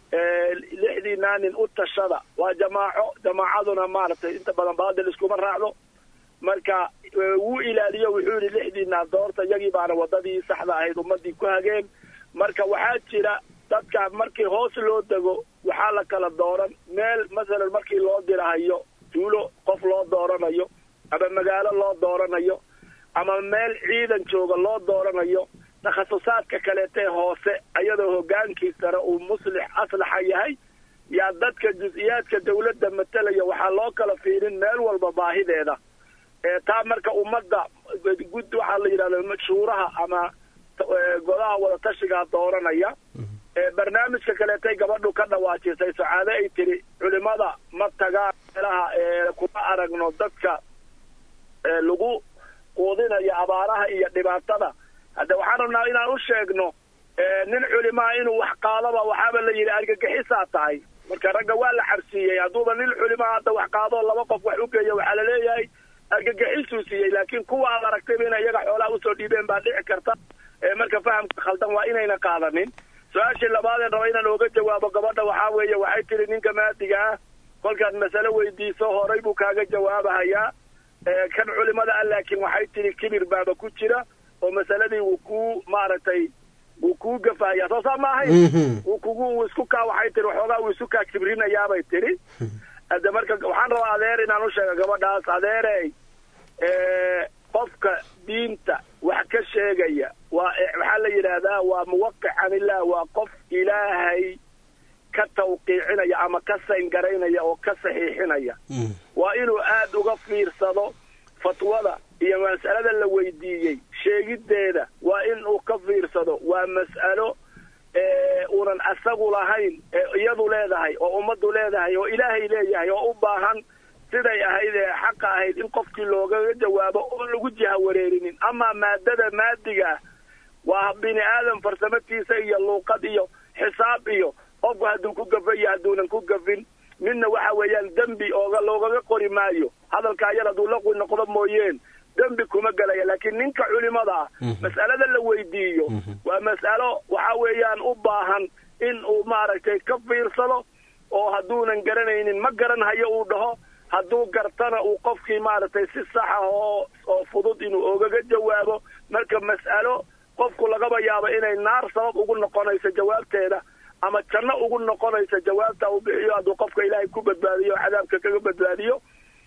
lixdiinaa nin u tashada waa jamaaco jamaacaduna maaragtay inta badan baadil iskuma raacdo marka wuu ilaaliyo wuxuu yidhi lixdiinaa doorta iyagii baana wadadii saxda ahayd ummadii ku hageen marka waxaa jira dadka markii hoos loo dego waxaa la kala dooran meel masalan markii loo dirahayo tuulo qof loo dooranayo ama magaalo loo dooranayo ama meel ciidan jooga loo dooranayo takhasusaadka kaleetee hoose ayadoo hogaankii sare uu muslix aslaxa yahay yaa dadka jus-iyaadka dawladda matalaya waxaa loo kala fiirin meel walba baahideeda taa marka ummadda gud waxaa la yidhahda shuuraha ama godaha wadatashigaa dooranaya barnaamijka kaleetay gabadhu ka dhawaajisay sacaade ay tiri culimada ma tagaan meelaha kuma aragno dadka lagu quudinayo abaaraha iyo dhibaatada hadda waxaan rabnaa inaan u sheegno nin culimaa inuu wax qaadaba waxaaba la yidhi argagixisaa tahay marka ragga waa la xabsiiyey hadduuba nin culimaa hadda wax qaadoo laba qof wax u geeya waxaa la leeyahay argagixisuu siiyey laakiin kuwa aad aragtayba inay iyaga xoolaha usoo dhiibeen baa dhici karta marka fahamka khaldan waa inayna qaadanin su-aashii labaadeen raba inaan ooga jawaabo gabadha waxaa weeye waxay tiri ninka maadiga ah kolkaad masale weydiiso horay buu kaaga jawaabahayaa kan culimada ah laakiin waxay tiri kibir baaba ku jira oo masaladii wuu kuu maaragtay wuu kuu gafahaya soo saa ma ahayn wuu kugu wuu isku kaa waxay tiri waxoogaa wuu isu kaa kibrinayaabay tiri hadde marka waxaan rabaa adeer inaan u sheega gabadhaas adeerey qofka diinta wax ka sheegaya waa waxaa la yidhaahdaa waa muwaqic can illah waa qof ilaahay ka tawqiicinaya ama ka sayngaraynaya oo ka saxiixinaya waa inuu aad uga fiirsado fatwada iyo mas'alada la weydiiyey sheegiddeeda waa in uu ka fiirsado waa mas'alo uunan asagu lahayn ee iyadu leedahay oo ummaddu leedahay oo ilaahay leeyahay oo u baahan siday ahayd ee xaqa ahayd in qofkii loogaga jawaabo oo lagu jiha wareerinin amaa maadada maadiga waa bini aadam farsamatiisa iyo luuqad iyo xisaab iyo qofku hadduu ku gafa iyo hadduunan ku gafin midna waxa weeyaan dembi ooga loogaga qori maayo hadalka ayar hadduu laqwi noqdo mooyeen dembi kuma gelaya laakiin ninka culimada ah mas'alada la weydiiyo waa mas'alo waxa weeyaan u baahan in uu maaragtay ka fiirsado oo hadduunan garanaynin ma garanhayo uu dhaho hadduu gartana uu qofkii maaragtay si saxa oo oo fudud inuu ogaga jawaabo marka mas'alo qofku lagaba yaabo inay naar sabab ugu noqonayso jawaabteeda ama janno ugu noqonayso jawaabta uu bixiyo hadduu qofka ilaahay ku badbaadiyo o cadaabka kaga badbaadiyo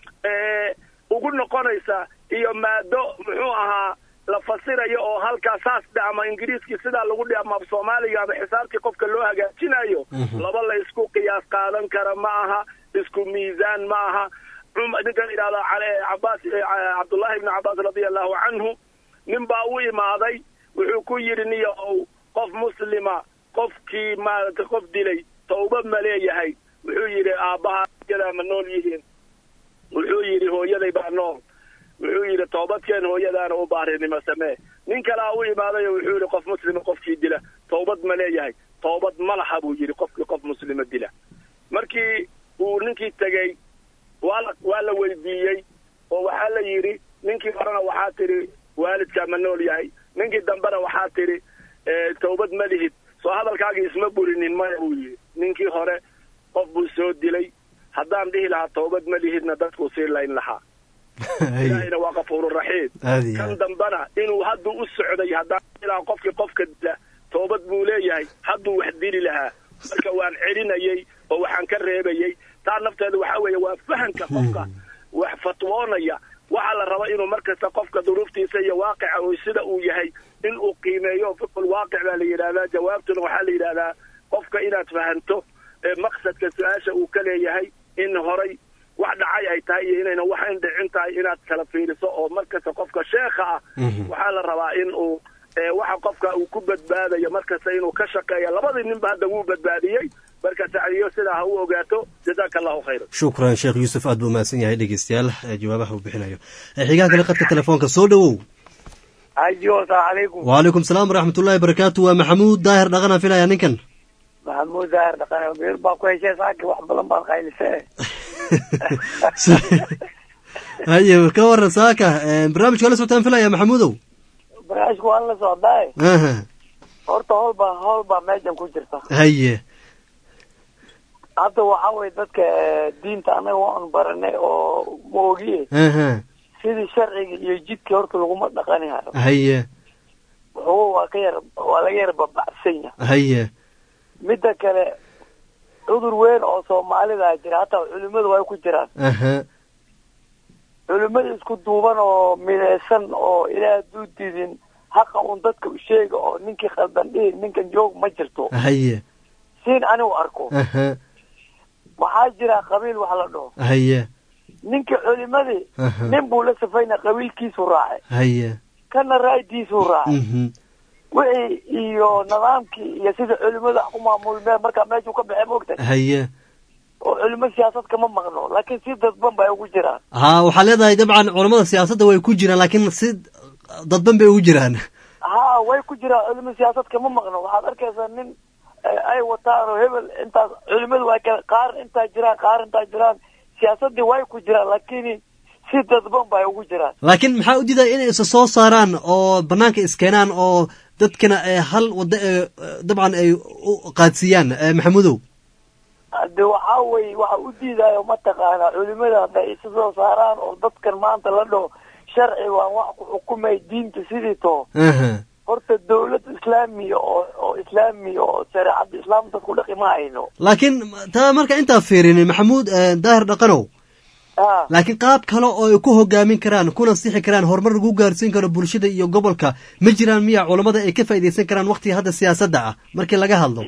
ugu noqonaysa iyo maado muxuu ahaa la fasirayo oo halkaa saas dhe ama ingiriiskii sidaa lagu dhe ama af soomaaliga ama xisaabtii qofka loo hagaajinayo laba la isku qiyaas qaadan kara ma aha isku miisaan ma aha ninkan yidhahda cabaas cabdullahi ibni cabbaas radia allahu canhu nin baa u imaaday wuxuu ku yidhi niyo ow qof muslima qofkii maaragtay qof dilay tawba ma leeyahay wuxuu yidhi aabbaha hooyadaa ma nool yihiin wuxuu yidhi hooyaday baa nool wuxuu yidhi toobadkeen hooyadaana u baarinimo samee nin kalea u imaaday oo wuxuu yidhi qof muslima qofkii dila tawbad ma leeyahay tawbad ma laha buu yidhi qofkii qof muslima dila markii uu ninkii tegey waa la waa la weydiiyey oo waxaa la yidhi ninkii horena waxaa tidhi waalidkaa ma nool yahay ninkii dambena waxaa tidhi tawbad ma lihid soo hadalkaagii isma burinin maya buu yidhi ninkii hore qof buu soo dilay haddaan dhihi lahaa tawbad ma lihidna dadkuu sii layn lahaa ilaahayna waa kafuururaxiim kan dambana inuu hadduu u socday haddaan dhihi lahaa qofkii qofka dila toobad buu leeyahay hadduu wax dili lahaa marka waan celinayey oo waxaan ka reebayey taa nafteeda waxaa weeye waa fahanka qofka wax fatwoonaya waxaa la raba inuu markasta qofka duruuftiisa iyo waaqica uu sida uu yahay in uu qiimeeyo fiqul waaqic baa la yidhahdaa jawaabtuna waxaa la yidhahdaa qofka inaad fahanto maqsadka su-aasha uu ka leeyahay in horay wax dhacay ay tahay iyo inayna waxayn dhicin tahay inaad kala fiiriso oo markasta qofka sheekha ah waxaa la rabaa in uu waxa qofka uu ku badbaadayo markasta inuu ka shaqeeya labadii ninba hadda wuu badbaadiyey marka sacdiyo sidaa ha u ogaato jazaaka allahu khayra shukran sheekh yuusuf aad buu mahadsan yahay dhegeystayaal jawaabaha uu bixinayo xigaan kale qadka telefoonka soo dhowow ayo asalaamu calaykum waalaikum salaam waraxmatullahi barakaatu waa maxamuud daahir dhaqana filaya ninkan maxamuud daahir dhaqan beer baa ku heshee saaki wax badan baad qaylisee haye ka waran saaka barnaamijka la socotaan filaya maxamuudow barnaamijka waan la socdaay aha horta howl baa howl baa meeshan ku jirta haye hadda waxaa weye dadka eh, diinta annaga waan baranay oo ma ogiye aha sidii sharciga iyo jidka horta laguma dhaqani hayo haye wuxuu waa ka yar waa laga yar babacsan yahay haye midda kale cudur weyn oo soomaalida jira hataa culimadu way ku jiraan aha culimada isku duuban oo midaysan oo ilaa hadduu didin haqa un dadka u sheega oo ninkii khaldan dhihi ninkan joog ma jirto haye siin anigu arko aha waxaa jira qabiil wax la dhaho haye ninkii culimadii Aha. nin buu la safayna qabiilkiisu raacay haye kana raaydiisuu raacay mhm wixii iyo nidaamkii iyo sida culimadu wax ku maamulmeen markaa meeshuu ka baxay maogtahay haye oo culimo siyaasad kama maqno laakiin si dadban bay ugu jiraan ha waxaa leedahay dabcan culamada siyaasadda way ku jiraan laakiin si dadban bay ugu jiraan ha way ku jiraan culimo siyaasad kama maqno waxaad arkaysaa nin eh, ay wataan oo hebel intaas culimadu way kala qaar intaa jiraan qaar intaa jiraan siyaasadii way ku jiraan laakiin si dadban bay ugu jiraan laakiin maxaa u diidaya inay isa soo saaraan oo banaanka iskeenaan oo dadkana ee hal waddo ee dabcan ay u qaadsiiyaan ee maxamudow hade waxaa weye waxa u diidayo mataqaanaa culimada hadday isa soo saaraan oo dadkan maanta la dhaho sharci waan wax ku xukumay diinta sidii too aha horta dawlad islaamiya oo oo islaamiya oo shareecada islaam dadku dhaqi ma hayno laakiin taa marka intaa fiirinin maxamuud eh, daahir dhaqanow ha laakiin qaab kale oo ay ku hogaamin karaan kuna sixi karaan horumar lagu gaarsiin karo bulshada iyo gobolka ma jiraan miya culammada ay ka faa'iidaysan karaan waqtiga hadda siyaasadda ah markii laga hadlo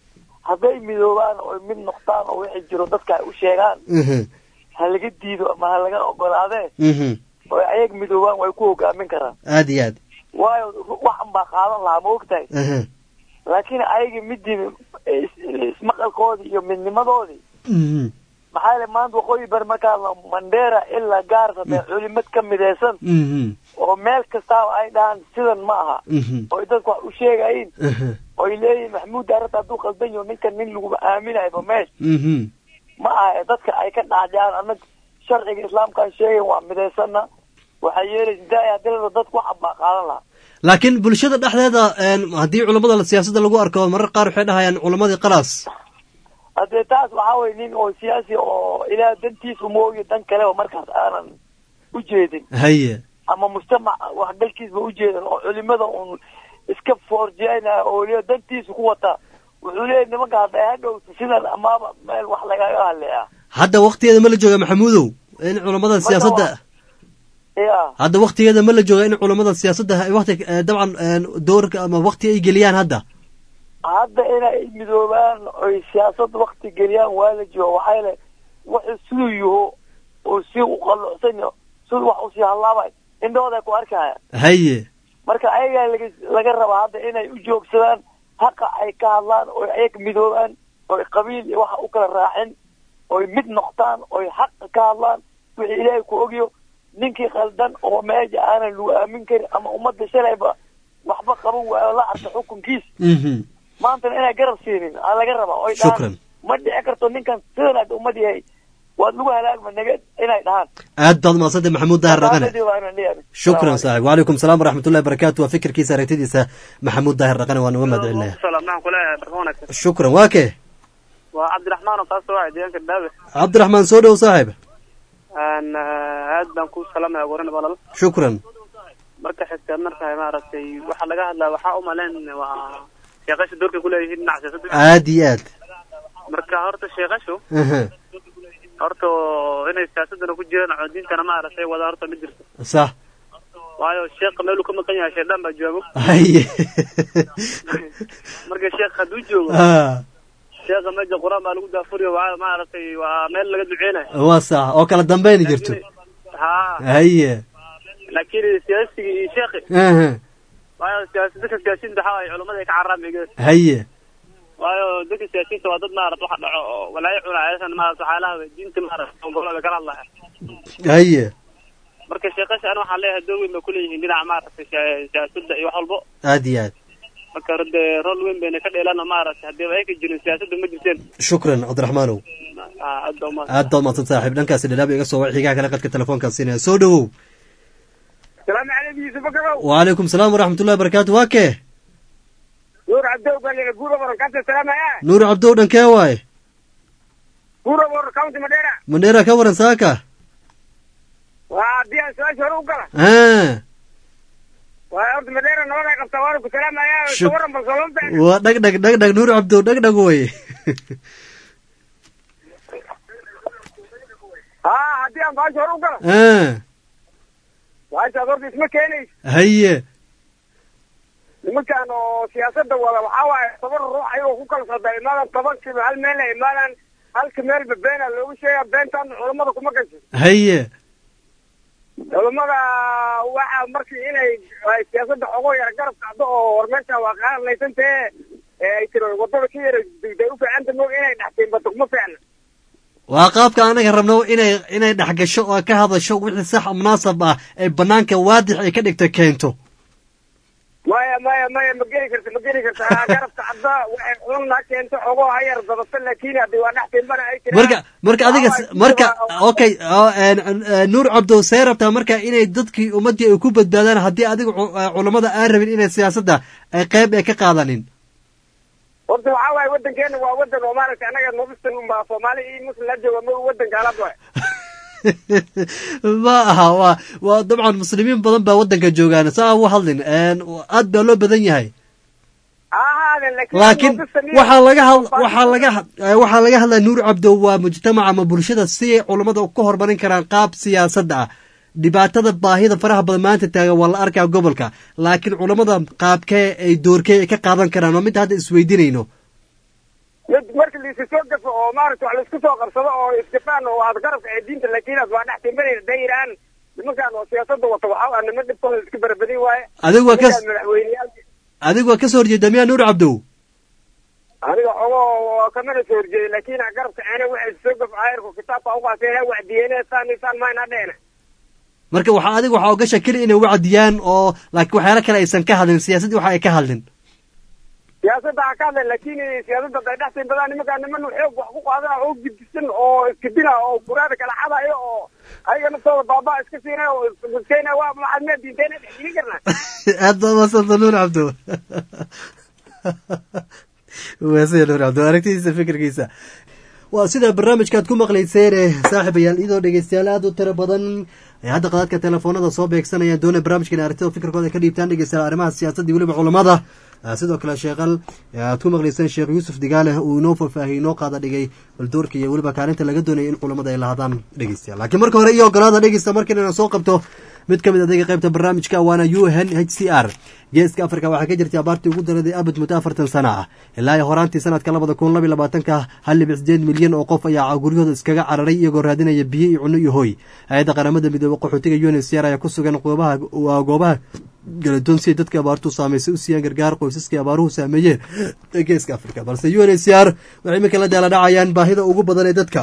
hadday midoobaan oo mid noqdaan oo wixii jiro dadka ay u sheegaan mhm ha laga diido ama ha laga ogolaadee mhm oo ayag midoobaan way ku hogaamin karaan aad iyo aad waayo waxan baa qaadan lahaa ma ogtahay aha laakiin ayaga midii is- ismaqalkoodii iyo midnimadoodii mhm maxaa yeele maanta waqooyi bari markaa la mandera ilaa gaarsa dee culimad ka midaysan mhm oo meel kastaaba ay dhahaan sidan ma aha mhm oy dadku wax u sheegayin aha oy leeyihin maxamuud daarata hadduu qaldan yaho ninkan nin lagu aaminayba meesh mhm ma aha ee dadka ay ka dhacjaan anag sharciga islaamkaan sheegayn waa midaysana waxaa yeelaysa daaya hadii la dadku waxan baa qaadan lahaa laakiin bulshada dhexdeeda een, haddii culammada siyaasadda lagu arko marar qaar waxay dhahayaan culammadii qalaas haddee taas waxaa weye nin oo siyaasi oo ilaah dantiisu moogiyo dan kale oo markaas aanan u jeedin haye ama mujtamac waxgalkiisba ujeedan oo culimada un iska foorjeynaya oo le dantiisa ku wata wuxuu leeyahy nimanka hadday hadhowto sidan amaaba meel wax lagaga hadleeya hadda waqtigeeda ma la jooga maxamuudow in culammada siyaasadda ya hadda waqtigeeda ma la jooga in culammada siyaasadda ay waqti eh, dabcan een, doorka ama waqti ay geliyaan hadda hadda inay midoobaan oy siyaasad wakti geliyaan waa la jooga waxaa yeele wuxuu siduu yaho oo si u qallucsan yaho siduu wax usii hallaabay indhahooda ku arkaya haye marka ayagaa laga laga rabaa hadda inay u joogsadaan haqa ay ka hadlaan oy ayag midoobaan oy qabiil iyo waxa u kala raacin oy mid noqdaan oy xaqa ka hadlaan wixii ilaahay ku ogyo ninkii khaldan oo meesha aanan lagu aamin karin ama ummadda shalayba waxba qaban waayo la arka xukunkiis mhm maantana inay garab siinin aa laga rabaa oy Shukran. dhahaan ma dhici karto ninkan sidan aad ummad yahay waad lagu halaagma naga inay dhahaan aad baad mahadsantay maxamuud daahir dhaqane Taasadi waa inaan leeyahay. shukran saaxib wacalaykum salaam waraxmatullahi barakaatu waa fikirkiisa aragtidiisa maxamuud daahir dhaqane waan uga mahad celinaya salaam maxaan kuleeyahay barka wanaagsan shukran waa kee waa cabdiraxmaan oo kaasoo waa deegaanka dhaabe cabdiraxmaan soo dhow saaxib Aan, ah, aad baan ku salaamaya waran walal shukran marka xigta markaa maaragtay waxa laga hadlaa waxaa u malayn waa sheekasha doorka kuleeyihiin dhinaca siyaasadda aad iyo aad marka horta sheekashu aha horta inay siyaasadana ku jiraan oo diintana maaragtay wada horta ma jirto sax waayo sheekha meeluu ka maqan yahay shaydaan baa joogo haye marka sheekh hadduu joogo Ah, sheekha meesha qur-aan baa lagu daafuriyo waa maaragtay waa meel laga duceynayo waa sax oo kala dambayni jirto ha haye laakiin siyaasigii iyo sheekhi aha waayo siyaasi dadka siyaasiyiinta waxaa waaye culummada ay ka cararaan begees haye waayo dadka siyaasiyiinta waa dad maarata waxa dhaco oo walaayo cunaayasan maarata waxyaalaha diinta maarata gobolada kala hadlaya haye marka sheekasha ani waxaan leeyahay door weyn bay kuleeyihiin dhinaca maaragtay siya- siyaasadda iyo wax walbo aad iyo aad marka rode rol weyn bayna ka dheelaan oo maaragtay haddii ay ka jirin siyaasadda ma jirteen shukran cabdiraxmaanow Ah, aad baa umahadsan aad baad mahadsan saaxiib dhankaasi dhadhaab iga soo wac xigaha kale qadka telefoonkaan siinaya soo dhowow salaamu calaykum yuusuf bakarow wacalaykum salaam waraxmatullahi barakaatu waa kee nuur cabdow baa guura baran kaasa salaamaya nuur cabdow dhankee waaye Burabor County Madera. mandheera ka waran saaka Waa haddii aan su-aasha hore u gala. Ah, Waa horta Madera nabad ay qabtaa waana ku salaamayaa. Shuk- Ka waran bal soo lama waa dhag dhag dhag dhag nuur cabdo dhag dhag wey Haa haddii aan baasha hore u gala. Ah, Baashaas horta isma keenayso. haye nimankan oo siyaasadda wada waxaa waaye toban ruux ayagoo ku kala socda imaadan tobankiiba hal meel ay imaadaan halka meelba beena loogu sheegaa beentan culammada kuma gasho haye culammada waxa markii inay ay siyaasadda xogo yara garab kacdo oo war meeshan waa qaadlaysantee ee ay tiro wadada ka yara dugday u fiicanta moog inay dhextiin bada kuma fiicna waa qaabka anaga rabno inay inay dhex gasho oo ka hadasho wixii sax munaasab ah ee banaanka waadix ay ka dhigta keento maya maya maya ma geli karta ma geli karta Ha, garabka cadda waxay xulun ha keento xogo ha yar badata laakiin haddii waa dhextiin bana ay tiraan marka marka adiga s- marka okay oo, een, een, nuur cabdo see rabtaa marka inay dadkii ummadii ay ku badbaadaan haddii adiga cu- eh, culammada aan rabin inay siyaasadda ay qayb ay ka qaadanin horta waxaa waaye wadankeena waa wadan oo maaragtay anaga nobistan unbaa soomaali iyo muslim la jooga ma wadan gaalad waay ma aha waa waa dabcan muslimiin badan baa waddanka joogaan saa u hadlin een, aad baa loo badan yahay ha ahaadeen laakiin waxaa laga had waxaa laga had- eh, waxaa laga hadlaya nuur cabdo waa mujtamaca ama bulshada si ay culammada ka hormarin karaan qaab siyaasadda ah dhibaatada baahida faraha badan maanta taagan waa la arkaa gobolka laakiin culammada qaabkee ay doorkee ay ka qaadan karaan waa midda hadda isweydiinayno mid marka laisu soo gafo oo maaragta wax laisku soo qabsado oo isgafaan oo aad garabka ee diinta laakiinaas waa dhex timbanayna dayiraan nimankan oo siyaasadda wata waxaa waa niman dhibkooda iska barabadin waaye Adigu waa kas- Nimankaan madaxweyneyaal adigu waa ka soo horjeeda miyaa nuur cabdow aniga xogo waa kamana soo horjeeday laakiin garabka ceene waxay soo gaf ayarku kitaabka uqaaseen ha wacdiyeene saan saan mayna dheene marka waxaa adigu waxaa ogasha keli inay wacdiyaan oo laakiin waxyaalo kale aysan ka hadlin siyaasaddii waxa ay ka hadlin siyaasadda ha ka hadleen laakiin siyaasadda day dhex timbadaan nimankaan niman xoog wax ku qaadana oo gidisan oo iskidina oo kuraada kala xadayo oo ayaga naftooda baabaa iska siinaya oo iskena waa maxaad mee diinteena dhex gelin karnaa aad baa maasanta nuur cabdo waa sida nuur cabdo aragtidiisa fikirkiisa waa sida barnaamijkaad ku maqlayseene saaxiibayaal iyadoo dhegeystayaal aad u tiro badan ay hadda qadadka telefoonada soo beegsanayaan doonay barnaamijkan aragtida fikirkooda ay ka dhiibtaan dhegeystayaal arrimaha siyaasadda iyo weliba culamada Ah, sidoo kale sheekal eh, aad ku maqlayseen sheekh yuusuf digaale uu inoo faahfaahiyey inoo qaada dhigay baldoorka iyo weliba kaalinta laga doonaya in culamada ay lahaadaan dhegeystayaal laakiin marka hore iyo ogolaada dhegeysta markan inaan soo qabto mid ka mid adayga qaybta barnaamijka waana u n h c r geeska afrika waxaa ka jirtay abaartii ugu daraday abad muddo afartan sana ah ilaa iyo horaantii sanadka labada kun labiyo labaatanka hal dhibic sideed milyan oo qof ayaa guryahooda iskaga cararay iyagoo raadinaya biyo iyo cunno iyo hoy hay-adda qaramada midoobe qaxootiga u n h c r ayaa ku sugan goobaha waa goobaha galadoon si ay dadka abaartu saamaysay u siiyaan gargaar qoysaskii abaaruhu saameeyeen ee geeska afrika balse u n h c r waxay iminka la daala dhacayaan baahida ugu badan ee dadka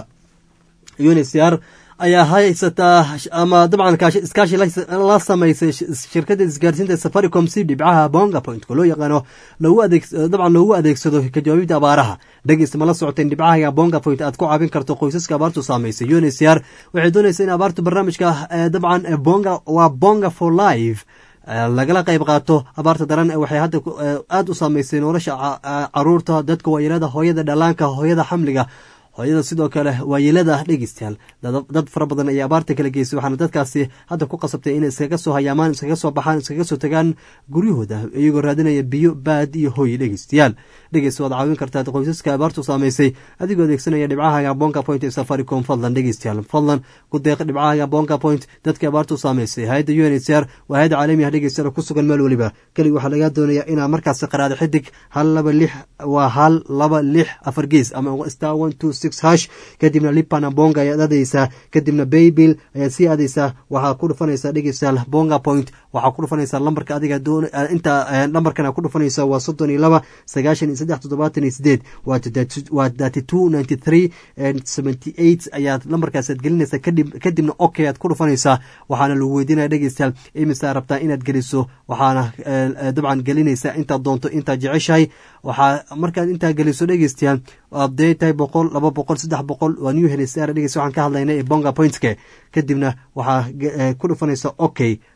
u n h c r ayaa haysataa ama dabcan kaashi- iskaashi la la samaysay sh- shirkadda isgaarsiinta safaricom si dhibcaha bonga point oo loo yaqaano loogu adeeg dabcan loogu adeegsado ka jawaabidda abaaraha dhegeysta ma la socoteen dhibcaha bonga point aad ku caawin karto qoysaska abaartu saamaysay u n h c r waxay doonaysaa in abaartu barnaamijka eh, dabcan eh, bonga waa bonga for life eh, lagala qayb qaato abaarta daran ee waxay hadda ku- eh, aad u saamaysay nolosha ca- eh, caruurta dadka waayeelada hooyada dhalaanka hooyada xamliga hooyada sidoo kale waayeelada dhegeystayaal dad dad fara badan ayaa abaarta kala geysay waxaana dadkaasi hadda ku qasabtay inay iskaga soo hayaamaan iskaga soo baxaan iskaga soo tagaan guryahooda iyagoo raadinaya biyo baad iyo hoy dhegeystayaal dhegeysta waad caawin kartaa qoysaska abaartu saamaysay adigoo adeegsanaya dhibcaha bonga point ee safaricom fadlan dhegeystayaal fadlan ku deeq dhibcaha bonga point dadka abaartu saamaysay hay-adda u n h c r waa hay-adda caalami ah dhegeystayaal oo ku sugan meel weliba keliga waxaa laga doonayaa inaa markaasi qaraada xidig hal laba lix waa hal laba lix afar gees ama star one two six hash kadibna lipana bonga ayaad aadaysaa kadibna baybil ayaad sii aadaysaa waxaa ku dhufanaysaa dhegeystayaal bonga point waxaa ku dhufanaysaa lambarka adiga doon eh, inta eh, lambarkan ku dhufanaysaa waa soddon iyo laba sagaashan iyo saddex toddobaatan iyo sideed waa thirty- waa thirty two ninety three seventy eight ayaad lambarkaasaad gelinaysaa kadib kadibna okay aad ku dhufanaysaa waxaana lagu weydiinaya dhegeystayaal imisaa rabtaa inaad geliso waxaana eh, eh, dabcan gelinaysaa intaad doonto intaad jeceshahay waxaa markaad intaa geliso dhegeystayaal hadday tahay boqol laba boqol saddex boqol waa new helisar dhegeysta waxaan ka hadlaynay ee bonga pointske kadibna waxaa ge- eh, ku dhufanaysa okay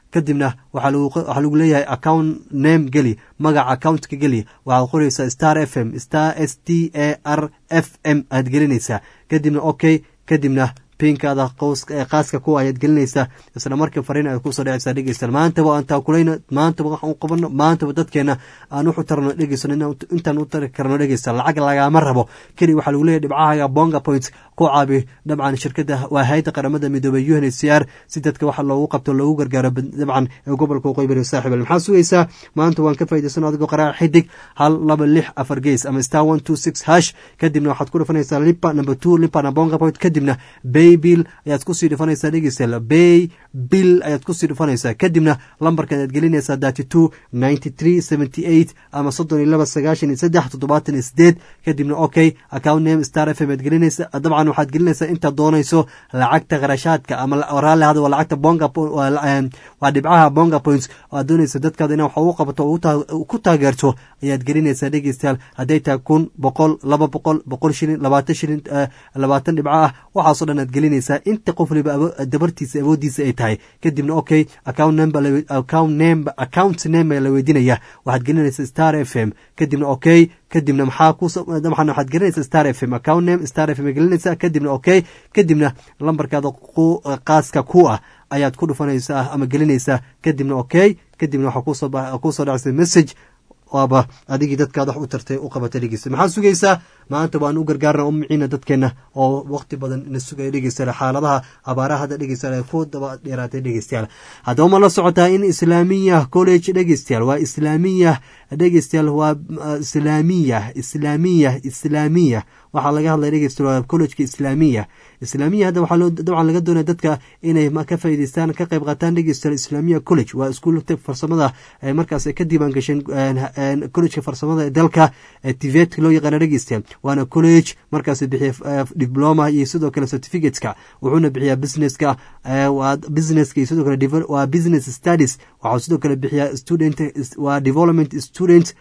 kadibna waxaa lagu leeyahay account name geli magaca accountka geli waxaad qoraysaa star f m star s t a r f m aad gelinaysaa kadibna okay kadibna pinkaada qaaska kuwa ayaad gelinaysaa isla markii fariin ay kusoo dhecaysaa dhegeystayaal maantaba aan taakulayno maantaba waxaan u qabano maantaba dadkeena aan wuxu tarno dhegeysano intaan u tari karno dhegeysta lacag lagama rabo keli waxaa lagu leeyahy dhibcahaga bonga points ku caabi dabcan shirkada waa hay-adda qaramada midoobay u n h c r si dadka waxa loogu qabto loogu gargaaro dabcan ee gobolka waqooyi bari saaxiibal maxaa sugaysaa maanta waan ka faa'idaysano adigoo qaraaca xidig hal laba lix afar gees ama star one two six hash kadibna waxaad ku dhufanaysaa limpa number two limpa na bonga point kadibna bay bill ayaad kusii dhufanaysaa dhegeystayaal bay bill ayaad kusii dhufanaysaa kadibna lambarka ayaad gelinaysaa thirty two ninety three seventy eight ama soddon iyo laba sagaashan iyo saddex toddobaatan iyo sideed kadibna okay account name star f m aad gelinaysa dabcan waxaad gelinaysaa intaad doonayso lacagta qarashaadka ama raalli hada waa lacagta bonga waa dhibcaha bonga points oo aad doonaysa dadkaada ina waxa u qabato oo ku taageerto ayaad gelinaysaa dhegeystayaal hadday tahay kun boqol laba boqol boqol shilin labaatan shilin labaatan dhibco ah waxaasoo dhan aad gelinaysaa inta qof waliba dabartiisa awoodiisa ay tahay kadibna okay account number account name account name ayaa la weydiinaya waxaad gelinaysaa star f m kadibna okay kadibna maxaa ku dabcan waxaad gelinaysaa star f m account name star f m gelinaysaa kadibna okay kadibna lambarkaada qaaska ku ah ayaad ku dhufanaysaa ama gelinaysaa kadibna okay kadibna waxaa kusoo dhacaysa message waaba adigii dadkaad wax u tartay u qabatay dhegeysta maxaad sugaysaa maanta waan u gargaarna u miciina dadkeena oo waqti badan ina sugaya dhegeystayaal xaaladaha abaaraha hadda dhegeystayaal ku daba dheeraatay dhegeystayaal haddaba ma la socotaa in islaamiya college dhegeystayaal waa islaamiya dhegeystayaal waa islaamiya islaamiya islaamiya waxaa laga hadlaya dhegeystayaal waa collegeka islaamiya islaamiya hadda waxaa loo dabcan laga doonaya dadka inay ka faa'iidaystaan ka qayb qaataan dhegeystayaal islaamiya college waa iskuulta farsamada markaas ka diiwaan gasheen collegeka farsamada ee dalka tivet loo yaqaana dhegeystayaal waana college markaas bixiya diploma iyo sidoo kale certificateska wuxuuna bixiyaa businesska waa businesska iyo sidoo kale waa business studies waxaa sidoo kale bixiyaa student waa development student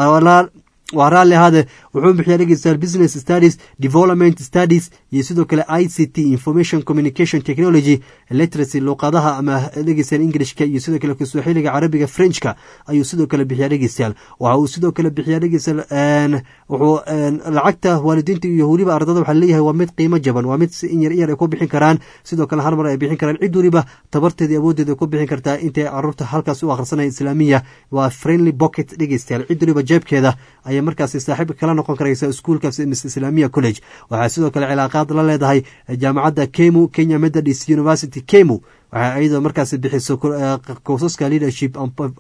waa raalli ahaade wuxuu bixiyaa dhegeystayaal business studies development studies iyo sidoo kale i c t information communication technology literacy luuqadaha ama dhegeystayaal englishka iyo sidoo kale kiswaaxiliga carabiga frenchka ayuu sidoo kale bixiyaa dhegeystayaal waxa uu sidoo kale bixiyaa dhegeystayaal wuxuu lacagta waalidiinta iyo weliba ardada waxaa leeyahay waa mid qiimo jaban waa mid si in yar in yar ay ku bixin karaan sidoo kale hal mar ay bixin karaan cid weliba tabarteeda awooddeeda ku bixin kartaa intay caruurta halkaas u akhrisanaya islaamiya waa friendly pocket dhegeystayaal cid weliba jeebkeeda ayay markaasi saaxiib kala noqon karaysa iskuulkaas mis islaamiya college waxaa sidoo kale cilaaqaad la leedahay jaamacadda kemu kenya methodist university kemu waxay ayadoo markaasi bixiso koosaska leadership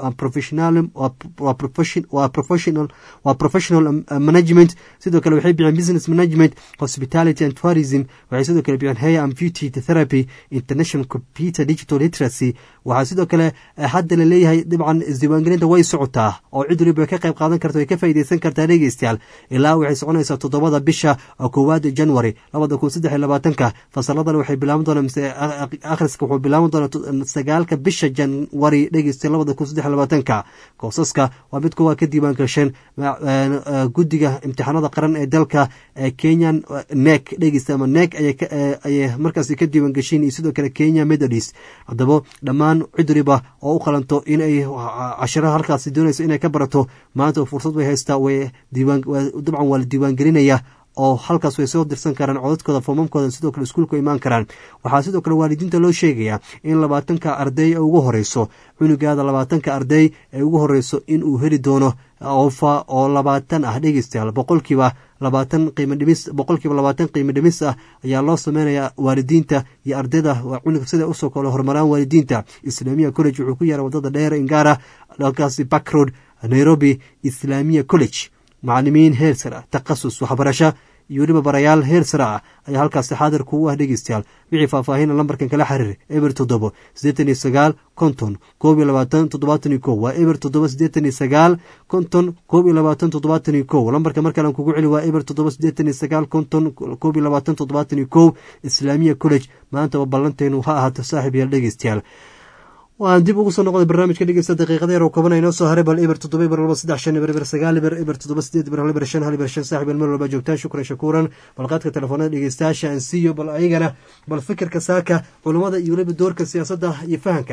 waa professional management sidoo kale waxay bixiyeen business management hospitality and tourism waxay sidoo kale bixiyeen hair and beauty therapy international computer digital literacy waxaa sidoo kale hadda la leeyahay dhibcan isdiiwaangelinta way socotaa oo cid waliba ka qayb qaadan karta way ka faa'iidaysan kartaa dhegeystayaal ilaa waxay soconaysaa toddobada bisha koowaad january labada kun saddex iyo labaatanka fasaladan waxay bilaaban doonaa mise akhriska wuxuu bilaaban doonaa sagaalka bisha janwari dhegeysta labada kun saddex iyo labaatanka koosaska waa mid kuwa ka diiwaan gasheen guddiga imtixaanada qaran ee dalka kenyan nek dhegeysta ama nek ayay markaasi ka diiwaan gasheen iyo sidoo kale kenya methodist haddaba dhammaan cid waliba oo u qalanto in ay cashiraha halkaasi doonayso inay ka barato maanta fursad way haystaa way dabcan waa la diiwaan gelinaya oo halkaas way soo dirsan karaan codadkooda foomamkooda sidoo kale iskuulka imaan karaan waxaa sidoo kale waalidiinta loo sheegayaa in labaatanka arday ee ugu horeyso cunugaada labaatanka arday ee ugu horeyso in uu heli doono ofa oo labaatan ah dhegeystayaal boqolkiiba labaatan qiimo dhimis boqolkiiba labaatan qiimo dhimis ah ayaa loo sameynayaa waalidiinta iyo ardayda waa cunug sida usoo kale horumaraan waalidiinta islaamiya college wuxuu ku yaara wadada dheer ingara halkaasi backroad nairobi islaamiya college macalimiin heer sare ah takhasus waxbarasho iyo weliba barayaal heer sare ah ayaa halkaasi xaadir kugu ah dhegeystayaal wixii faahfaahina lambarkan kala xiriir eber toddobo siddeetan iyo sagaal konton koob iyo labaatan toddobaatan iyo kow waa eber toddoba siddeetan iyo sagaal konton koob iyo labaatan toddobaatan iyo kow lambarka markalan kugu celi waa eber toddoba siddeetan iyo sagaal konton koob iyo labaatan toddobaatan iyo kow islaamiya college maantaba ballanteenu ha ahaato saaxiib yaal dhegeystayaal waan dib ugu soo noqday barnaamijka dhegeysta daqiiqada yar oo kooban inoo soo haray bal eber toddoba eber laba saddex shan eber eber sagaal eber eber toddoba sideed eber hal eber shan hal eber shan saaxib el meel walba joogtaan shukran shakuuran bal qaadka telefoonada dhegeystayaasha aan siiyo bal ayagana bal fikirka saaka culummada iyo weliba doorka siyaasadda iyo fahanka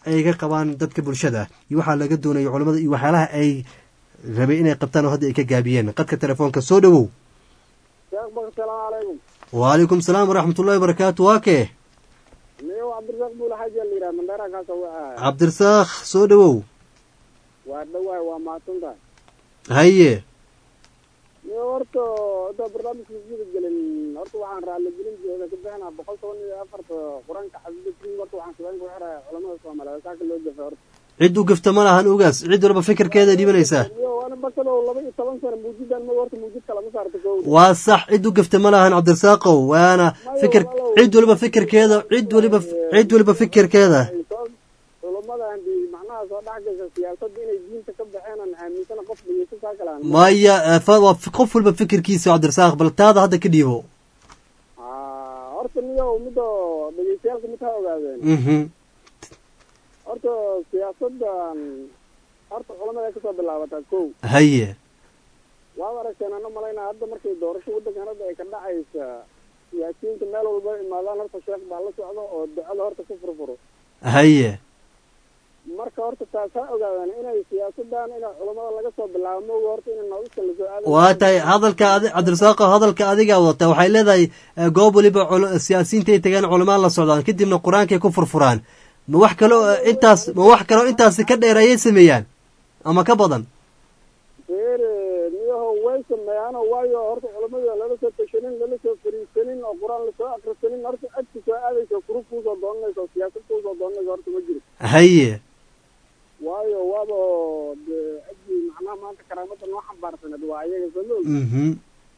ay ga qabaan dadka bulshada iyo waxaa laga doonaya culamada iyo waxyaalaha ay rabay inay qabtaan oo hadda ay ka gaabiyeen qadka telefoonka soo dhowow sheekh bak salaamu calaykum wacalaykum salaam waraxmatullahi wabarakaatu waa kee niyow cabdirasaaq buula xaji la yidhaha mandheera kaasa waa cabdirasaaq soo dhowow waa dhawaay waa mahadsantahay haye niyo horta hadda barnaamijka sida gelin horta waxaan raalli gelin jooga ka bixinaa boqol toban iyo afarta qur-aanka xafidin horta waxaan sabeen ku xiraya culamada soomaaliyeed saaka loo gafa horta cid u gafta ma lahan ugaas cid walba fikirkeeda dhibanaysaa niyo waana bakado laba iyo toban sano muujidan ma horta muujidka lama saarta kow waa sax cid u gafta ma lahan cabdirasaaqow waana fikir cid waliba fikirkeeda cid waliba cid waliba fikirkeeda culamadan di macnaha soo dhex gasha siyaasadda inay diinta ka baxeen aan aaminsana qof dhegeysan saa kale aan maya eh, fa- waa f- qof walba fikirkiisa cabdirasaaq bal taada hadda ka dhiibo Ah, horta niyo midda dhegeystayaalka mid ha ogaadeen mhm horta siyaasadan horta culamada kasoo bilaabataa kow haye waad aragteen ana malaynaa hadda markay doorasho waddankan hadda ay ka dhacaysa siyaasiyiinta meel walba imaadaan horta sheekh baa la socdo oo ducada horta ku furfuro haye marka horta taas ha ogaadaan inay siyaasadan inay culamada laga soo bilaabo mooga horta inay noodista lasoo aada waa tahay hadalka adi- cabdirasaaqo hadalka adigaa wadata waxay leedahay eh, goob waliba cul- siyaasiyiinta ay tagaan culamaa la socdaan kadibna qur-aankay ku furfuraan ma wax kaloo eh, intaas ma wax kaloo intaasi ka dheer ayay sameeyaan ama ka badan feere niyaho way sameeyaano waayo horta culamada lala soo tashanin lala soo fariisanin oo qur-aan lasoo akrisanin horta codka soo aadaysa kurub kuusoo doonanaysa oo siyaasad kuusoo doonanaysa horta ma jiro haye waayo waaba dee cidii macnaha maanta karaamada noo xambaarsaneed waa ayaga soo ma mhm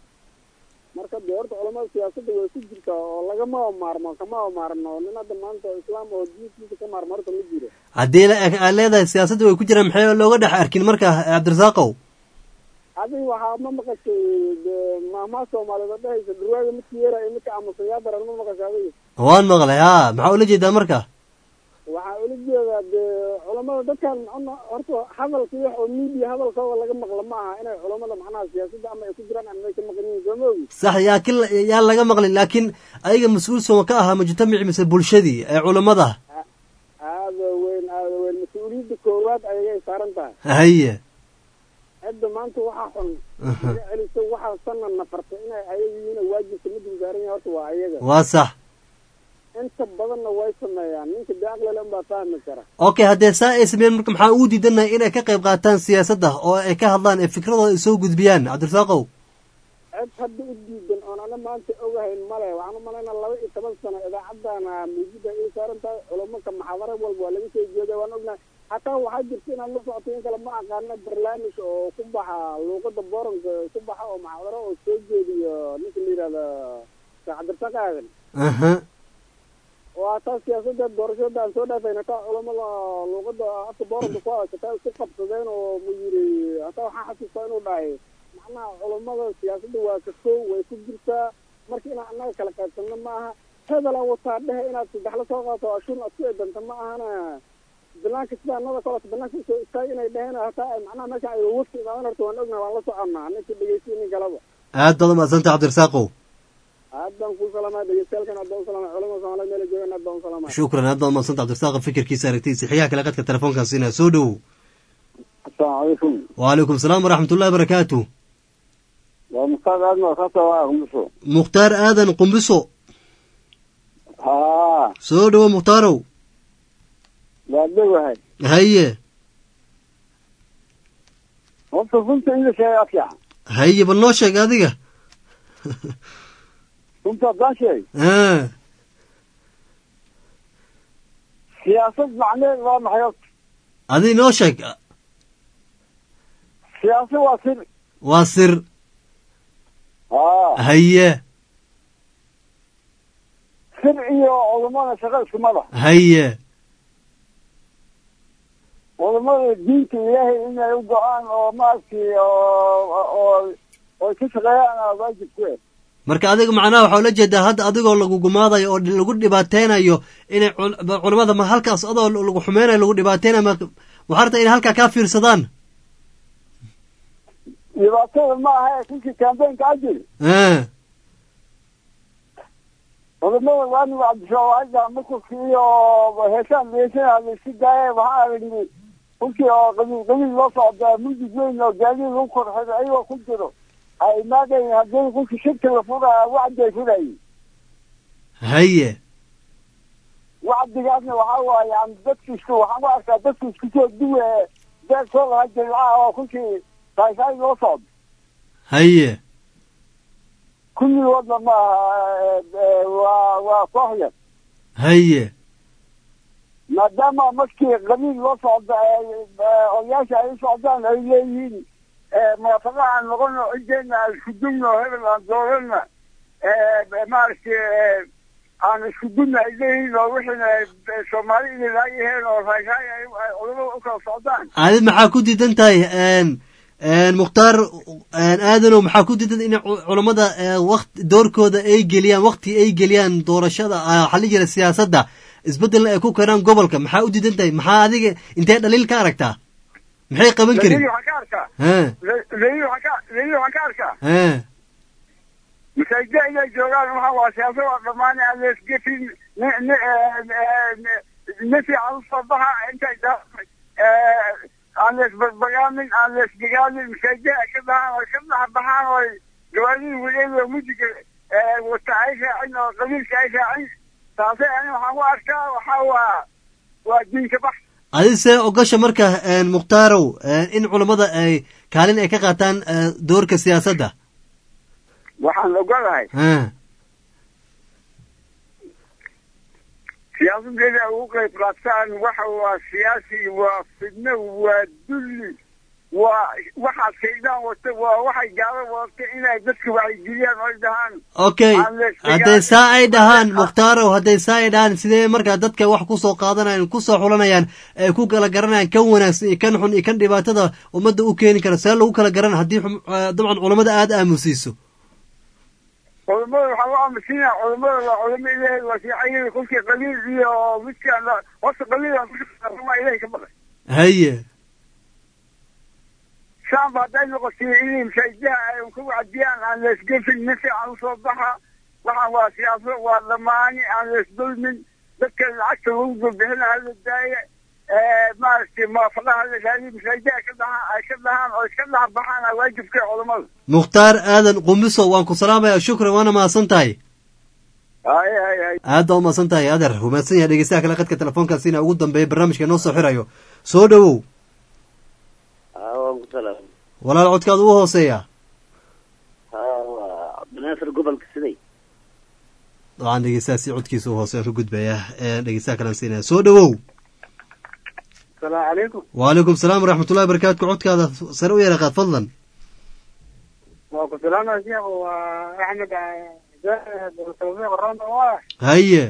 marka dee horta culamada siyaasadda way ku jirtaa oo lagama maarmo kama maarno nin hadda maanta islaam oo diintiisa ka maarmo horta ma jiro haddii la- aad leedahay siyaasadda way ku jiraan maxay looga dhex arkin marka cabdirasaaqow adiga waxaa ma maqashay dee maamaha soomaaliyeed oo dhehaysa dhurwaaga midka yeera iyo midka aamusayaa daran ma maqashay adiga waan maqlay ha maxaa ula jeedaa marka waxaa ula jeedaa dee culamada dadkan macna horta hadalka wax oo media hadalkooda laga maqla ma aha inay culamada macnaha siyaasadda ama ay ku jiraan ama ay ka maqan yihiin soo ma ogi sax yaakin yaa laga maqlin laakiin ayaga mas-uul sooma ka ahaa mujtamaci mise bulshadii ee culammada aada weyn aada weyn mas-uuliyadda koowaad ayagay saaran tahay haye cidda maanta waxaa xun iga celiso waxaa sana nafarta inay ayaga yihiin waajibka mid saaran yahay horta waa ayaga waa sax inta badanna way sameeyaan ninka dee aqlile unbaa fahmi kara okay haddee saa ay sameeyeen marka maxaa ugu diidanahay inay ka qayb qaataan siyaasadda oo ay ka hadlaan ee fikradooda ay soo gudbiyaan cabdirasaaqow cid hadda u diidan oon ana maanta ogahayn male waxaan u malaynaa laba iyo toban sano idaacadana muujida ii saaran tahay culamanka maxaadaro walba waa laga soo jeeday waan ognahay hataa waxaa jirta inaad la socoto in kale ma aqaana barnaamij oo ku baxa luuqada booranka ku baxa oo maxaadaro oo soo jeediyo ninka la yidhahda sheekh cabdirasaaq aadan aha oo hataa siyaasada doorashada aan soo dhaafayna hataa culamada luuqada afka booranka ku haysata isku qabsadeen oo mu yiri hataa waxaa xasuustaa inuu dhahay macnaha culamada siyaasadda waa ka kow way ku jirtaa marka inaan annaga kala qaybsanno ma aha hebelan wataa dhehe inaad saddex la soo qaato ashun aad ku edanta ma ahana banaanka sida annada kaleto banaanka usoo istaag inay dheheen hataa ay macnaha meesha ay wafti imaadan horta waan ognahay waan la soconnaa ninka dhegeysiya nin kalaba aad baad umadsanta cabdirasaaqow aad baan kuu salaamaya dhegeystayaalkan aad baan u salaamaya culamada soomaaliyeed meela joogaan aad baan u salaamaya shukran aad baad umadsanta cabdirasaaq fikirkiisa aragtiisa xigaha kale qadka telefoonkan siinaya soo dhowow asalaamu calaykum wacalaykum salaam waraxmatullahi barakaatu waa mustaad aadma kaasa waa kumbuso mukhtaar aadan qumbiso haa soo dhowo mukhtaarow waa dhowahay haye horta runta in la sheega afyax haye bal noo sheeg adiga runta haddaan sheeg Ah, siyaasad macneed waa maxay horta adi noo sheeg siyaasad waa sir waa sir haa haye sir iyo culummada shaqo isku mada haye culummada diinta ilaahay inay u go-aan oo maaragtay oo oo oo ka shaqeeyaan aa waajib ku eh marka adiga macnaha waxaa ula jeedaa hadda adigoo lagu gumaadayo oo lagu dhibaateynayo inay cul- culamada ma halkaas adoo lagu xumeynayo lagu dhibaateynayo ma waxaa rabtaa inay halkaa kaa fiirsadaan dhibaatada ma aha ee kunkii kambeynka ajir Ah, culimada waani wacdishawaada makulki iyo heesaan heesana laisku daaya waxaa aragni kulkii oo qabiil qabiil loo socdaa mudid weyn oo gaadiid lagu korxida ayagoo ku jiro ay imaadayn haddii kulkii shirka la furaya wacday furayay haye wacdigaasna waxaa waaye yani dadkiisku waxaan ku arkaa dadki isku soo duwe deeg soo laha jilcaha oo kulkii saaysaay loo socdo haye kulligoodna maaha waa waa koox yar haye maadaama markii qabiil loo socdo odayaasha ay u socdaan ay leeyihiin muwaafaqo aan noqono cideena aan isku dumno hebel aan doorana maaragtay aan isku dumna ay leeyihiin oo wixiina soomaali inay laayaheen oo raayraay ay culamada u kala socdaan adi maxaa ku diidan tahay mukhtaar aadanow maxaa ku diidan in culammada wakt doorkooda ay geliyaan wakti ay geliyaan doorashada waxaa la jira siyaasadda isbeddelna ay ku keenaan gobolka maxaa u diidan tahay maxaa adiga intee dhaliil ka aragtaa maxay qaban karin waxaan ka arkaa ha leyli waxaan ka leyli waxaan ka arkaa ha masaajida inay joogaan waxa waa siyaasad waa dhammaan aan leesgefin ni ni nin fiican usoo baxa intay aan leesbarbagaamin aan leesdegaamin masaajida ay ka dhahaan oy ka dhex baxaan oy gawaadidii weliba mudiga wata ay raacin oo qabiilka ay raacin taase ani waxaan ku arkaa waxaa waa waa diinka bax adise ogasha marka mukhtaarow in culammada ay kaalin ay ka qaataan doorka siyaasadda waxaan ogolahay ha siyaasadeeda ugu qayb qaataan waxa waa siyaasi waa fidno waa dulli waa waxaad shaydaan wata waa waxay gaalo wadata inay dadka wacyigeliyaan oy dhahaan okay aan leesdegaamin. hadday saa ay dhahaan mukhtarow hadday saa ay dhahaan sidee markaa dadka wax kusoo qaadanayaan kusoo xulanayaan ay ku kala garanayaan kan wanaagsan iyo kan xun iyo kan dhibaatada ummadda u keeni kara see lagu kala garan haddii xum- eh, dabcan culammada aada aamusiiso culamada waxaa u aamusinaya culamada waa culamo ilaahay waa fiicanyada kolkii qabiil iyo midkaan horta qabiil aan kushaqaama ilahay ka baqay haye shaamba hadday noqotay inay masaajidaha ay ka wacdiyaan aan leesgefin nin fiican usoo baxa waxaan waa siyaaso waa dhammaani aan leesdulmin dadka lacagta lagu dulbixina hala daaya maaragtay muwaafaqaha la raadiyo masaajidaha ka dhahaan ay ka dhahaan oo iska dhex baxaan aa waajibka culamada mukhtaar aadan qumiso waan ku salaamaya shukran waana mahadsan tahay hay hay hay aad baa u mahadsan tahay adeer wamaadsan yahay dhegeystaha kale qadka telefoonkaasina ugu dambeeya barnaamijka inoo soo xirayo soo dhowow waan ku salaam walaal codkaada u hooseeya waa cabdinaasir gobolka siday dabcan dhegeystaha si codkiisa u hooseya ka gudbaya ee dhegeystaha kalean siinaya soo dhowow asalaamu calaykum waalaikum salaam waraxmatullahi barakaatu codkaada sare u yara qaad fadlan waa ku salaamaya sheekh waa axmed tawfiiq ronda waa haye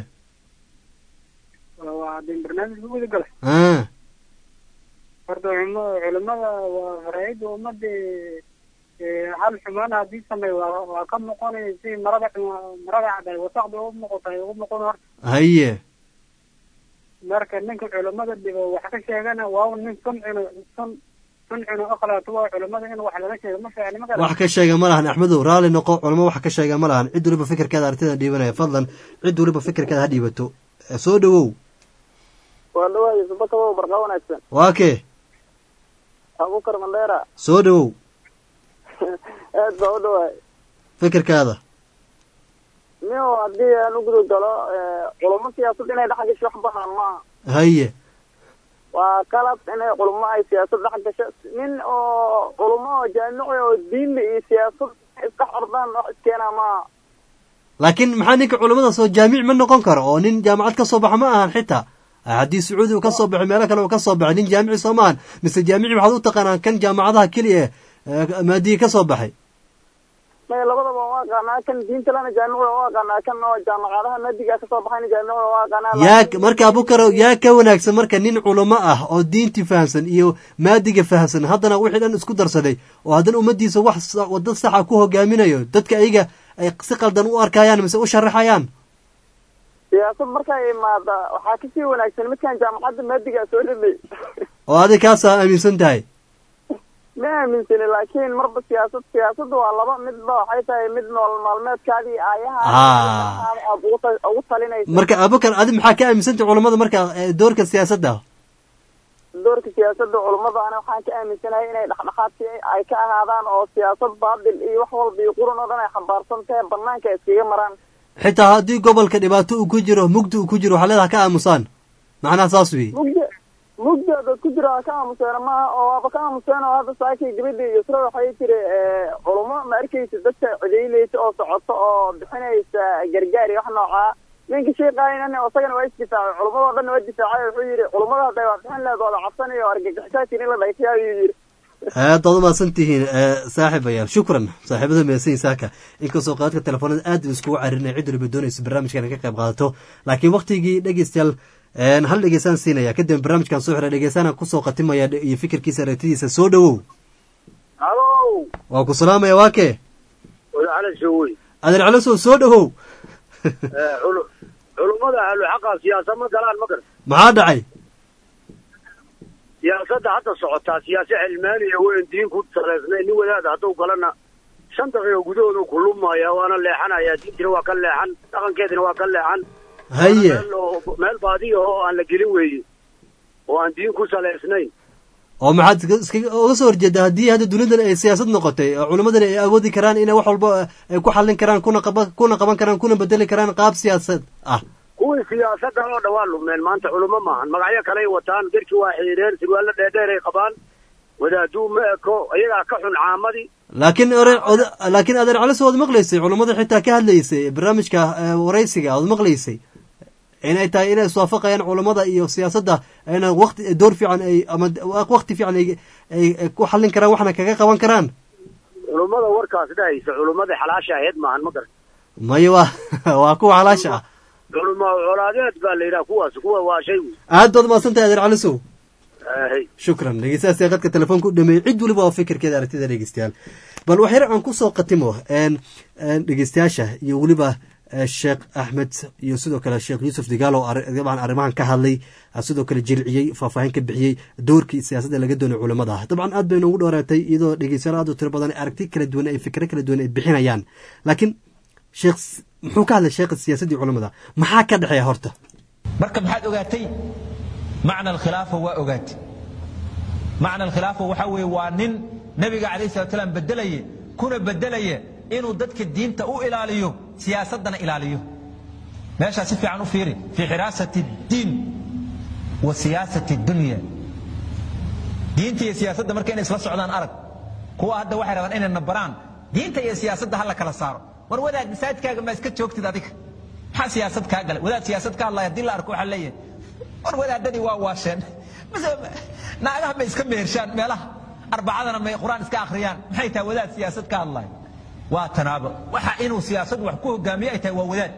waa din barnaamij ku guda galay ah horta culimo- culimada waa faraa'ida ummadda hal xumaan haddii sameey waa waa ka noqonaya si marada xuma- marada cad ay wasaqda u noqoto ay ugu noqon horta haye marka ninka culimada dhibo wax ka sheegana waa nin suncino sun suncino akhlaatu waa culimada in wax laga sheego ma fiicni ma wax garan ka sheega ma lahan axmedow raalli noqo culamo wax ka sheega ma lahan cid waliba fikirkeeda aragtida dhiibanaya fadlan cid waliba fikirkeeda ha dhiibato Eh, soo dhowow waa dhawaay subakabo barqa wanaagsan waa kee abukar mandheera soo dhowow aad baa u dhawaay fikirkaada nin haddii aan u guda galo culamo siyaasad inay dhex gasho wax banaan maaha haye waa qalab inay culamo ay siyaasad dhex gasho nin oo culamo oo jaamici oo diinla iyo siyaasad iska xordaan wax iskeenaa maaha laakiin maxaa ninka culamada soo jaamic ma noqon karo oo nin jaamacad ka soo baxa ma ahan xitaa haddii sacuudi uu ka soo baxay meelo kale uu ka soo baxay nin jaamici soo maahan mise jaamici waxaad u taqaanaa kan jaamacadaha keliya eh, maadiye ka soo baxay may labadaba waa aqaanaa kan diinta lana jaamici waa aqaanaa kan oo jaamacadaha madiga kasoo baxayna jaamici waa aqaanaa yaa marka abukarow yaa ka wanaagsan marka nin culamo ah oo diintii fahamsan iyo maadiga fahamsan haddana wixii dhan isku darsaday oo haddana ummaddiisa wax sa- waddo saxa ku hogaaminayo dadka ayaga ay si qaldan u arkayaan mise u sharaxayaan siyaasad markay imaada waxaa kasii wanaagsan midkan jaamacadda madiga soo dhamay oo adig kaasaa aaminsan tahay ma aaminsani laakiin marba siyaasad siyaasadda waa laba midba waxay tahay mid nolol maalmeedkaadii aayaha Ah. aad ugu ta- ugu talinaysa marka abukar adi maxaa ka aaminsantay culammada marka eh, doorka siyaasadda doorka siyaasadda culummada ana waxaan ka aaminsanahay inay dhexdhexaadsi ay ka ahaadaan oo siyaasad baadil iyo wax walba iyo quran oo dhan ay xambaarsan tahay banaanka iskaga maraan xitaa haddii gobolka dhibaato uu ku jiro mugdi uu ku jiro waxaa leedaha ka aamusaan macnaha saas wey mugdi mugdi dad ku jira ka aamuseena maaha oo waaba ka aamuseen oo hadda saakii gabadhii yusra waxay tiri culummo ma arkaysa dadka cidaynaysa oo socoto oo bixinaysa gargaar iyo wax noocaa ninka sheekaaynana isagana waa isdifaacay culummadoo dhan waa difaacay wuxuu yidhi culummada hadday waa bixin lehed wada cabsanayo oo argagixisaadkiin in la dhayfiya ayuu yidhi aad baad umahadsan tihiin eh, saaxiibayaal shukran saaxiibada meesan saaka inkastoo qaadka telefoonada aad u iskugu caririnay cid waliba doonaysa barnaamijkan ka qayb qaadato laakiin waktigii dhegeystayaal een, hal dhegeysaan siinaya kadib barnaamijkan soo xira dhegeysaana kusoo qatimaya dhe- iyo fikirkiisa aragtidiisa soo dhowow halo waa ku salaamaya waa kee wadaala sowey adeer calasow soo dhowow culummada ahlu xaqa siyaasa ma galaan ma garan maxaa dhacay siyaasadda hadda socotaa siyaasa cilmaaniya weyn diin ku salaysnay nin wadaada hadduu galana shan daqiiqo gudahoodu ku lumaya waana leexanaya diintina waa ka leexan dhaqankeedina waa ka leexan haye meel oo- meel baadiya oo aan la gelin weeye oo aan diin ku salaysnayn oo maxaad iska- iskaga uga soo horjeedaa haddii hadda duniyadan ay siyaasad noqotay oo culimmadana ay awoodi karaan inay wax walba ay ku xallin karaan kuna qaba kuna qaban karaan kuna bedeli karaan qaab siyaasad ah kuwii siyaasadda oo dhan waa lumeen maanta culummo maahan magacyo kaley wataan dirki waa xidhiidheen sirwaallo dheerdheer ay qabaan wadaaduu ma eko iyagaa ka xun caamadii laakiin ore oda- laakiin adeer caliso waad maqlaysay culummada xitaa ka hadlaysay barnaamijka eh, waraysiga waad maqlaysay inay tahay inay iswaafaqayaan culummada iyo siyaasadda ayna waqti door fiican ay ama waqti fiican ay ay ay ku xallin karaan waxna kaga qaban karaan culummada warkaas dhahaysa culummadii xalaasha ahayd maahan ma garan maya waa waa kuwa xalaasha ah culuma colaadeed baa la yidhaha kuwaas kuwa waa shay wey aad baad mahadsantahay adeer calisow Ahay. shukran dhegeystayaasha qadka telefoonka u dhameeyey cid waliba oo fikirkeeda aragtida dhegeystayaal bal wax yar aan kusoo qatimo een een dhegeystayaasha iyo weliba eh, sheekh axmed iyo sidoo kale sheekh yuusuf digaalo arri- dabcan arrimahan ka hadlay ah, sidoo kale jilciyey faahfaahin ka bixiyey doorkii siyaasadda laga doonay culimada dabcan aad bay noogu dhowaatay iyadoo dhegeystayaal aad u tiro badan aragti kala duwan ay fikro kala duwan ay bixinayaan laakiin sheekh s- muxuu ka hadlay sheekha siyaasaddii culimada maxaa ka dhexeeya horta marka maxaad ogaatay macna alkhilaafa waa ogaatay macna alkhilaafa waxaa weeye waa nin nebiga calayhi salatu salaam bedelaye kuna bedelaya inuu dadka diinta u ilaaliyo siyaasaddana ilaaliyo meeshaa si fiican u fiiri fii xiraasati diin wa siyaasati dunya diinta iyo siyaasadda marka inay isla socdaan arag kuwa hadda waxay rabaan inay nabaraan diinta iyo siyaasadda ha la kala saaro war wadaad masaajidkaaga ma iska joogtid adiga maxaa siyaasad kaa galay wadaad siyaasad ka hadlaya haddii la arko waxaa leeyahay war wadaadadii waa waasheen mise naagaha may iska mehershaan meelaha arbacadana may qur-aan iska akhriyaan maxay tahay wadaad siyaasad ka hadlaya waa tanaabo waxa inuu siyaasad wax ku hogaamiyo ay tahay waa wadaad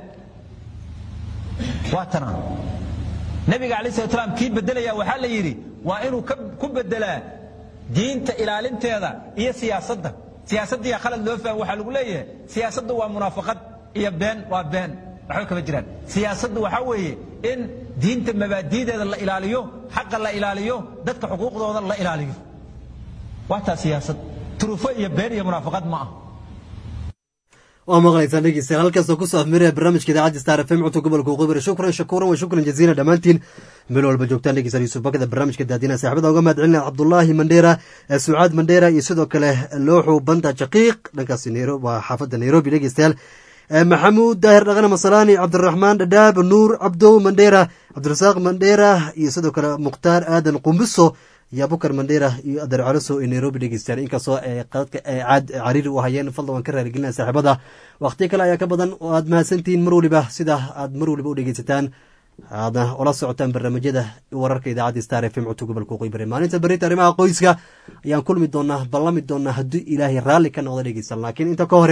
waa tanaabo nabiga calayhi salatu salaam kii bedelaya waxaa la yidhi waa inuu ka- ku bedelaa diinta ilaalinteeda iyo siyaasadda siyaasaddiya khalad loo fahmo waxaa lagu leeyahay siyaasaddu waa munaafaqad iyo been waa been waxba kama jiraan siyaasaddu waxaa weeye in diinta mabaadi'deeda la ilaaliyo xaqa la ilaaliyo dadka xuquuqdooda la ilaaliyo waa taa siyaasad turufo iyo been iyo munaafaqad ma ah waa maqlaysaan dhegeystayaal halkaasoo kusoo afmiraya barnaamijka idaacadda star fm cunto gobolka waqooyi shukran shakuuran wa shukran jaziila dhammaantiin meel walba joogtaan dhegeystayaal yuusuf bakada barnaamijka daadina saaxiibada uga mahad celinaya cabdullaahi mandheera eh, sucaad mandheera iyo sidoo kale looxu banta jaqiiq dhankaasi nairobi waa xaafadda nairobi dhegeystayaal Eh, maxamuud daahir dhaqane masalaani cabdiraxmaan dhadhaab nuur cabdow mandheera cabdirasaaq mandheera iyo sidoo kale mukhtaar aadan qumbiso iyo abukar mandheera iyo adeer caliso ee nairobi dhegeystayaal inkastoo ay qadadka ay caad cariiri u hayeen fadlan waan ka raaligelinaya saaxiibada waqtiyo kale ayaa ka badan oo aad mahadsantihiin mar waliba sida aad mar waliba u dhegeysataan aadna ula socotaan barnaamijyada wararka idaacadda star f m codka gobolka waqooyi bari maalinta berita arrimaha qoyska ayaan kulmi doonaa ballami doonaa haddii ilaahay raalli ka noqda dhegeysan laakiin inta ka hore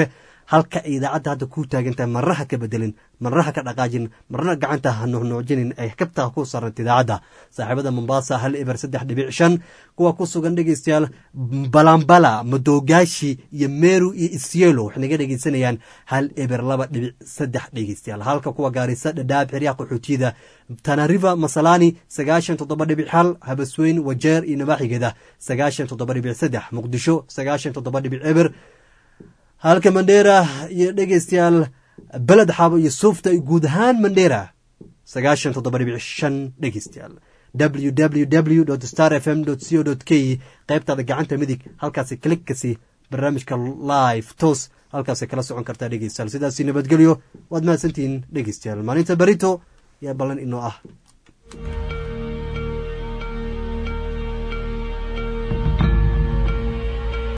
halka ay idaacadda hadda ku taagan tahay marna ha ka bedelin marna ha ka dhaqaajin marna gacanta ha nuucnuucjinin ay kabta ku saranta idaacadda saaxiibada mombasa hal eber saddex dhibic shan kuwa ku sugan dhegeystayaal balambala madogaashi iyo meru iyo isyelo waxay naga dhegeysanayaan hal eber laba dhibic saddex dhegeystayaal halka kuwa gaarisa dhadhaab xeryaha qaxootiyada tanariva masalani sagaashan toddoba dhibic hal habasweyn wajeer iyo nabaaxigeeda sagaashan toddoba dhibic saddex muqdisho sagaashan toddoba dhibic eber halka mandheera iyo dhegeystayaal beled xabo iyo suufta iyo guud ahaan mandheera sagaashan toddoba dhibic shan dhegeystayaal www star f m co k qaybtaada gacanta midig halkaasi klikkasi barnaamijka live toos halkaasay kala socon kartaa dhegeystayaal sidaasi nabadgelyo waad mahadsantihiin dhegeystayaal maalinta berito yaa ballan inoo ah